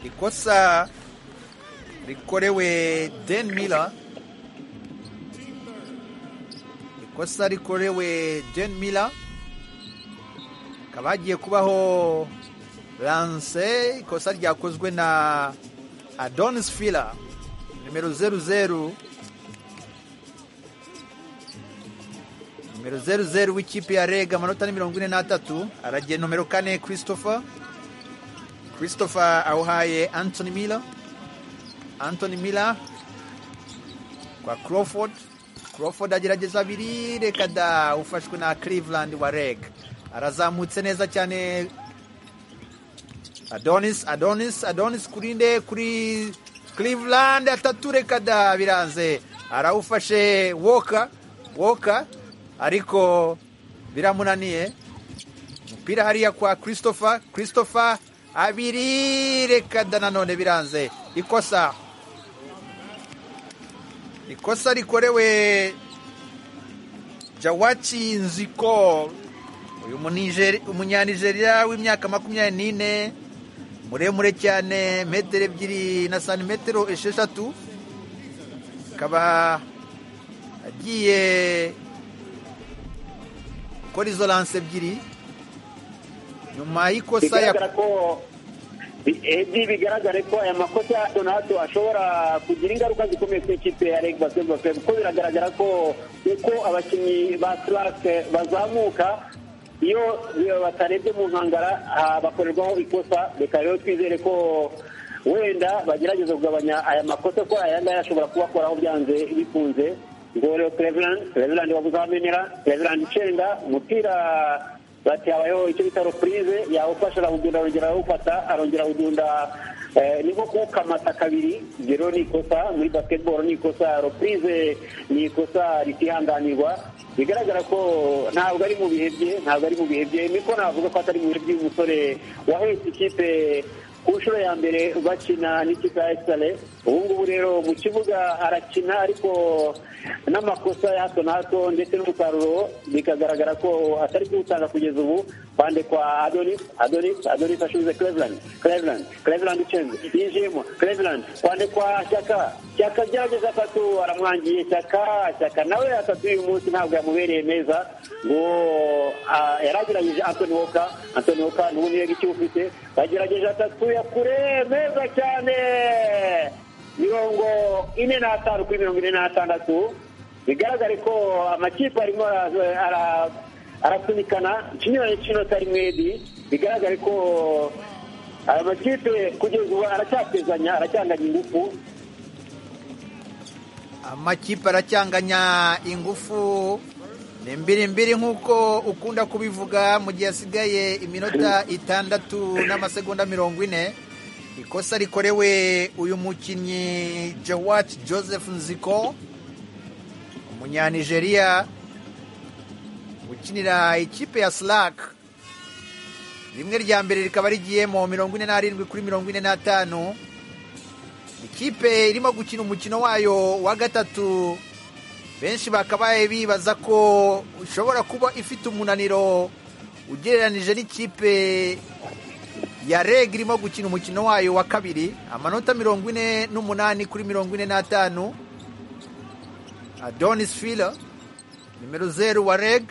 ikosa rikorewe den miller ikosa rikorewe Jen Miller hakaba hagiye kubaho Lance ikosa ryakozwe na Adonis Fila nimero zeru zeru nimero zeru zeru w'ikipe ya Rega amanota ni mirongo ine n'atatu aragiye nomero kane Christopher christopher awuhaye anthony miller anthony miller kwa crawford crawford agerageza abiri reka da ufashwe na cleveland wa reg arazamutse neza cyane adonis adonis adonis kuri nde kuri cleveland atatu reka da biranze arawufashe woka woka ariko biramunaniye umupira hariya kwa christopher christopher abiri reka da nanone biranze ikosa ikosa rikorewe jawaci nziko uyu munijeri- umunyanijeriya w'imyaka makumyabiri n'ine muremure cyane metero ebyiri na santimetero esheshatu akaba agiye gukora izo lanse ebyiri nyuma y'ikosa ya bigaragara ko ebyiri bigaragare ko aya makosa ya hato na hato ashobora kugira ingaruka zikomeye ku ikipe ya reg basketball club kuko biragaragara ko uko abakinnyi ba slake bazamuka iyo batarebye mu nkangara ah, bakorerwaho ikosa reka rero twizere ko wenda bagerageza kugabanya aya makosa ko aya ngaya ashobora kubakoraho byanze bikunze ngo rero cleveland cleveland babuzamenera cleveland icenga umupira bati habayeho icyo bita repurize yawufasha arawudunda arongera arawufata arongera awudunda eh, ni nko kuwukamata kabiri ibyo rero ni ikosa muri basketball ni ikosa repurize ni ikosa ritihanganirwa bigaragara ko ntabwo ari mu bihe bye ntabwo ari mu bihe bye niko navuga ko atari mu bihe by'uyu musore wahetse ikipe ku nshuro ya mbere bakina n'ikipe ya esitare ubu ngubu rero mu kibuga arakina ariko n'amakosa ya hato na hato ndetse n'umusaruro bikagaragara ko atari kuwutanga kugeza ubu bande kwa adonis adonis adonis ashubize cleveland cleveland cleveland ucenze yinjiyemo cleveland bande kwa shyaka shyaka byageze atatu aramwangiye shyaka shyaka nawe atatu uyu munsi ntabwo yamubereye neza ngo ah, yaragerageje antoni woka antoni woka ni umwe icyo ufite bagerageje atatu ya kure meza cyane mirongo ine n'atanu kuri mirongo ine n'atandatu bigaragare ko amakipe arimo ara- ara- arasunikana ikinyuranye cy'inota rimwe di bigaragare ko aya makipe kugeza ubu aracyatezanya aracyanganya ingufu amakipe aracyanganya ingufu ni mbiri mbiri nk'uko ukunda kubivuga mu gihe hasigaye iminota itandatu n'amasegonda mirongo ine ikosa rikorewe uyu mukinnyi jawat joseph nziko umunyanigeriya ukinira ikipe ya slack rimwe rya mbere rikaba rigiyemo mirongo ine n'arindwi kuri mirongo ine n'atanu ikipe irimo gukina umukino wayo wa gatatu benshi bakabaye bibaza ko ishobora kuba ifite umunaniro ugereranije n'ikipe ya reg irimo gukina umukino wayo wa kabiri amanota mirongo ine n'umunani kuri mirongo ine n'atanu adonis fila nimero zeru wa reg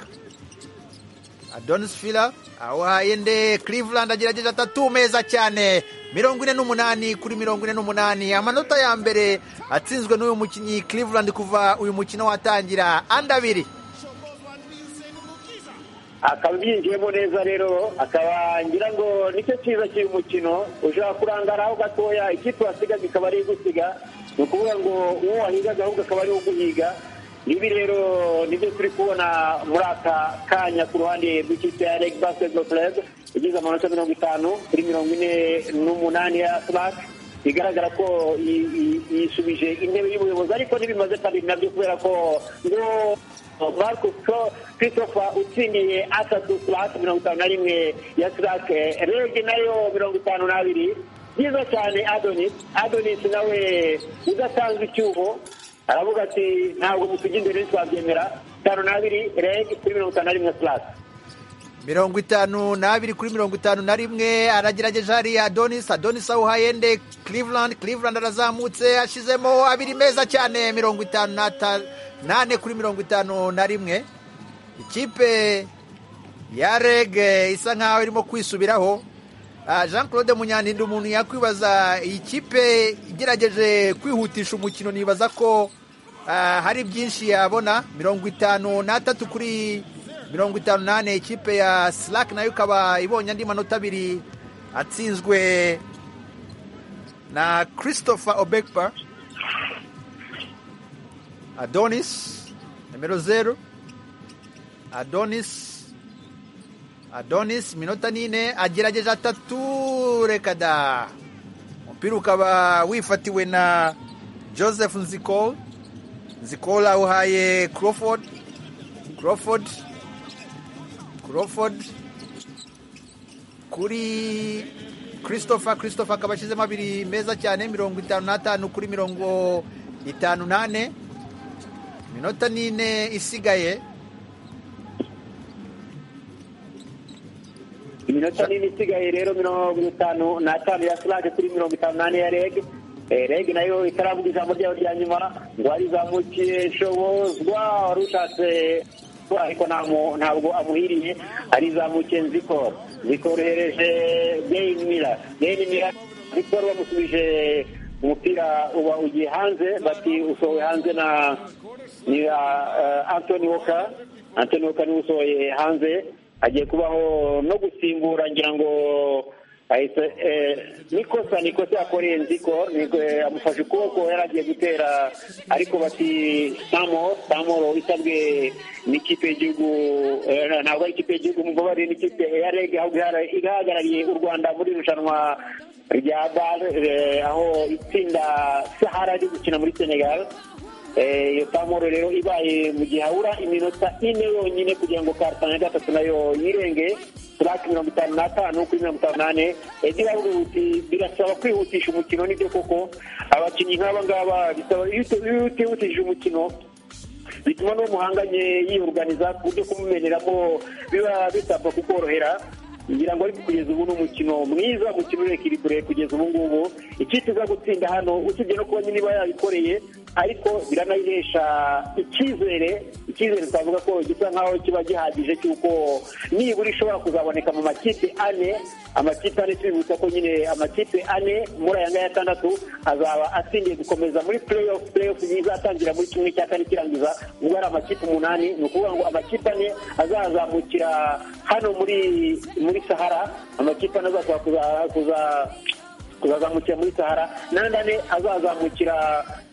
adonis fila awahaye nde cleveland agerageje atatu meza cyane mirongo ine n'umunani kuri mirongo ine n'umunani amanota ya mbere atsinzwe n'uyu mukinnyi cleveland kuva uyu mukino watangira andi abiri akaba yinjiyemo neza rero akaba ngira ngo nicyo cyiza cy'uyu mukino ushobora kurangara aho gatoya ikipe wasigaga ikaba ari igusiga ni ukuvuga ngo uwo wahigaga ahubwo akaba ari uguhiga ibi rero nibyo turi kubona muri aka kanya ku ruhande rw'ikipe ya reg basketball club igize amanota mirongo itanu kuri mirongo ine n'umunani ya slack bigaragara ko i- i- yisubije intebe y'ubuyobozi ariko ntibimaze kabiri nabyo kubera ko ngo marcus Co- christopher utsindiye atatu kurasi mirongo itanu na rimwe ya sirake rege nayo mirongo itanu n'abiri byiza cyane adonis adonis nawe udasanzwe icyuho aravuga ati ntabwo musujya imbere ntitwabyemera itanu n'abiri rege kuri mirongo itanu na rimwe sirake mirongo itanu n'abiri kuri mirongo itanu na rimwe aragerageje hariya adonis adonis awuhaye nde cleveland cleveland arazamutse ashizemo abiri meza cyane mirongo itanu n'ata- n'ane kuri mirongo itanu na rimwe ikipe ya rege isa nkaho irimo kwisubiraho Ah, jean claude munyaninda umuntu yakwibaza iyi kipe igerageje kwihutisha umukino nibaza ko ah, hari byinshi yabona mirongo itanu n'atatu kuri mirongo itanu n'ane ikipe ya slack nayo ikaba ibonye andi manota abiri atsinzwe na christopher obekpa adonis nimero zeru adonis adonis minota nine agerageje atatu reka da umupira ukaba wifatiwe na joseph nzikol nzikol awuhaye crawford crawford crawford kuri christopher christopher akaba ashyizemo abiri meza cyane mirongo itanu n'atanu kuri mirongo itanu n'ane minota nine isigaye iminota nini isigaye rero mirongo itanu n'atanu ya sirage kuri mirongo itanu n'ane ya reg Eh, reg nayo itaravuga ijambo ryayo rya nyuma ngo arizamukiye shobozwa wari ushatse ko ariko nta mu- ntabwo amuhiriye arizamukiye nzikoro zikorohereje gain miller gain miller zikoro bamusubije umupira uba ugiye hanze bati usohowe hanze na ni uh, antony walker antony walker niwe usohoye hanze agiye kubaho no gusimbura ngira ngo ahise eh, nikosa nikosa yakoreye nziko niko- eh, amufashe ukuboko yari agiye gutera ariko bati samo samoro isabwe n'ikipe y'igihugu eh, ntabwo ari ikipe y'igihugu mumbabarire n'ikipe ya reg ahubwo ihara- ihagarariye u rwanda muri irushanwa rya bar eh, aho itsinda sahara riri gukina muri senegal Eh, iyo tamoro rero ibaye mu gihe habura iminota ine yonyine kugira ngo kartana ya gatatu nayo yirenge turaki mirongo itanu n'atanu kuri mirongo itanu n'ane ebyiri aravuga uti birasaba kwihutisha umukino nibyo koko abakinnyi nk'aba ngaba bisaba iyo uti- iyo utihutishije umukino bituma n'uwo muhanganye yiyoruganiza ku buryo kumumeneramo biba bisabwa kukorohera ngira ngo ariko kugeza ubu ni umukino mwiza umukino urekirikure kugeza ubu ngubu ikipe iza gutsinda hano usibye no kuba nyine iba yabikoreye ariko biranayihesha icyizere icyizere twavuga ko gisa nkaho kiba gihagije cy'uko nibura ishobora kuzaboneka mu makipe ane amakipe ane tubibutsa ko nyine amakipe ane muri aya ngaya atandatu azaba atsindiye gukomeza muri play off play off izatangira muri kimwe cya kane kirangiza ubwo ari amakipe umunani ni ukuvuga ngo amakipe ane azazamukira hano muri muri sahara amakipe ane azashobora kuza- kuza kuzazamukira muri sahara n'andi ane azazamukira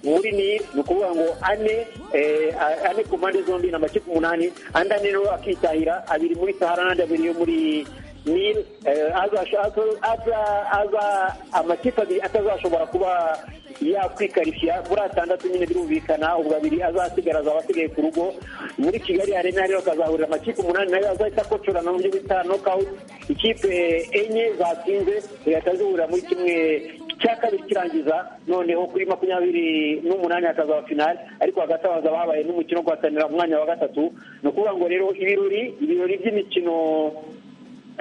muri nil ni ukuvuga ngo ane eh, a- ane ku mpande zombi ni amakipe umunani andi ane rero akitahira abiri muri sahara n'andi abiri yo muri nil Eh, azasho- azo- aza- aza- amakipe abiri atazashobora kuba yakwikarishya muri atandatu nyine birumvikana ubwo abiri azasigara azaba asigaye ku rugo muri kigali arena rero akazahurira amakipe umunani nayo azahita akocorana mu buryo bita nokawuti ikipe enye zatsinze zigahita zihurira muri kimwe cya kabiri kirangiza noneho kuri makumyabiri n'umunani hakazaba finali ariko hagati aho hazaba habaye n'umukino wo guhatanira umwanya wa gatatu ni ukuvuga ngo rero ibirori ibirori by'imikino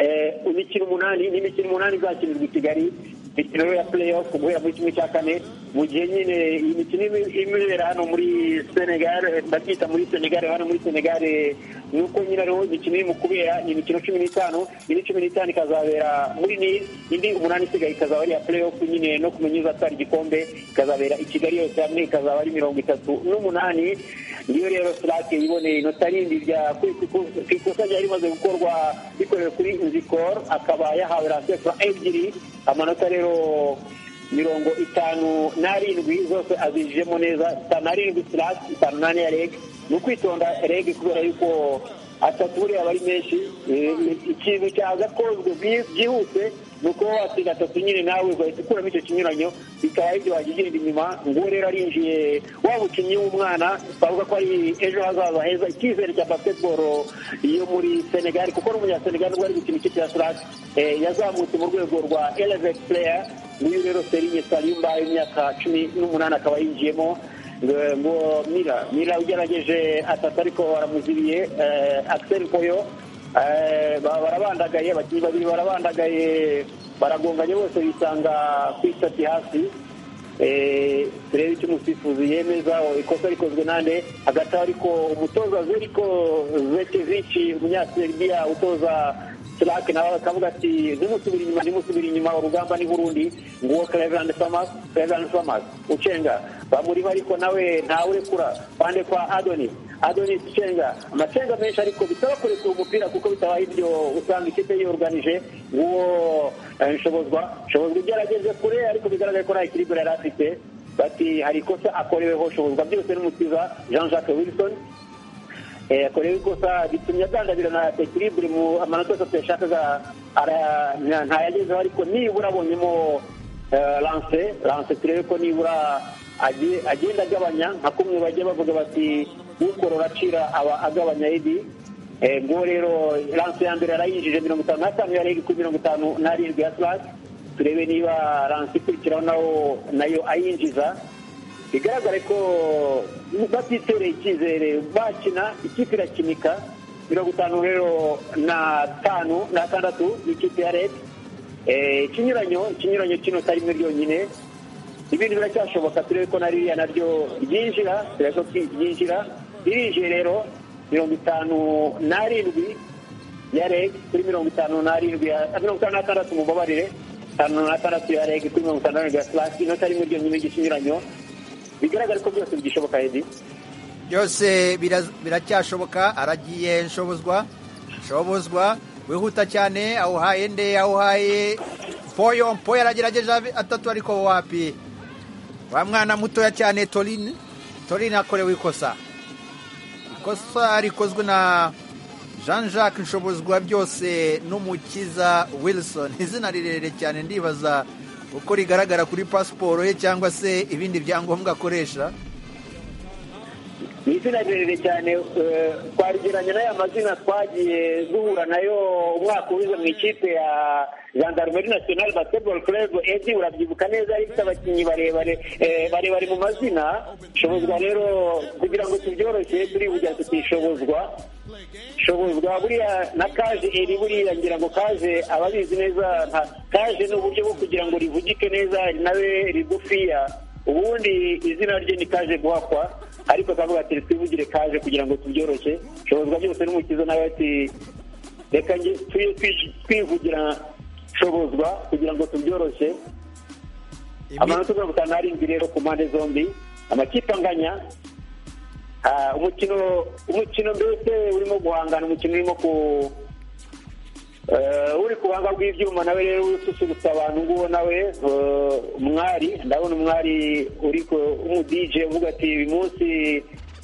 eh, imikino umunani n'imikino umunani izakinirwa i kigali imikino rero ya play off guhera muri kimwe cya kane mu gihe nyine iyi mikino imi- imibera hano muri senegal eh, ndabyita muri senegal hano muri senegal eh, ni uko nyine ariho imikino iri mu kubera ni imikino cumi n'itanu indi cumi n'itanu ikazabera muri nil indi umunani isigaye ikazaba ari iya play off nyine no kumenya uzatwara igikombe ikazabera i kigali yose hamwe ikazaba ari mirongo itatu n'umunani niyo rero sirake yiboneye inota rindi rya ku ikosa ryari rimaze gukorwa bikorewe kuri nzikor akaba yahawe ransefura ebyiri amanota rero mirongo itanu n'arindwi zose azijijemo neza itanu n'arindwi sirake itanu n'ane ya rege ni ukwitonda rege kubera yuko atatu buriya aba ari menshi Eh, ikintu cyaza kozwe byi- byihuse ni uko watsinda atatu nyine nawe ugahita ukuramo icyo kinyuranyo bikaba aribyo wagigirira inyuma nguwo rero arinjiye wa mukinnyi w'umwana twavuga ko ari ejo hazaza heza icyizere cya basketball yo muri senegal kuko n'umunyasenegal ubwo ari gukina ikipe ya srak yazamutse mu rwego rwa elevate player n'uyu rero serinye salimba y'imyaka cumi n'umunani akaba yinjiyemo Eh, ngo mira mira ugerageje atatu ariko baramuzibiye eh, axel poyo eh, ba- barabandagaye abakinnyi babiri barabandagaye baragonganye bose bisanga ku isati hasi Eh, turebe icyo umusifuzi yemeza ikosa rikozwe nande hagati aho ariko umutoza zeriko zekevici umunyaserbia utoza Sirake nawe akavuga ati zimusubira inyuma zimusubira inyuma urugamba ni burundi nguwo Cleveland Farmers Cleveland Farmers ucenga bamurimo ariko nawe ntawe kura bande kwa Adonis adonis cenga amacenga menshi ariko bitaba kureka uwo mupira kuko bitabaye ibyo usanga ikipe yoruganije uwo eh, nshobozwa nshobozwa ibyo yarageze kure ariko bigaragara ko nta kiribura yari afite bati hari ikosa akoreweho nshobozwa byose n'umukiza jean jacques wilson Eh, akorewe ikosa bitumye agandabira na ekiribure mu amanota yose yashakaga ara- nta- ntayagezeho ariko nibura abonyemo eh, lance lance turebe ko nibura agiye- agenda agabanya nka kumwe bajya bavuga bati ukorora acira aba agabanya ibi Eh, ngo rero lance ya mbere yarayinjije mirongo itanu n'atanu yarega kuri mirongo itanu n'arindwi ya slash turebe niba lance ikurikiraho nawo nayo ayinjiza bigaragare ko batitereye icyizere bakina ikipe irakinika mirongo itanu rero na tanu na tandatu ikipe ya leta ikinyuranyo ikinyuranyo kino atari rimwe ryonyine ibintu biracyashoboka turebe ko na ririya naryo ryinjira turebe ko ryinjira ririnjiye rero mirongo itanu n'arindwi ya reg kuri mirongo itanu n'arindwi ya- mirongo itanu n'atandatu mubabarire itanu n'atandatu ya reg kuri mirongo itanu n'arindwi ya slash inota rimwe ryonyine ry'ikinyuranyo bigaragara ko byose bigishoboka edi byose biraz- biracyashoboka aragiye nshobozwa nshobozwa wihuta cyane awuhaye nde awuhaye poyo poyo aragerageje abe- atatu ariko wapi wa mwana mutoya cyane torine torine akorewe ikosa ikosa rikozwe na jean jacques nshobozwa byose n'umukiza wilson izina rirerire cyane ndibaza uko rigaragara kuri pasiporo ye cyangwa se ibindi byangombwa akoresha ni izina rirerire cyane eh, twarigeranya n'aya mazina twagiye duhura nayo umwaka uwize mu ikipe ya gendarmerie nationale basketball club edi urabyibuka neza yari ifite abakinnyi barebare eh, barebare mu mazina shobozwa rero kugira ngo tubyoroshye turibugira tutishobozwa shobozwa buriya na kaje eri buriya ngira ngo kaje ababizi neza nka kaje ni uburyo bwo kugira ngo rivugike neza nawe rigufiya ubundi izina rye ni kaje guhakwa ariko akavuga ati twivugire kaje kugira ngo tubyoroshye shobozwa byose n'umukiza nawe ati reka nge tuye twi- twivugira shobozwa kugira ngo tubyoroshye amanota mirongo itanu n'arindwi rero ku mpande zombi amakipe anganya Ah, umukino umukino mbese urimo guhangana umukino urimo ku eh, uri ku buhanga bw'ibyuma nawe rero ususurutsa abantu nguwo nawe eh, umwari ndabona umwari uri ku- w'umudije uvuga ati uyu munsi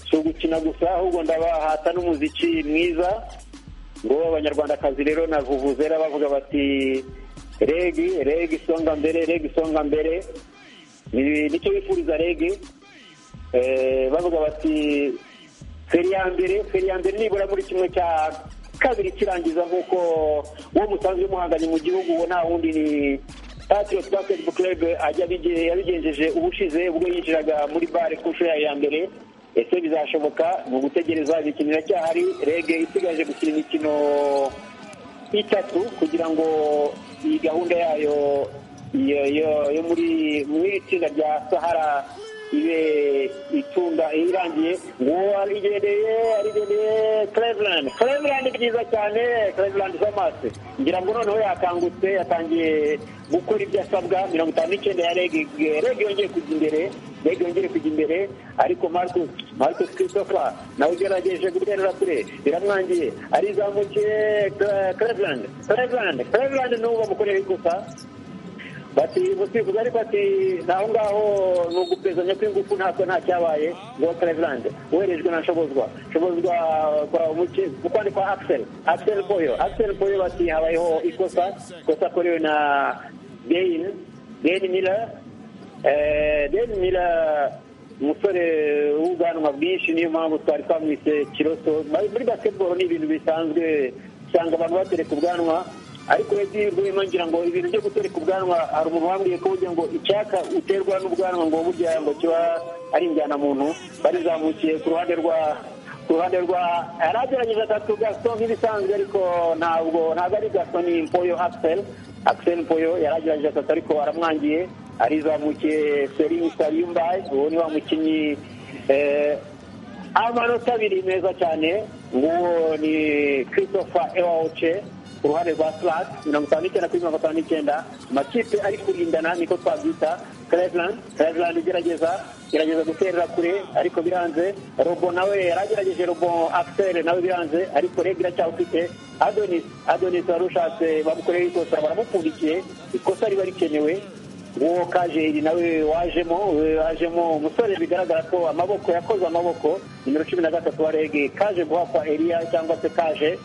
si ugukina gusa ahubwo ndabahata n'umuziki mwiza ngo abanyarwandakazi rero na vuvuzera bavuga bati regi regi songa mbere regi songa mbere Ni- nicyo bifuriza regi Eh, bavuga bati feri ya mbere feri ya mbere nibura muri kimwe cya kabiri kirangiza nk'uko uwo musanzwe muhanganye mu gihugu uwo nta wundi ni patriot basketball club ajya abige- yabigenjeje ubushize ubwo yinjiraga muri bare ku nshuro yayo ya mbere ese bizashoboka mu gutegereza imikino iracyahari rege isigaje gukina imikino itatu kugira ngo iyi gahunda yayo yo- yo- yo muri muri iri tsinda rya sahara ibe itunga irangiye nguwo arigendeye arigendeye cleveland cleveland byiza cyane cleveland zamase ngira ngo noneho yakangutse yatangiye gukora ibyo asabwa mirongo itanu n'icyenda ya rege rege yongeye kujya imbere rege yongeye kujya imbere ariko marcus marcus christopher nawe ugerageje guterera kure biramwangiye arizamukiye Cle- cleveland cleveland cleveland n'uwo bamukorera ikosa bati musifuzi ariko ati naho ngaho ni ugupezanya kw'ingufu ntako nta cyabaye ngo Cleveland uherejwe na nshobozwa nshobozwa kora umuke ukwandi kwa Axel Axel Boyo Axel Boyo bati habayeho ikosa ikosa korewe na Dane Dane Miller eh Dane Miller umusore w'ubwanwa bwinshi niyo mpamvu twari twamwise kiroso muri basketball ni ibintu bisanzwe usanga abantu batereka ubwanwa ariko edi rwema ngira ngo ibintu byo gutereka ubwanwa hari umuntu wambwiye ko burya ngo icyaka uterwa n'ubwanwa ngo burya ngo kiba ari injyana muntu barizamukiye ku ruhande rwa ku ruhande rwa yaragerageje atatu gaso nk'ibisanzwe ariko ntabwo ntabwo ari gaso ni impoyo axel axel mpoyo yaragerageje atatu ariko aramwangiye arizamukiye sering sariyumbaye uwo ni wa mukinnyi eh, amanota abiri meza cyane nguwo ni christopher ewaoce ku ruhande rwa slot mirongo itanu n'icyenda kuri mirongo itanu n'icyenda amakipe ari kurindana niko twabyita cleveland cleveland igerageza gerageza guterera kure ariko biranze robo nawe yari agerageje robo axel nawe biranze ariko reg iracyawufite adonis adonis wari ushatse bamukoreye ikosa baramupfundikiye ikosa riba rikenewe uwo kajeri nawe wajemo wajemo umusore bigaragara ko amaboko yakoze amaboko nimero cumi na gatatu wa rege kaje guhakwa eriya cyangwa se kaje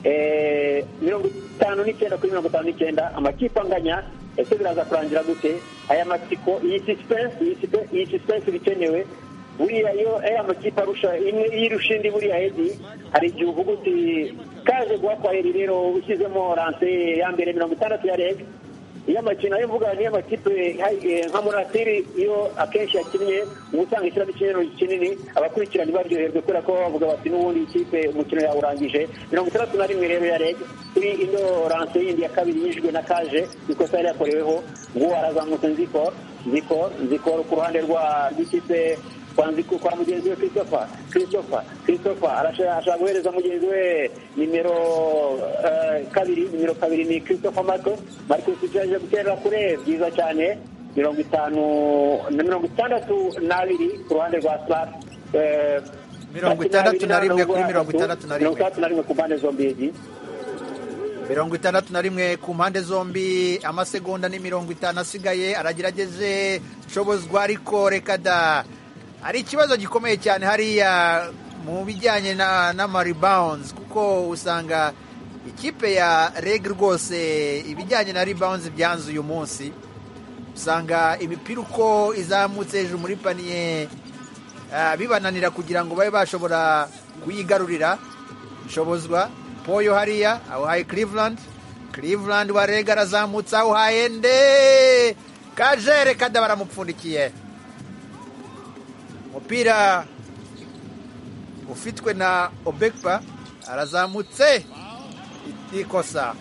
eh, mirongo itanu n'icyenda kuri mirongo itanu n'icyenda amakipe anganya ese biraza kurangira gute aya matsiko iyi sisipense iyi sipe- iyi sisipense bikenewe buriya iyo aya makipe arusha imwe iyo irusha indi buriya edi hari igihe uvuga uti kaje guhakwa eri rero ushyizemo ranse ya mbere mirongo itandatu ya rege iyo amakino ayo mvuga niyo makipe eh, nka muratiri iyo akenshi yakinnye uba usanga ishyiramo ikinero kinini abakurikirana baryoherwe kubera ko bavuga bati n'ubundi ikipe umukino yawurangije mirongo itandatu na rimwe rero ya reg kuri ino ranse yindi ya kabiri yinjijwe na kaje ikosa yari yakoreweho ngo arazamutse nzikoro nzikoro nzikoro ku ruhande rwa rw'ikipe kwanziko kwa mugenzi we christopher christopher christopher arasha- ashaka guhereza mugenzi we nimero eh, kabiri nimero kabiri ni christopher marco marco yaje guterera kure byiza cyane mirongo itanu na mirongo itandatu n'abiri ku ruhande rwa slap Mirongo itandatu na rimwe kuri mirongo itandatu na rimwe. mirongo itandatu na rimwe ku mpande zombi egi mirongo itandatu na rimwe ku mpande zombi amasegonda ni mirongo itanu asigaye aragerageze nshobozwa ariko reka da hari ikibazo gikomeye cyane hariya mu bijyanye na n'amaribawunzi kuko usanga ikipe ya reg rwose ibijyanye na ribawunzi byanze uyu munsi usanga imipira uko izamutse hejuru muri paniye ah, bibananira kugira ngo babe bashobora kuyigarurira nshobozwa poyo hariya awuhaye cleveland cleveland warega arazamutse awuhaye nde kajere kada baramupfundikiye umupira ufitwe na obekpa arazamutse ikosa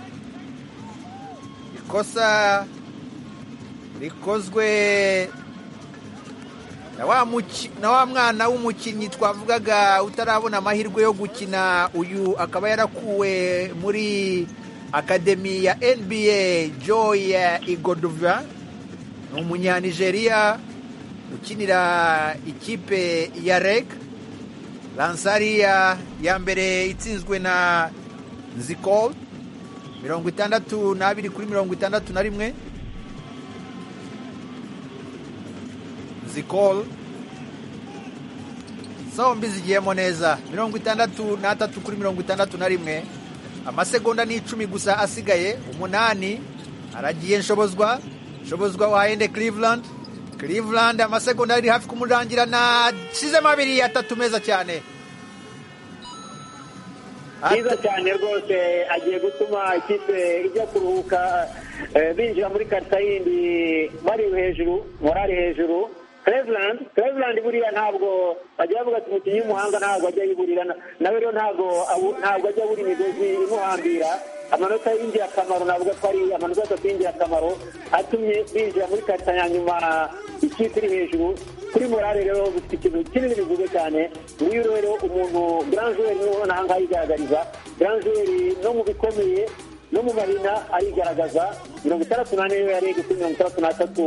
ikosa rikozwe na wa muki- na wa mwana w'umukinnyi twavugaga utarabona amahirwe yo gukina uyu akaba yarakuwe muri akademi ya nba joy igodova ni umunyanigeriya ukinira ikipe ya reg lansariya ya mbere itsinzwe na nziko mirongo itandatu n'abiri kuri mirongo itandatu na rimwe zikol zombi zigiyemo neza mirongo itandatu n'atatu kuri mirongo itandatu na rimwe amasegonda ni icumi gusa asigaye umunani aragiye nshobozwa nshobozwa wahende cleveland cleveland amasegonda ari hafi kumurangira na shizemo abiri atatu meza cyane byiza cyane rwose agiye gutuma ikipe ijya kuruhuka eh, binjira muri karita yindi bari hejuru morali hejuru Cleveland Cleveland buriya ntabwo bajya bavuga ati umukinnyi w'umuhanga ntabwo ajya yiburira na- nawe rero ntabwo abu- ntabwo ajya abura imigozi imuhambira amanota y'ingirakamaro navuga ko ari amanota atatu y'ingirakamaro atumye binjira muri karita ya nyuma ikipe iri hejuru kuri morale rero bifite ikintu kinini bivuze cyane nguyu rero umuntu grand joueur niwe ubona aha ngaha yigaragariza grand joueur no mu bikomeye no mu marina arigaragaza mirongo itandatu n'ane niyo yari kuri mirongo itandatu n'atatu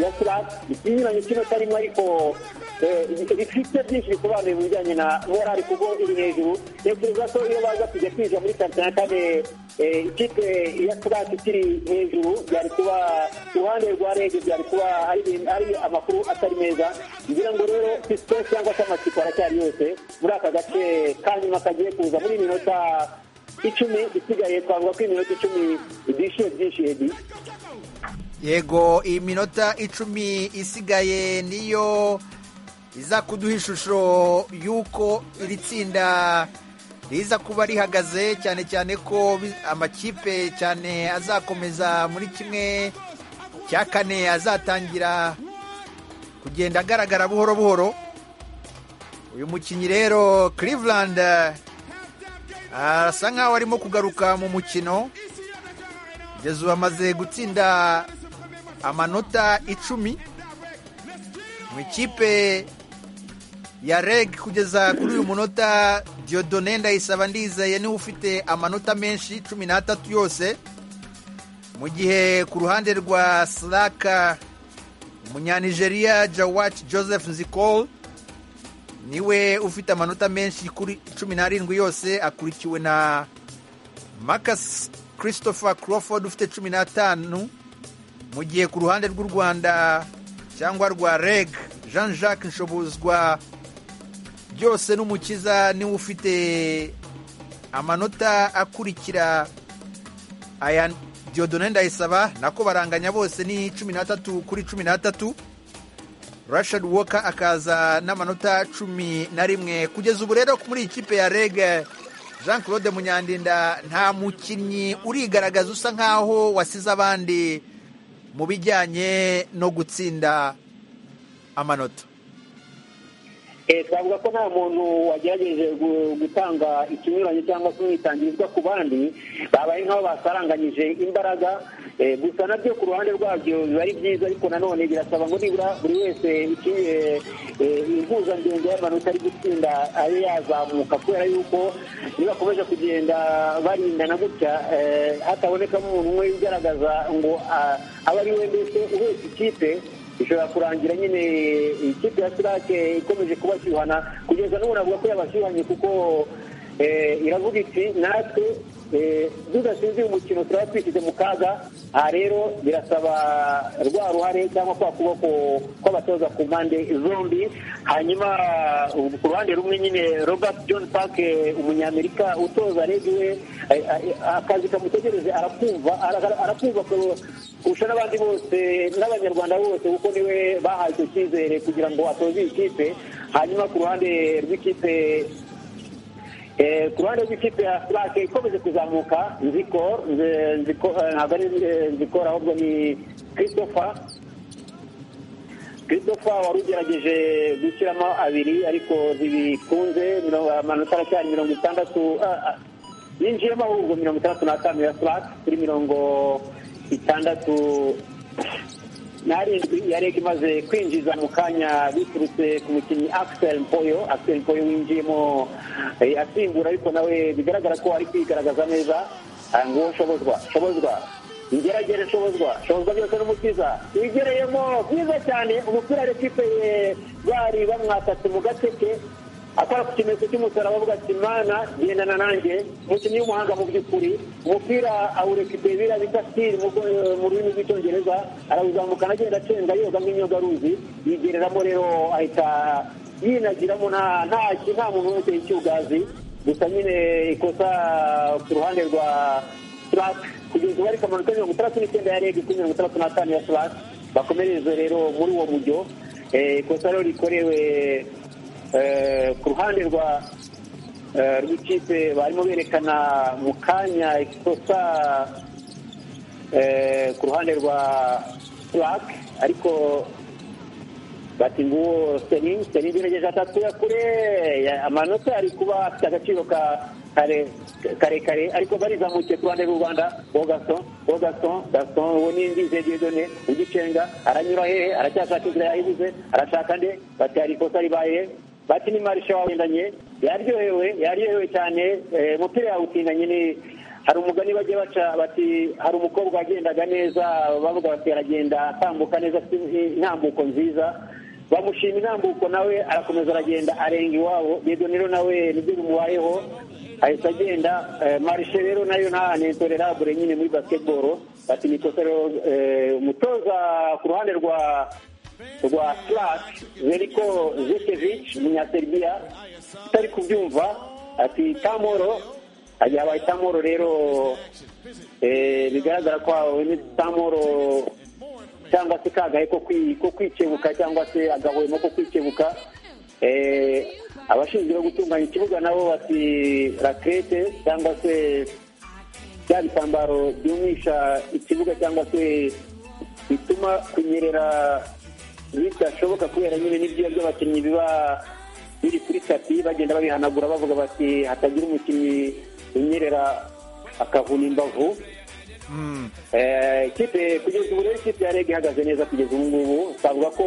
ya slap ikinyuranye kino karimo ariko eh, bifite byinshi bisobanuye mu bijyanye na morali kuko iri hejuru ntekereza ko iyo baza kujya kwinjira muri karita ya kane eh, ikipe ya slap ikiri hejuru byari kuba iruhande rwa rege byari kuba ari ibintu- ari amakuru atari meza ngira ngo rero sisitesi cyangwa se amakipe aracyari yose muri aka gace ka nyuma kagiye kuza muri minota icumi isigaye twavuga ko iminota icumi idishyuye byinshi edi yego iminota icumi isigaye niyo iza kuduha ishusho y'uko iri tsinda riza kuba rihagaze cyane cyane ko bi- amakipe cyane azakomeza muri kimwe cya kane azatangira kugenda agaragara buhoro buhoro uyu mukinnyi rero cleveland eh, arasa nkaho arimo kugaruka mu mukino kugeza ubu amaze gutsinda amanota icumi mu ikipe ya reg kugeza kuri uyu munota Diodone ndayisaba ndizeye niwe ufite amanota menshi cumi n'atatu yose mu gihe ku ruhande rwa Slaka umunyanigeriya Jawac Joseph Nzikol niwe ufite amanota menshi kuri cumi n'arindwi yose akurikiwe na Marcus Christopher Crawford ufite cumi n'atanu mu gihe ku ruhande rw'u Rwanda cyangwa rwa reg Jean Jacques Nshobozwa byose n'umukiza niwe ufite amanota akurikira aya Diodone Ndayisaba nako baranganya bose ni cumi n'atatu kuri cumi n'atatu Rashad Walker akaza n'amanota cumi na rimwe kugeza ubu rero muri iyi kipe ya reg Jean Claude Munyandinda nta mukinnyi urigaragaza usa nkaho wasize abandi mu bijyanye no gutsinda amanota Eh, twavuga ko nta muntu wagerageje gu- gutanga ikinyuranyo cyangwa se umwitangirizwa ku bandi babaye nk'abo basaranganyije imbaraga Eh, gusa nabyo ku ruhande rwabyo biba ari byiza ariko nanone birasaba ngo nibura buri wese iki- eh, eh, impuzandengo y'amanota ari gutsinda abe yazamuka kubera yuko nibakomeza kugenda barindana gutya eh, hatabonekamo umuntu umwe ugaragaza ngo ah, abe ari we mbese uhetse ikipe bishobora kurangira nyine ikipe ya sirake ikomeje kubashyuhana kugeza n'ubu navuga ko yabashyuhanye kuko eh, iravuga iti natwe eh, tudatsinze uyu mukino turaba twishyize mu kaga aha rero birasaba rwa ruhare cyangwa kwa kuboko kw'abatoza ku mpande zombi hanyuma uh, ku ruhande rumwe nyine robert john park eh, umunyamerika utoza rege we eh, eh, akazi kamutegereje arakumva ara- arakumva ko- kurusha n'abandi bose n'abanyarwanda bose kuko niwe bahawe icyo cyizere kugira ngo atoze iyi kipe hanyuma ku ruhande rw'ikipe eh, ku ruhande rw'ikipe ya Slack ikomeje kuzamuka nziko nze- Nziko- eh, ntabwo ari eh, nzikora ahubwo ni christopher christopher wari ugerageje gushyiramo abiri ariko ntibikunze mirongo- amanota aracyari mirongo itandatu ah, ah, yinjiyemo ahubwo mirongo itandatu n'atanu ya Slack kuri mirongo itandatu n'arindwi yareka imaze kwinjiza mu kanya biturutse ku mukinnyi Axel Mpoyo Axel Mpoyo winjiyemo eh, asimbura ariko nawe bigaragara ko ari kwigaragaza neza Ah, nguwo shobozwa shobozwa ingeragere shobozwa shobozwa byose n'umukiza wigereyemo byiza cyane umupira w'ikipe ye bari bamwasatse mu gateke akora ku kimenyetso cy'umusaraba avuga ati mana gendana nanjye umukinnyi w'umuhanga mu by'ukuri umupira awureka ibebira bita sitiri mu bwo- eh, mu rurimi rw'icyongereza arawuzamukana agenda acenga yoga nk'inyogaruzi yigereramo rero ahita yinagiramo nta nta ki- nta muntu umuteye icyugazi gusa nyine ikosa ku ruhande rwa Slack kugeza ubu ariko amanota mirongo itandatu n'icyenda ya rege kuri mirongo itandatu n'atanu ya Slack bakomereze rero muri uwo mujyo Eh, ikosa rero rikorewe Eh, ku ruhande rwa eh, rw'ikipe barimo berekana mu kanya ikosa eh, ku ruhande rwa Slack ariko bati nguwo Sterling Sterling yerekeje atatu ya kure ya- amanota ari kuba afite agaciro ka kare karekare ariko barizamukiye ku ruhande rw'u Rwanda uwo Gaston uwo Gaston Gaston uwo ni Ndize Dieudonné ugicenga aranyura hehe aracyashaka inzira yayibuze arashaka nde bati hari ikosa ribaye bati ni marisha wagendanye yaryohewe yaryohewe cyane eh, umupira yawutinganye ni hari umugani bajya baca bati hari umukobwa wagendaga neza bavuga bati aragenda atambuka neza afite intambuko nziza bamushima intambuko nawe arakomeza aragenda arenga iwabo rero nawe nibyo bimubayeho ahita agenda eh, marishe rero nayo nta nintolerabure nyine muri basketball bati ni ikosa rero eh, umutoza ku ruhande rwa rwa Slack Veliko Zekevic umunyaserbiya utari kubyumva ati tamoro yabaye tamoro rero eh, bigaragara ko ahawe ni tamoro cyangwa se kagahe ko kwi- ko kwikebuka cyangwa se agahwemo ko kwikebuka Eh, abashinzwe no gutunganya ikibuga nabo bati rakete cyangwa se bya bitambaro byumisha ikibuga cyangwa se bituma kunyerera bidashoboka kubera nyine n'ibyiza by'abakinnyi biba biri kuri tapi bagenda babihanagura bavuga bati hatagira umukinnyi unyerera akavuna imbavu Eh, ikipe kugeza ubu rero ikipe ya rege ihagaze neza kugeza ubu ngubu twavuga ko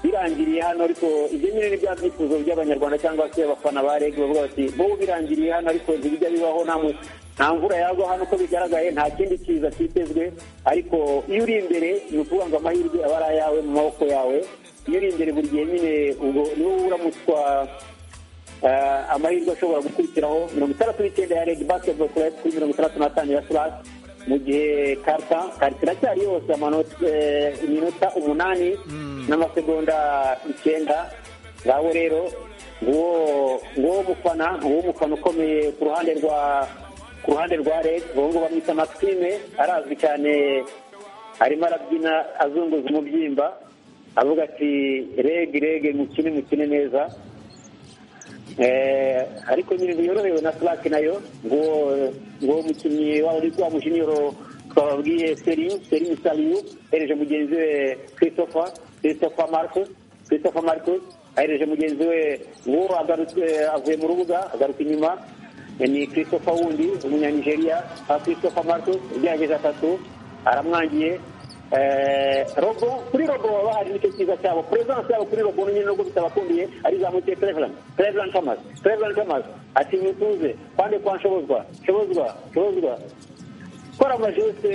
birangiriye hano ariko ibyo nyine ni bya byifuzo by'abanyarwanda cyangwa se abafana ba rege bavuga bati bo birangiriye hano ariko ntibijya bibaho nta mu- nta mvura yagwa hano uko bigaragaye nta kindi kiza kitezwe ariko iyo uri imbere ni ukuvuga ngo amahirwe aba ari ayawe mu maboko yawe iyo uri imbere buri gihe nyine ubwo niwo uramutswa eh, amahirwe ashobora gukurikiraho mirongo itandatu n'icyenda ya rege basiketiboro kurete kuri mirongo itandatu n'atanu ya furasi mu gihe karita karita iracyari yose amanota eh, iminota umunani n'amasegonda icyenda ngaho rero nguwo nguwo mufana nguwo mufana ukomeye ku ruhande rwa ku ruhande rwa rege uwo nguwo bamwita maxime arazwi cyane arimo arabyina azunguza umubyimba avuga ati rege rege mukine mukine neza Eh, ariko nyine yorohewe na Slack nayo ngo ngo umukinnyi wa uri kwa mushiniyo twababwiye Serigne Serigne Saliu ereje mugenzi we Christopher Christopher Marcus Christopher Marcus ahereje mugenzi we ngo agarutse avuye mu rubuga agaruka inyuma Eh, ni Christopher wundi umunyanigeriya ah, Christopher Marcus ugerageza atatu aramwangiye Eh, robo kuri robo baba hari nicyo cyiza cyabo perezidansi yabo kuri robo nyine nubwo bitabakundiye arizamukiye perezidansi perezidansi kamazi perezidansi kamazi ati mutuze kwande kwa nshobozwa nshobozwa nshobozwa gukora amajeste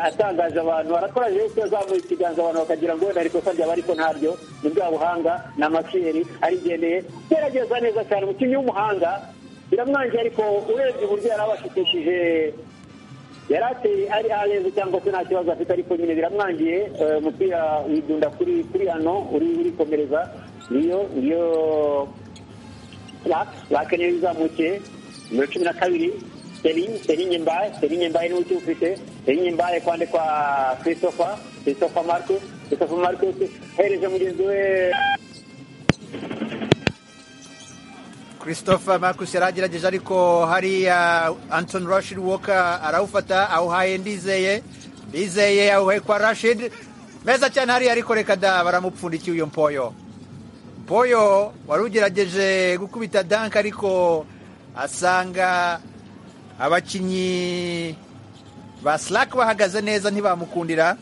atangaje abantu arakora jeste azamuye ikiganza abantu bakagira ngo wenda arikosa ryaba ariko ntaryo ni bwa buhanga ni amakeri arigendeye gerageza neza cyane umukinnyi w'umuhanga biramwangiye ariko urebye uburyo yari abashikishije yari ateye ari areze cyangwa se nta kibazo afite ariko nyine biramwangiye eh, umupira widunda kuri kuri hano uri urikomereza niyo niyo lak lak niyo izamukiye nimero cumi na kabiri Serigne Serigne Mbaye Serigne Mbaye niwe ukiwufite Serigne Mbaye kwande kwa Christopher Christopher Marcus Christopher Marcus ahereje mugenzi we christophe marcus yari agerageje ariko hariya anton rashid walker arawufata awuhaye ndizeye ndizeye awuhaye kwa rashid meza cyane hariya ariko reka da baramupfundikiye uyo mpoyo mpoyo wari ugerageje gukubita dank ariko asanga abakinnyi ba slack bahagaze neza ntibamukundira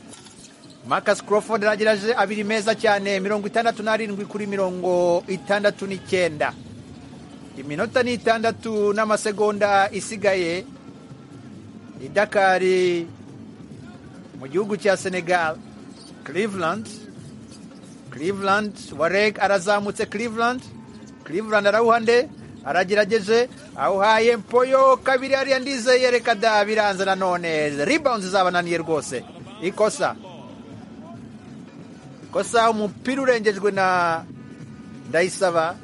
Marcus Crawford aragerageje abiri meza cyane mirongo itandatu n'arindwi kuri mirongo itandatu n'icyenda iminota ni itandatu n'amasegonda isigaye i dakari mu gihugu cya senegal cleveland cleveland wareg arazamutse cleveland cleveland arawuhande aragerageje awuhaye mpoyo kabiri hariya ndizeye reka da biranze nanone rebounds zabananiye rwose ikosa ikosa umupira urengejwe na ndayisaba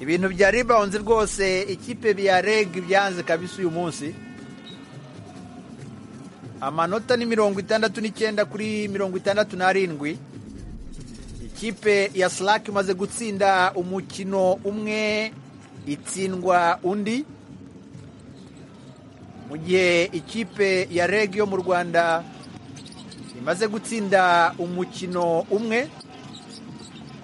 ibintu bya rebounds rwose ikipe ya reg byanze kabisa uyu munsi amanota ni mirongo itandatu n'icyenda kuri mirongo itandatu n'arindwi ikipe ya slack imaze gutsinda umukino umwe itsindwa undi mu gihe ikipe ya reg yo mu rwanda imaze gutsinda umukino umwe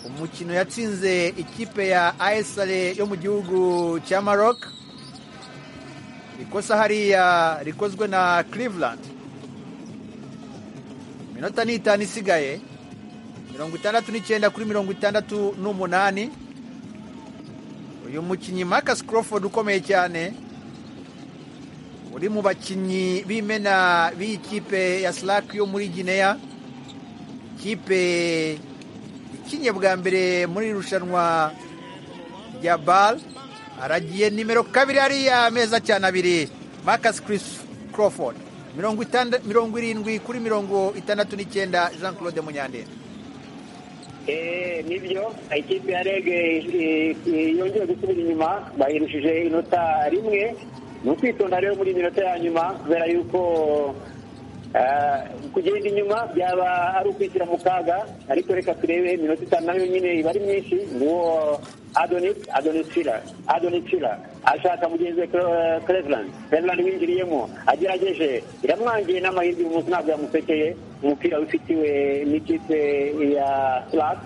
umukino yatsinze ikipe ya asr yo mu gihugu cya maroc ikosa hariya rikozwe na cleveland iminota ni itanu isigaye mirongo itandatu n'icyenda kuri mirongo itandatu n'umunani uyu mukinnyi marcus crawford ukomeye cyane uri mu bakinnyi b'imena b'iyi kipe ya slack yo muri guinea ikipe ikinnye bwa mbere muri iri rushanwa rya bal aragiye nimero kabiri hariya meza cyane abiri marcus chris crawford mirongo itanda- mirongo irindwi kuri mirongo itandatu n'icyenda jean claude munyandera Eh, nibyo ikipe ya rege eh, eh, yongeye gusubira inyuma bayirushije inota rimwe ni ukwitonda rero muri minota ya nyuma kubera yuko ah, kugenda inyuma byaba ari ukwishyira mu kaga ariko reka turebe iminota itanu nayo nyine iba ari myinshi nguwo adonis adonis fila adonis fila ashaka mugenzi we Cre- cleveland cleveland winjiriyemo agerageje iramwangiye n'amahirwe uyu munsi ntabwo yamusekeye umupira wifitiwe n'ikipe ya slack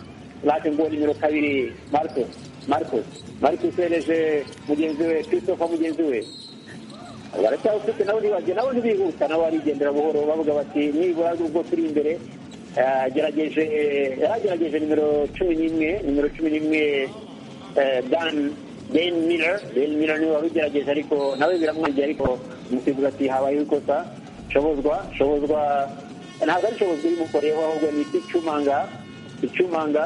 lake ngo nimero kabiri marcus marcus marcus yereje mugenzi we christopher mugenzi we baracyawufite nawe ntibajye nabo ntibihuta nabo barigendera buhoro bavuga bati nibura ubwo turi imbere yagerageje yaragerageje nimero cumi n'imwe nimero cumi n'imwe eh, dan ben miller ben miller niwe wari ugerageje ariko nawe biramwangiye ariko umusifuzi ati habayeho ikosa shobozwa shobozwa ntabwo ari shobozwa y'umukoreho ahubwo ni icumanga icumanga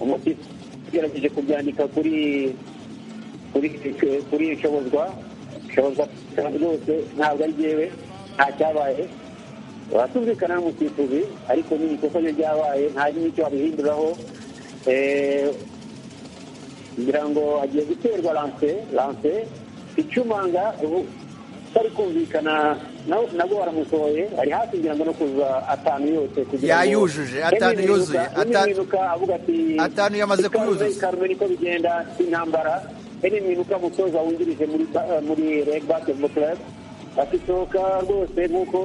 umusifuzi ugerageje kubyandika kuri kuri kuri shobozwa shobozwa rwose ntabwo ari jyewe nta cyabaye batumvikana n'umusifuzi ariko ni ikosa ryo ryabaye nta n'icyo wabihinduraho Eh, ngira ngo agiye guterwa lanse lanse icumanga ubu utari kumvikana nawe nabwo baramusohoye ari hafi ngira ngo no kuza atanu yose kugira ngo Yayujuje, atanu Henry Mwinuka- yuzuye, Henry atanu- Mwinuka avuga ati atanu yamaze "Ikaze, kuyuzuza." ikaze niko bigenda intambara hene mwinuka mutoza wungirije muri ba- eh, muri red basketball club akisohoka rwose nk'uko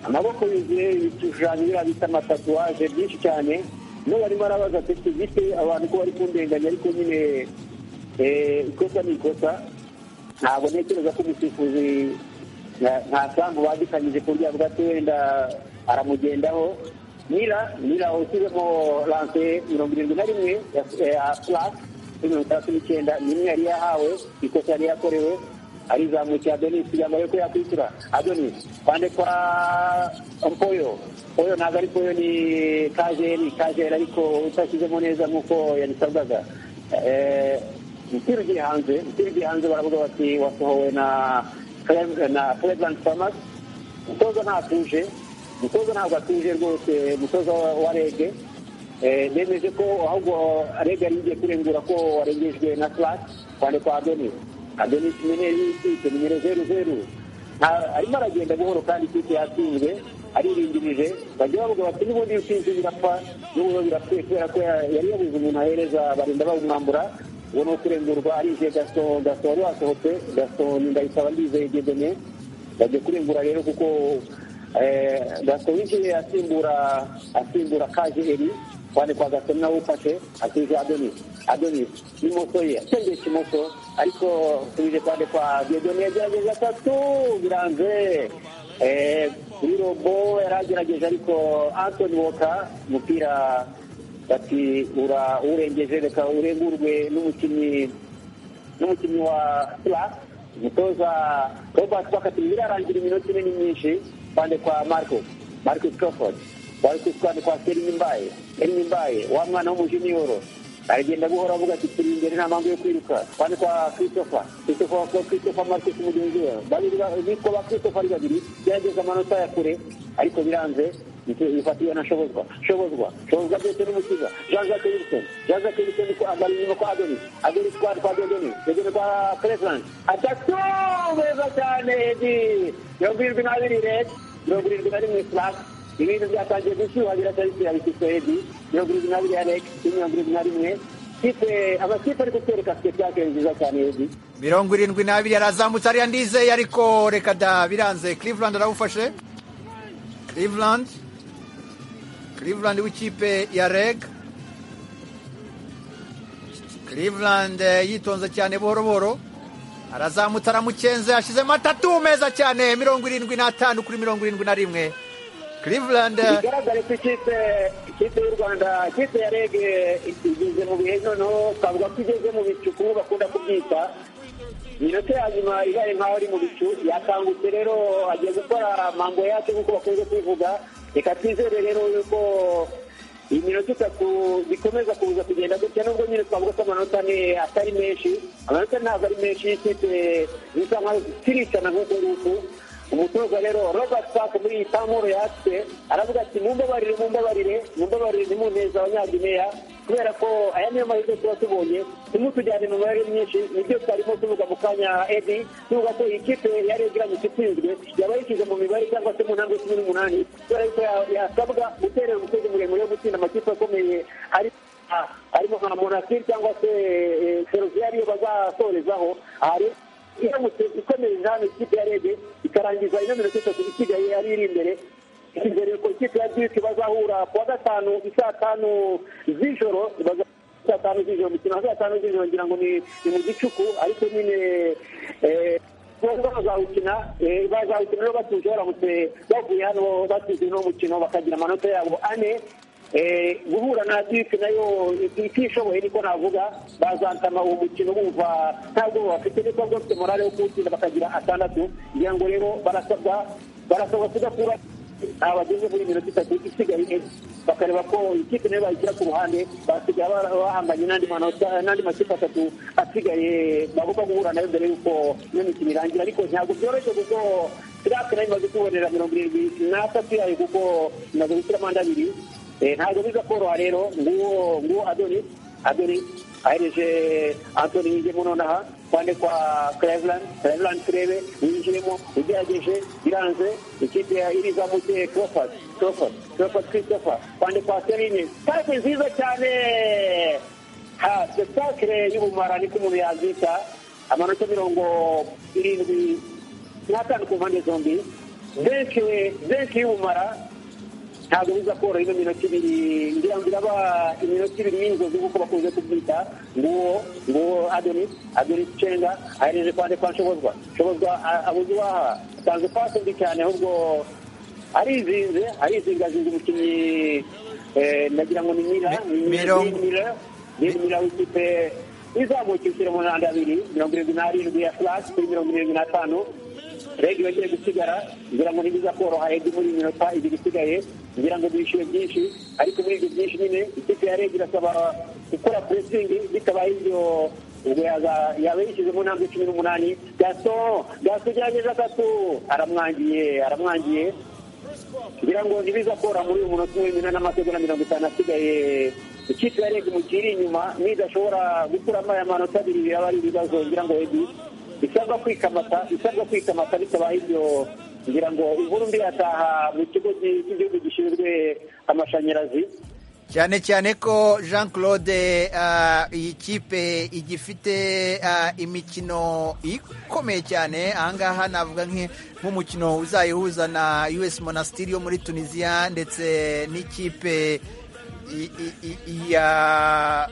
amaboko yuzuye ibishushanyo biriya bita amatatuwaje byinshi cyane n'ubu arimo arabaza ati gite abantu ko bari kundenganya ariko nyine eh, ikosa ni ikosa ntabwo ntekereza ko umusifuzi nta- nta sambu badikanyije ku buryo bwa wenda aramugendaho nira nira ushyizemo lanse mirongo irindwi na rimwe ya ya purasi kuri mirongo itandatu n'icyenda ni imwe yari yahawe ikosa yari yakorewe arizamukira adonis kugira ngo arebe ko yakwishyura adonis kwande kwa mpoyo mpoyo ntabwo ari poyo ni kajeri kajeri ariko utashyizemo neza nk'uko yabisabwaga Eh, umupira ugiye hanze umupira ugiye hanze baravuga bati wasohowe na Clem- na Cleveland Farmers umutoza ntatuje umutoza ntabwo atuje rwose umutoza wa- wa rege Eh, nemeje ko ahubwo rege yari igiye kurengura ko warengejwe na flat cyane kwa adonis adonis meneri w'ikipe nimero zeru zeru Nta- arimo aragenda buhoro kandi ikipe yatsinzwe aririndirije bajya bavuga bati n'ubundi utsinze birapfa n'ubu birapfuye kubera ko ya- yari yabuze umuntu ahereza barinda bawumwambura uwo ni ukurengurwa arize gaso gaso wari wasohotse gaso ni ndayisaba ndizeye gedene bagiye kurengura rero kuko eh, gaso winjiye asimbura asimbura kaje eri kwani kwa gaso nawe ufashe atuje adonis adonis n'imoso ye atendeye ikimoso ariko tubije kwande kwa gedene yagerageza atatu biranze Eh, kuri robo yari agerageje ariko antoni woka umupira bati ura urengeje reka urengurwe n'umukinnyi n'umukinnyi wa Slav umutoza Robert Bakati birarangira iminota ine ni myinshi kwande kwa Marco Marcus Crawford Marcus kwande kwa Selim Mbaye Selim Mbaye wa mwana w'umujiniyoro aragenda buhoro avuga ati turi imbere nta mpamvu yo kwiruka kwande kwa Christopher Christopher kwa Christopher Marcus mugenzi we babiri ba- bitwa ba Christopher ari babiri byageze amanota ya kure ariko biranze ifatiwe na shobozwa shobozwa shobozwa byose n'umukiza jean jacques wilson jean jacques wilson ko ambara inyuma kwa adonis adonis kwa kwa dodoni dodoni kwa cleveland atatu meza cyane edi mirongo irindwi n'abiri red mirongo irindwi na rimwe slack ibintu byatangiye gushyuha biratariki abishyiso edi mirongo irindwi n'abiri ya reg mirongo irindwi na rimwe kipe amakipe ari kutwereka site purake nziza cyane edi mirongo irindwi n'abiri yarazamutse ariya ndizeye ariko reka da biranze Cleveland arawufashe Cleveland Cleveland w'ikipe ya reg Cleveland eh, yitonze cyane buhoro buhoro arazamutse aramukenze yashyizemo atatu meza cyane mirongo irindwi n'atanu kuri mirongo irindwi na rimwe Cleveland eh, bigaragare ko ikipe ikipe y'u rwanda ikipe ya reg igeze mu bihe noneho twavuga ko igeze mu bicu kuko bakunda kubyita iminota ya nyuma ibaye nkaho ari mu bicu yakangutse rero agiye gukora mambo yacu nk'uko bakunze kubivuga reka twizere rero yuko iyi minota itatu bikomeza kuza kugenda gutya nubwo nyine twavuga ko amanota ni atari menshi amanota ntabwo ari menshi y'ikipe zisa nkaho ziricana nk'uko nguko umutoza rero robert park muri iyi tamuro yatse aravuga ati mumbabarire mumbabarire mumbabarire ntimuneza abanyagineya kubera ko aya niyo mahirwe tuba tubonye ntimutujyane mu mibare myinshi nibyo twarimo tuvuga mu kanya edi tuvuga ko iyi kipe yari igeranyije itsinzwe yaba yishyize mu mibare cyangwa se mu ntambwe cumi n'umunani kubera ko ya- yasabwa guterera umusozi muremure yo gutsinda amakipe akomeye ari ah, arimo nka monastir cyangwa se ferozia ariyo bazasorezaho aha rero iramutse ikomereje hano ikipe ya rege ikarangiza ino minota itatu isigaye ari iri imbere imbere ko ikipe ya duke bazahura ku wa gatanu i saa tanu z'ijoro baza- saa tanu z'ijoro imikino ya saa tanu z'ijoro ngira ngo ni ni mu gicuku ariko nyine eh, bombi bazawukina eh, bazawukina rero batuje baramutse bavuye hano batsinze uno mukino bakagira amanota yabo ane Eh, guhura na dipe nayo itishoboye niko navuga bazantama uwo mukino bumva nta bwoba bafite niko bafite morale yo kuwutsinda bakagira atandatu ngira ngo rero barasabwa barasabwa kudakura aha bageze muri minota itatu isigaye ine bakareba ko ikipe nayo bayishyira ku ruhande basigaye bara- bahanganye n'andi manota n'andi makipe atatu asigaye bagomba guhura nayo mbere y'uko iyo mikino irangira ariko ntabwo byoroshye kuko sirake nayo imaze kubonera mirongo irindwi n'atatu yayo kuko imaze gushyira amande abiri Eh, ntabwo biza koroha rero nguwo nguwo adonis adonis ahereje antoni yinjiyemo nonaha kwande kwa cleveland cleveland turebe yinjiyemo ugerageje biranze ikipe ya- irizamutse crawford crawford crawford christopher kwande kwa serine pake nziza cyane ha spectacle y'ubumara niko umuntu yazita amanota mirongo irindwi n'atanu ku mpande zombi benshi benshi y'ubumara ntabwo biza koroha ino minota ibiri ngira ngo iraba iminota ibiri y'inzozi nk'uko bakunze kubyita nguwo nguwo adonis adonis cenga ahereje kwande kwa nshobozwa nshobozwa a- abuze uwaha atanze pasi mbi cyane ahubwo arizinze arizingazinze umukinnyi eh, nagira ngo ni mira ni mira Mirongo- ni mira ni mira w'ikipe izamuka ishyira mu ntanda abiri mirongo irindwi n'arindwi ya flash kuri mirongo irindwi n'atanu rege bagiye gusigara ngira ngo ntibiza koroha rege muri iyi minota ibiri isigaye ngira ngo bishyure byinshi ariko muri ibyo byinshi nyine ikipe ya rege irasaba gukora puresingi bitabaye ibyo ubwo yaza- yaba yishyize mu ntambwe cumi n'umunani gaso gaso ugerageje atatu aramwangiye aramwangiye ngira ngo ntibiza kora muri uyu munota umwe na n'amasegonda mirongo itanu asigaye ikipe ya rege mu gihe iri inyuma nidashobora gukuramo aya manota abiri yaba ari ibibazo ngira ngo rege isabwa kwikamata isabwa kwikamata bitabaye ibyo ngira ngo inkuru mbi yataha mu kigo cy'igihugu gishinzwe amashanyarazi cyane cyane ko jean claude ah, iyi kipe igifite ah, imikino ikomeye cyane ahangaha navuga nk'i- nk'umukino uzayihuza na us monastiri yo muri tunisiya ndetse n'ikipe i- i- i- ya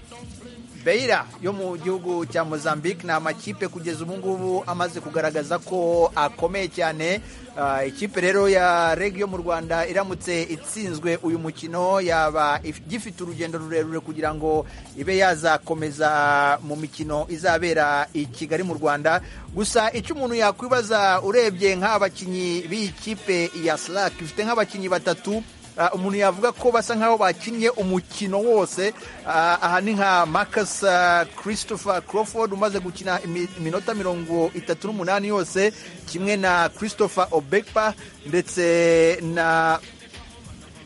beira yo mu gihugu cya mozambique ni amakipe kugeza ubu ngubu amaze kugaragaza ko akomeye cyane Ah, ikipe rero ya reg yo mu rwanda iramutse itsinzwe uyu mukino yaba if- gifite urugendo rurerure kugira ngo ibe yazakomeza mu mikino izabera i kigali mu rwanda gusa icyo umuntu yakwibaza urebye nk'abakinnyi b'iyi kipe ya slack ifite nk'abakinnyi batatu Ah, umuntu yavuga ko basa nkaho bakinnye umukino wose Ah, aha ni nka Marcus ah, Christopher Crawford umaze gukina imi- iminota mirongo itatu n'umunani yose kimwe na Christopher Obekpa ndetse na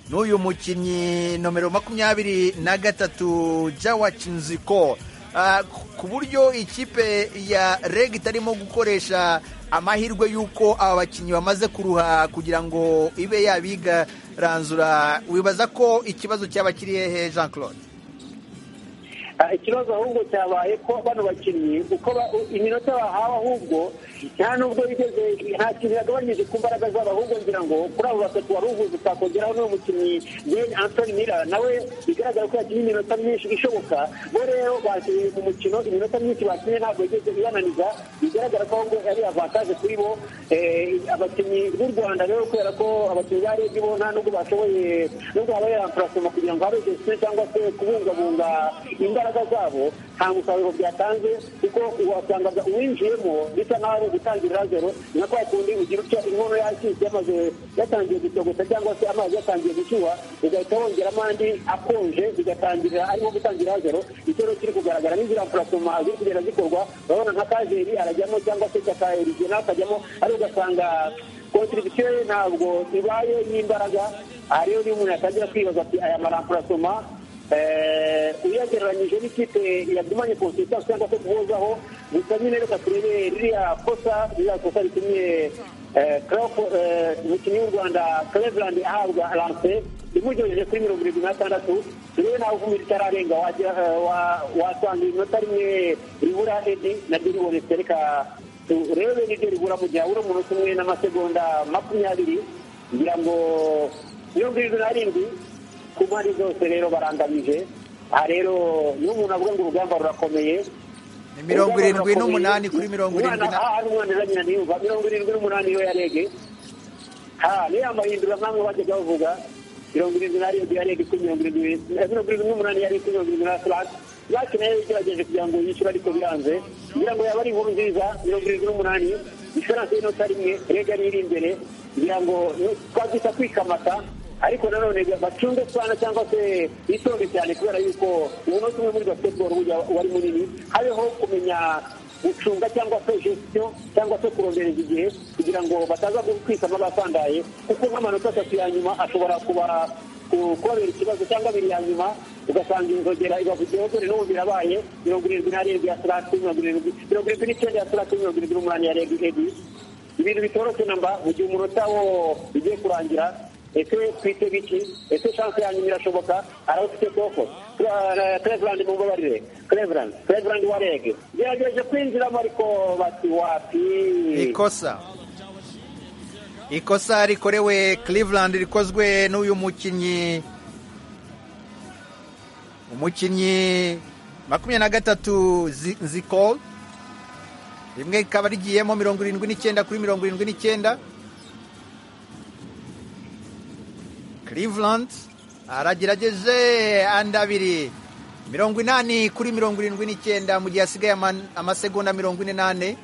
n'uyu mukinnyi nomero makumyabiri na gatatu Jawa Chinziko Ah, ku- ku buryo ikipe ya reg itarimo gukoresha amahirwe y'uko aba bakinnyi bamaze kuruha kugira ngo ibe yabiga ranzura wibaza ko ikibazo cyaba kiri hehe jean claude Ah, ikibazo ahubwo cyabaye ko bano bakinnyi uko ba- u- iminota bahawe ahubwo nta nubwo bigeze nta kintu yagabanyije ku mbaraga zabo ahubwo ngira ngo kuri abo batatu wari uvuze utakongeraho n'uwo mukinnyi Jane Anthony Miller nawe bigaragara ko yakinnye iminota myinshi ishoboka bo rero bakinnye mu mukino iminota myinshi bakinnye ntabwo yigeze ibananiza bigaragara ko ahubwo ari avantage kuri bo Eh, abakinnyi b'u Rwanda rero kubera ko abakinnyi ba Redi bo nta nubwo bashoboye nubwo habaye amparasoma kugira ngo habe gestion cyangwa se kubungabunga imbaraga zabo nta musaruro byatanze kuko wasangaga uwinjiyemo bisa nk'aho ari ugutangirira zero na kwa kundi ugira utya inkono yacitse yamaze yatangiye gutogota cyangwa se amazi yatangiye gushyuha ugahita wongeramo andi akonje bigatangirira arimo gutangira zero icyo rero kiri kugaragara n'inzira mfurasoma ziri kugenda zikorwa urabona nka kajeri arajyamo cyangwa se cyaka erigena akajyamo ariko ugasanga kontribusiyo ye ntabwo ibaye y'imbaraga aha rero niyo umuntu yatangira kwibaza ati aya maramfurasoma Eh, uyagereranyije n'ikipe yagumanye konsistansi cyangwa se guhozaho gusa nyine reka turebe ririya kosa ririya kosa ritumye eh, Crawford, eh, umukinnyi w'u rwanda cleveland ahabwa lance imujyoheje kuri mirongo irindwi n'atandatu turebe nawe ukumira itararenga wajya- eh, wa- wasanga iminota rimwe ribura edi naryo ribonetse reka turebe niryo ribura mu gihe habura umunota umwe n'amasegonda makumyabiri ngira ngo mirongo irindwi n'arindwi ku mpande zose rero baranganyije aha rero iyo umuntu avuga ngo urugamba rurakomeye ni mirongo irindwi n'umunani kuri mirongo irindwi na aha umwana azanye niyumva mirongo irindwi n'umunani yo yarege ha niyo yamahindura nk'amwe bajyaga bavuga mirongo irindwi n'arindwi yarege kuri mirongo irindwi eh, mirongo irindwi n'umunani yarege kuri mirongo irindwi na flat lati nayo igerageje kugira ngo yishyure ariko biranze kugira ngo yaba ari inkuru nziza mirongo irindwi n'umunani diferanse y'inota rimwe rega niyo iri imbere kugira ngo ni- twabyita kwikamata ariko nanone bacunge sana cyangwa se bitonde cyane kubera yuko umunota umwe muri basketball burya wari munini habeho kumenya gucunga cyangwa se gestion cyangwa se kurondereza igihe kugira ngo bataza kwitama basandaye kuko nk'amanota atatu ya nyuma ashobora kuba ku- kubabera ikibazo cyangwa abiri ya nyuma ugasanga inzogera ibavugiyeho dore n'ubu birabaye mirongo irindwi n'arindwi ya sarati mirongo irindwi mirongo irindwi n'icyenda ya sarati mirongo irindwi n'umunani ya regi ebi ibintu bitoroshye namba mu gihe umunota wo ugiye kurangira ese twite biki ese chance yanyu irashoboka arawufite koko Tra- Cleveland mumbabarire Cleveland Cleveland wa rege gerageje kwinjiramo ariko bati wapi ikosa ikosa rikorewe Cleveland rikozwe n'uyu mukinnyi umukinnyi makumyabiri na gatatu Zi- zikol rimwe rikaba rigiyemo mirongo irindwi n'icyenda kuri mirongo irindwi n'icyenda Cleveland aragerageje andi abiri mirongo inani kuri mirongo irindwi n'icyenda mu gihe hasigaye ama- amasegonda mirongo ine n'ane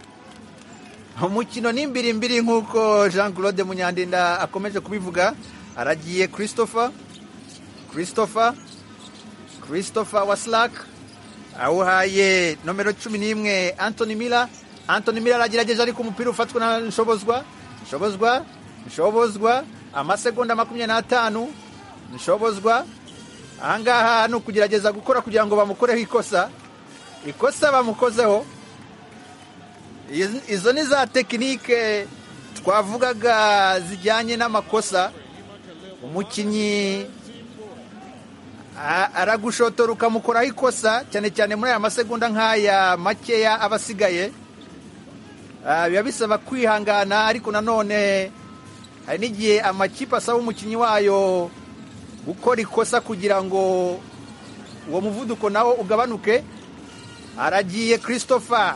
umukino ni mbiri mbiri nk'uko jean claude munyandinda akomeje kubivuga aragiye christopher christopher christopher waslak awuhaye nomero cumi n'imwe anthony miller anthony miller aragerageje ariko umupira ufatwa na nshobozwa nshobozwa nshobozwa amasegonda makumyabiri n'atanu nshobozwa ahangaha ni ukugerageza gukora kugira ngo bamukoreho ikosa ikosa bamukozeho Iz- izo ni za tekinike twavugaga zijyanye n'amakosa umukinnyi a- aragushotora ukamukoraho ikosa cyane cyane muri aya masegonda nk'aya makeya aba asigaye Ah, biba bisaba kwihangana ariko nanone hari n'igihe amakipe asaba umukinnyi wayo gukora ikosa kugira ngo uwo muvuduko nawo ugabanuke aragiye christopher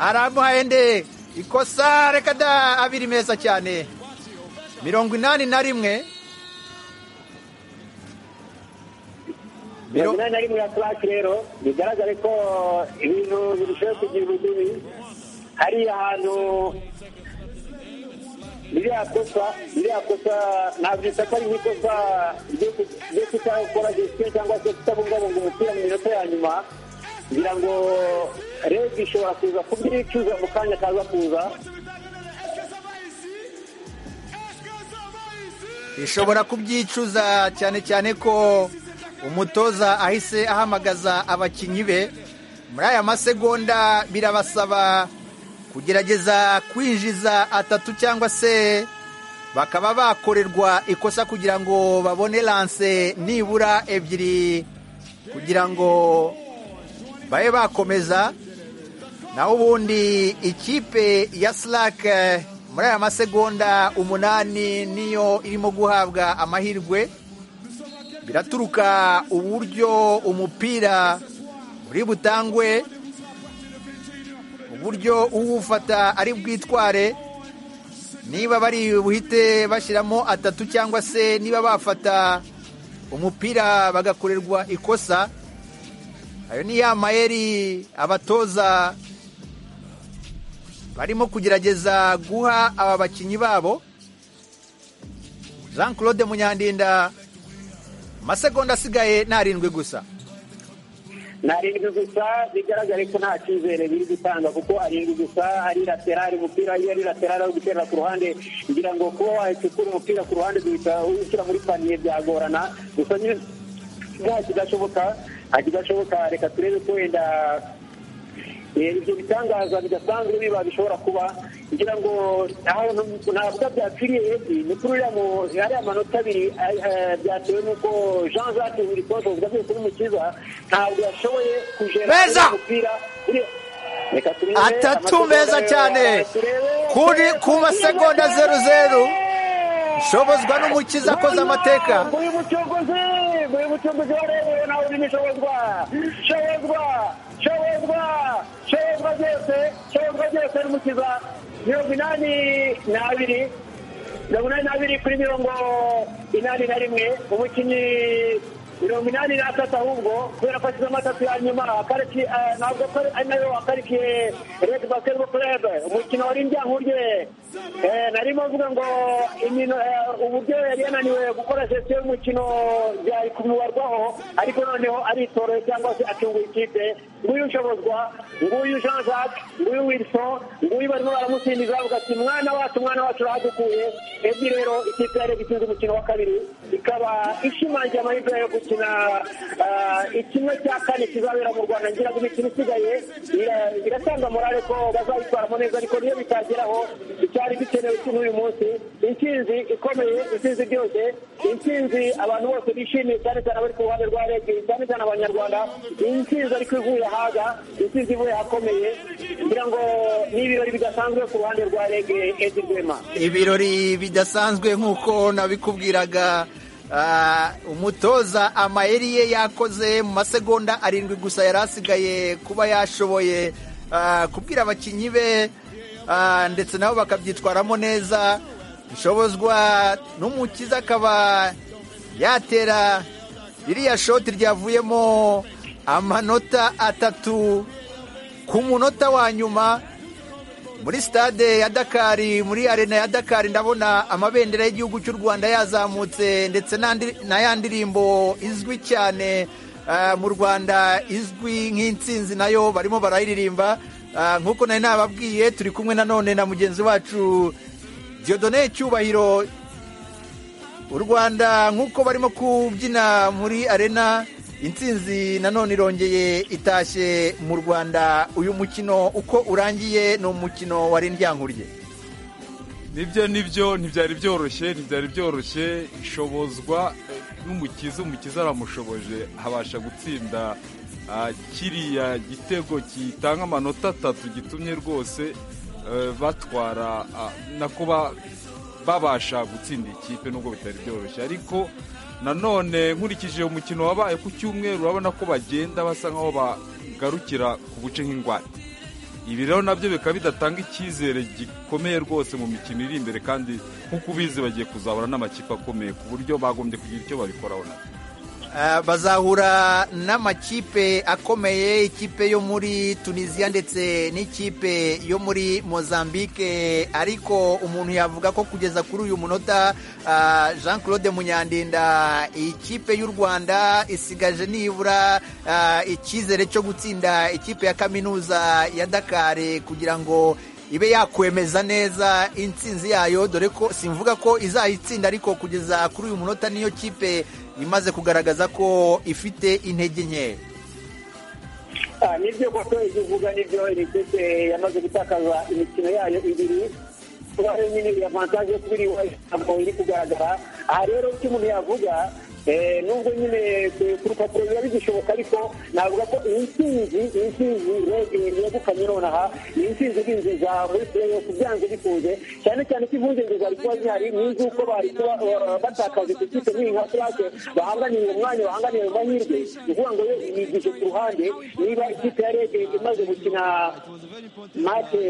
aramuhende ikosa reka da abiri meza cyane mirongo inani na rimwe mirongo inani na rimwe ya clark rero bigaragare ko ibintu birushaho kugira ubudubi hari ahantu ririya kosa ririya kosa nabyita ko ari nk'ikosa ryo ku- ryo kutakora gestion cyangwa se kutabungabunga umupira mu minota ya nyuma ngira ngo rege ishobora kuza kubyicuza mu kanya kaza kuza ishobora kubyicuza cyane cyane ko umutoza ahise ahamagaza abakinnyi be muri aya masegonda birabasaba kugerageza kwinjiza atatu cyangwa se bakaba bakorerwa ikosa kugira ngo babone lanse nibura ebyiri kugira ngo babe bakomeza naho ubundi ikipe ya Slack eh, muri aya masegonda umunani niyo irimo guhabwa amahirwe biraturuka uburyo umupira uri butangwe uburyo uwufata ari bwitware niba bari buhite bashyiramo atatu cyangwa se niba bafata umupira bagakorerwa ikosa ayo ni ya mayeri abatoza barimo kugerageza guha aba bakinnyi babo jean claude munyandinda amasegonda asigaye ni arindwi gusa narindwi gusa bigaragare ko nta cyizere biri gutanga kuko arindwi gusa ari laterali umupira iyo ari laterali ari guterera ku ruhande ngira ngo kuba wahecukura umupira ku ruhande duhita ushyira muri paniye byagorana gusa nyine nta kidashoboka nta kidashoboka reka turebe ko wenda Eh, ibyo bitangaza bidasanzwe biba bishobora kuba kugira ngo ahantu ntabwo byapfiriye hepi ni kuri uriya mu- ariya manota abiri ay- eh, byatewe n'uko jean jacques burikoje uvuga kuri mukiza ntabwo yashoboye kugera Meza! kuri uyu mupira kuri- reka turebe atatu amasegonda meza rero, cyane reka turebe. kuri ku masegonda zeru zeru nshobozwa n'umukiza akoze amateka nguyu mucunguzi nguyu mucunguzi warebewe nawe urimo ishobozwa shobozwa shobozwa shobozwa byose n'umukiza mirongo inani n'abiri mirongo inani n'abiri kuri mirongo inani na rimwe umukinnyi mirongo inani n'atatu ahubwo kubera ko ashyize amatatu ya nyuma akarikiye eh, ntabwo ko ari nayo akarikiye red basketball club umukino wari njyankurye Eh, narimo mvuga ngo imino eh, uburyo yari yananiwe gukora sesiyo y'umukino byari kumubarwaho ariko noneho aritorewe cyangwa se akungura ikipe nguyu nshobozwa nguyu jean jacques nguyu wilson nguyu barimo baramusindiza bavuga ati mwana wacu mwana wacu urahadukuye ebyiri rero ikipe yari itsinze umukino wa kabiri ikaba ishimangiye amahirwe yo gukina ah, ikimwe cya kane kizabera mu rwanda ngira ngo imikino isigaye ira- iratanga morale ko bazayitwaramo neza ariko niyo bitageraho icyari gikenewe kuri uyu munsi intsinzi ikomeye intsinzi byose intsinzi abantu bose bishimiye cyane cyane abari ku ruhande rwa rege cyane cyane abanyarwanda intsinzi ariko ivuye ahaga intsinzi ivuye ahakomeye kugira ngo ni ibirori bidasanzwe ku ruhande rwa rege edi rwema ibirori bidasanzwe nk'uko nabikubwiraga ah, umutoza amayeri ye yakoze mu masegonda arindwi gusa yari asigaye kuba yashoboye ah, kubwira abakinnyi be ah, ndetse nabo bakabyitwaramo neza nshobozwa n'umukiza akaba yatera ririya shoti ryavuyemo amanota atatu ku munota wa nyuma muri stade ya dakari muri arena ya dakari ndabona amabendera y'igihugu cy'u rwanda yazamutse ndetse n'andi- na ya ndirimbo izwi cyane ah, mu rwanda izwi nk'intsinzi nayo barimo barayiririmba Ah, nk'uko nari nababwiye turi kumwe nanone na mugenzi wacu diodone cyubahiro u rwanda nk'uko barimo kubyina muri arena intsinzi nanone irongeye itashye mu rwanda uyu mukino uko urangiye ni umukino wa rindyankurye nibyo nibyo ntibyari byoroshye ntibyari byoroshye ishobozwa eh, n'umukiza umukiza aramushoboje abasha gutsinda ah, kiriya gitego gitanga amanota atatu gitumye rwose eh, batwara ah, na kuba babasha gutsinda ikipe nubwo bitari byoroshye ariko nanone nkurikije umukino wabaye ku cyumweru urabona ko bagenda basa nk'aho bagarukira ku buce nk'ingwate ibi rero nabyo bikaba bidatanga icyizere gikomeye rwose mu mikino iri imbere kandi nk'uko ubizi bagiye kuzahura n'amakipe akomeye ku buryo bagombye kugira icyo babikoraho nabyo Ah, bazahura n'amakipe akomeye ikipe yo muri tunisiya ndetse n'ikipe yo muri mozambique ariko umuntu yavuga ko kugeza kuri uyu munota ah, jean claude munyandinda ikipe y'u rwanda isigaje nibura ah, icyizere cyo gutsinda ikipe ya kaminuza ya dakar kugira ngo ibe yakwemeza neza intsinzi yayo dore ko simvuga ko izayitsinda ariko kugeza kuri uyu munota niyo kipe imaze kugaragaza ko ifite intege nkeya Ah, nibyo koko ibyo uvuga nibyo iri kipe yamaze gutakaza imikino yayo ibiri kuba rero nyine iyi avantage yo kuba iri iwayo ntabwo iri kugaragara aha rero icyo umuntu yavuga eh, nubwo nyine ku- ku rupapuro biba bigishoboka ariko navuga ko iyi ntsinzi iyi ntsinzi rege yegukanye nonaha ni intsinzi binjiza muri playoff byanze bikunze cyane cyane ko impungenge zari kuba zihari ni iz'uko bari kuba eh, batakaje ku kipe nk'iyi nka turake bahanganiye umwanya bahanganiye mu mahirwe ni ukuvuga ngo yo yigishe ku ruhande niba ikipe ya rege imaze gukina mate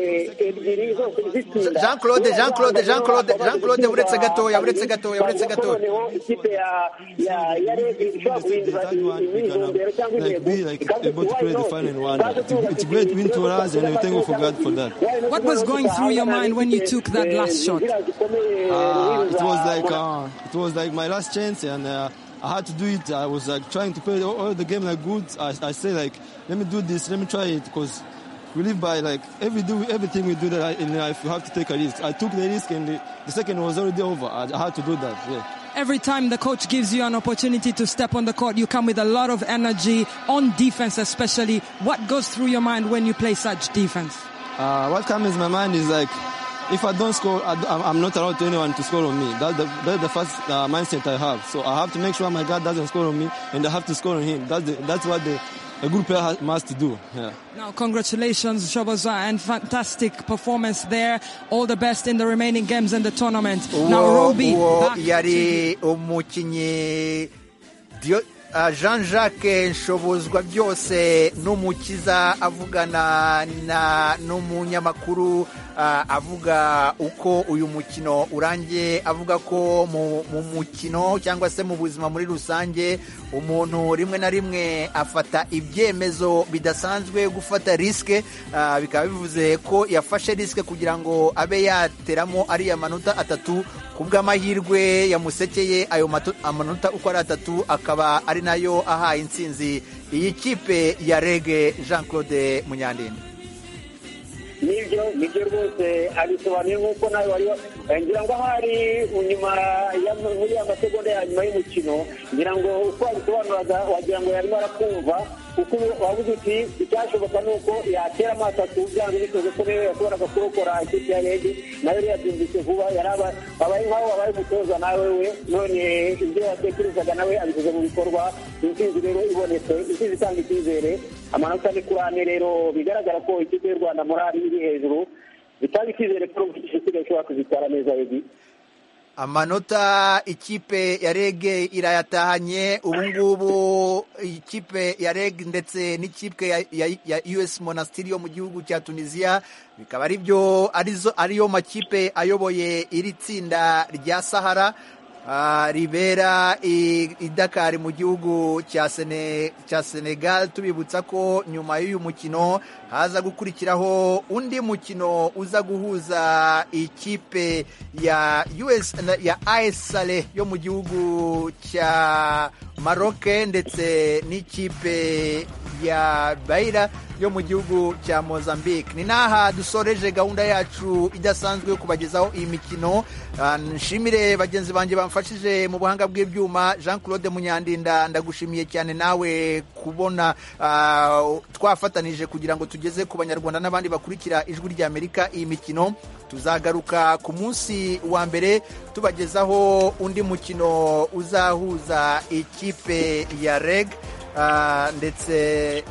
ebyiri zose zitsinda Jean Claude, Jean Claude, Jean Claude, Jean Claude, uretse gatoya, uretse gatoya, uretse Bavuga ko gatoya. noneho ikipe ya- ya- ya rege ishobora guhindura imyizondero cyangwa Like intego be like ikaza able to why create the not? final one. Ikaza It's, kuvuga it's iti, great win to turabona us, and we thank for God for that. What was going through your mind when you took that last shot? Uh, it was like uh, it was like my last chance, and uh, I had to do it. I was like trying to play all, all the game like good. I, I say like, let me do this, let me try it, because we live by like every do everything we do that in life, you have to take a risk. I took the risk, and the, the second was already over. I, I had to do that. Yeah. Every time the coach gives you an opportunity to step on the court, you come with a lot of energy on defense, especially. What goes through your mind when you play such defense? Uh, what comes in my mind is like, if I don't score, I, am I'm not allowed to anyone to score on me. That's the, that's the first uh, mindset I have. So I have to make sure my guy doesn't score on me, and I have to score on him. That's the, that's what the, a good player has, must do. Yeah. Now, congratulations, Shoboza, and fantastic performance there. All the best in the remaining games in the tournament. now, uwo Roby, uwo back to you. yari umukinnyi Dio- jean jacques nshobozwa byose n'umukiza avugana na n'umunyamakuru ah, avuga uko uyu mukino urangiye avuga ko mu mu mukino cyangwa se mu buzima muri rusange umuntu rimwe na rimwe afata ibyemezo bidasanzwe gufata risike ah, bikaba bivuze ko yafashe risike kugira ngo abe yateramo ariya manota atatu ku bw'amahirwe yamusekeye ayo mato- amanota uko ari atatu akaba ari nayo ahaye insinzi iyi kipe ya rege jean claude munyandinda nibyo nibyo rwose abisobanuye nk'uko nawe wari wa- eh, ngira ngo ahari nyuma ya muri ya masegonda ya nyuma y'umukino ngira ngo uko abisobanuraga wagira ngo yarimo arakumva kuko wabuze uti icyashoboka ni uko yatera amaso atatu byanze bikoze ko niwe yashoboraga kurokora ikipe ya rege nayo rero yabyumvise vuba yari aba- abaye nk'aho wabaye umutoza nawe we none ibyo yatekerezaga nawe abishyize mu bikorwa intsinzi rero ibonetse intsinzi itanga icyizere amanota ni kuri ane rero bigaragara ko ikipe y'u rwanda morali iri hejuru bitanga icyizere ko igisigaye ishobora kuzitwara neza ebi amanota ikipe ya rege irayatahanye ubungubu ikipe ya rege ndetse n'ikipe ya, ya, ya us monastiri yo mu gihugu cya tunisiya bikaba ari byo arizo ariyo makipe ayoboye iri tsinda rya sahara ah, ribera i, i dakar mu gihugu cya Sene- cya senegal tubibutsa ko nyuma y'uyu mukino haza gukurikiraho undi mukino uza guhuza ikipe ya US na- ya AS Sale yo mu gihugu cya Maroc ndetse n'ikipe ya Baira yo mu gihugu cya Mozambique ni n'aha dusoreje gahunda yacu idasanzwe yo kubagezaho iyi mikino Ah, nshimire bagenzi banjye bamfashije mu buhanga bw'ibyuma Jean Claude Munyandinda ndagushimiye cyane nawe kubona ah, twafatanije kugira ngo tugeze ku banyarwanda n'abandi bakurikira ijwi rya Amerika iyi mikino tuzagaruka ku munsi wa mbere tubagezaho undi mukino uzahuza ikipe ya reg ah, ndetse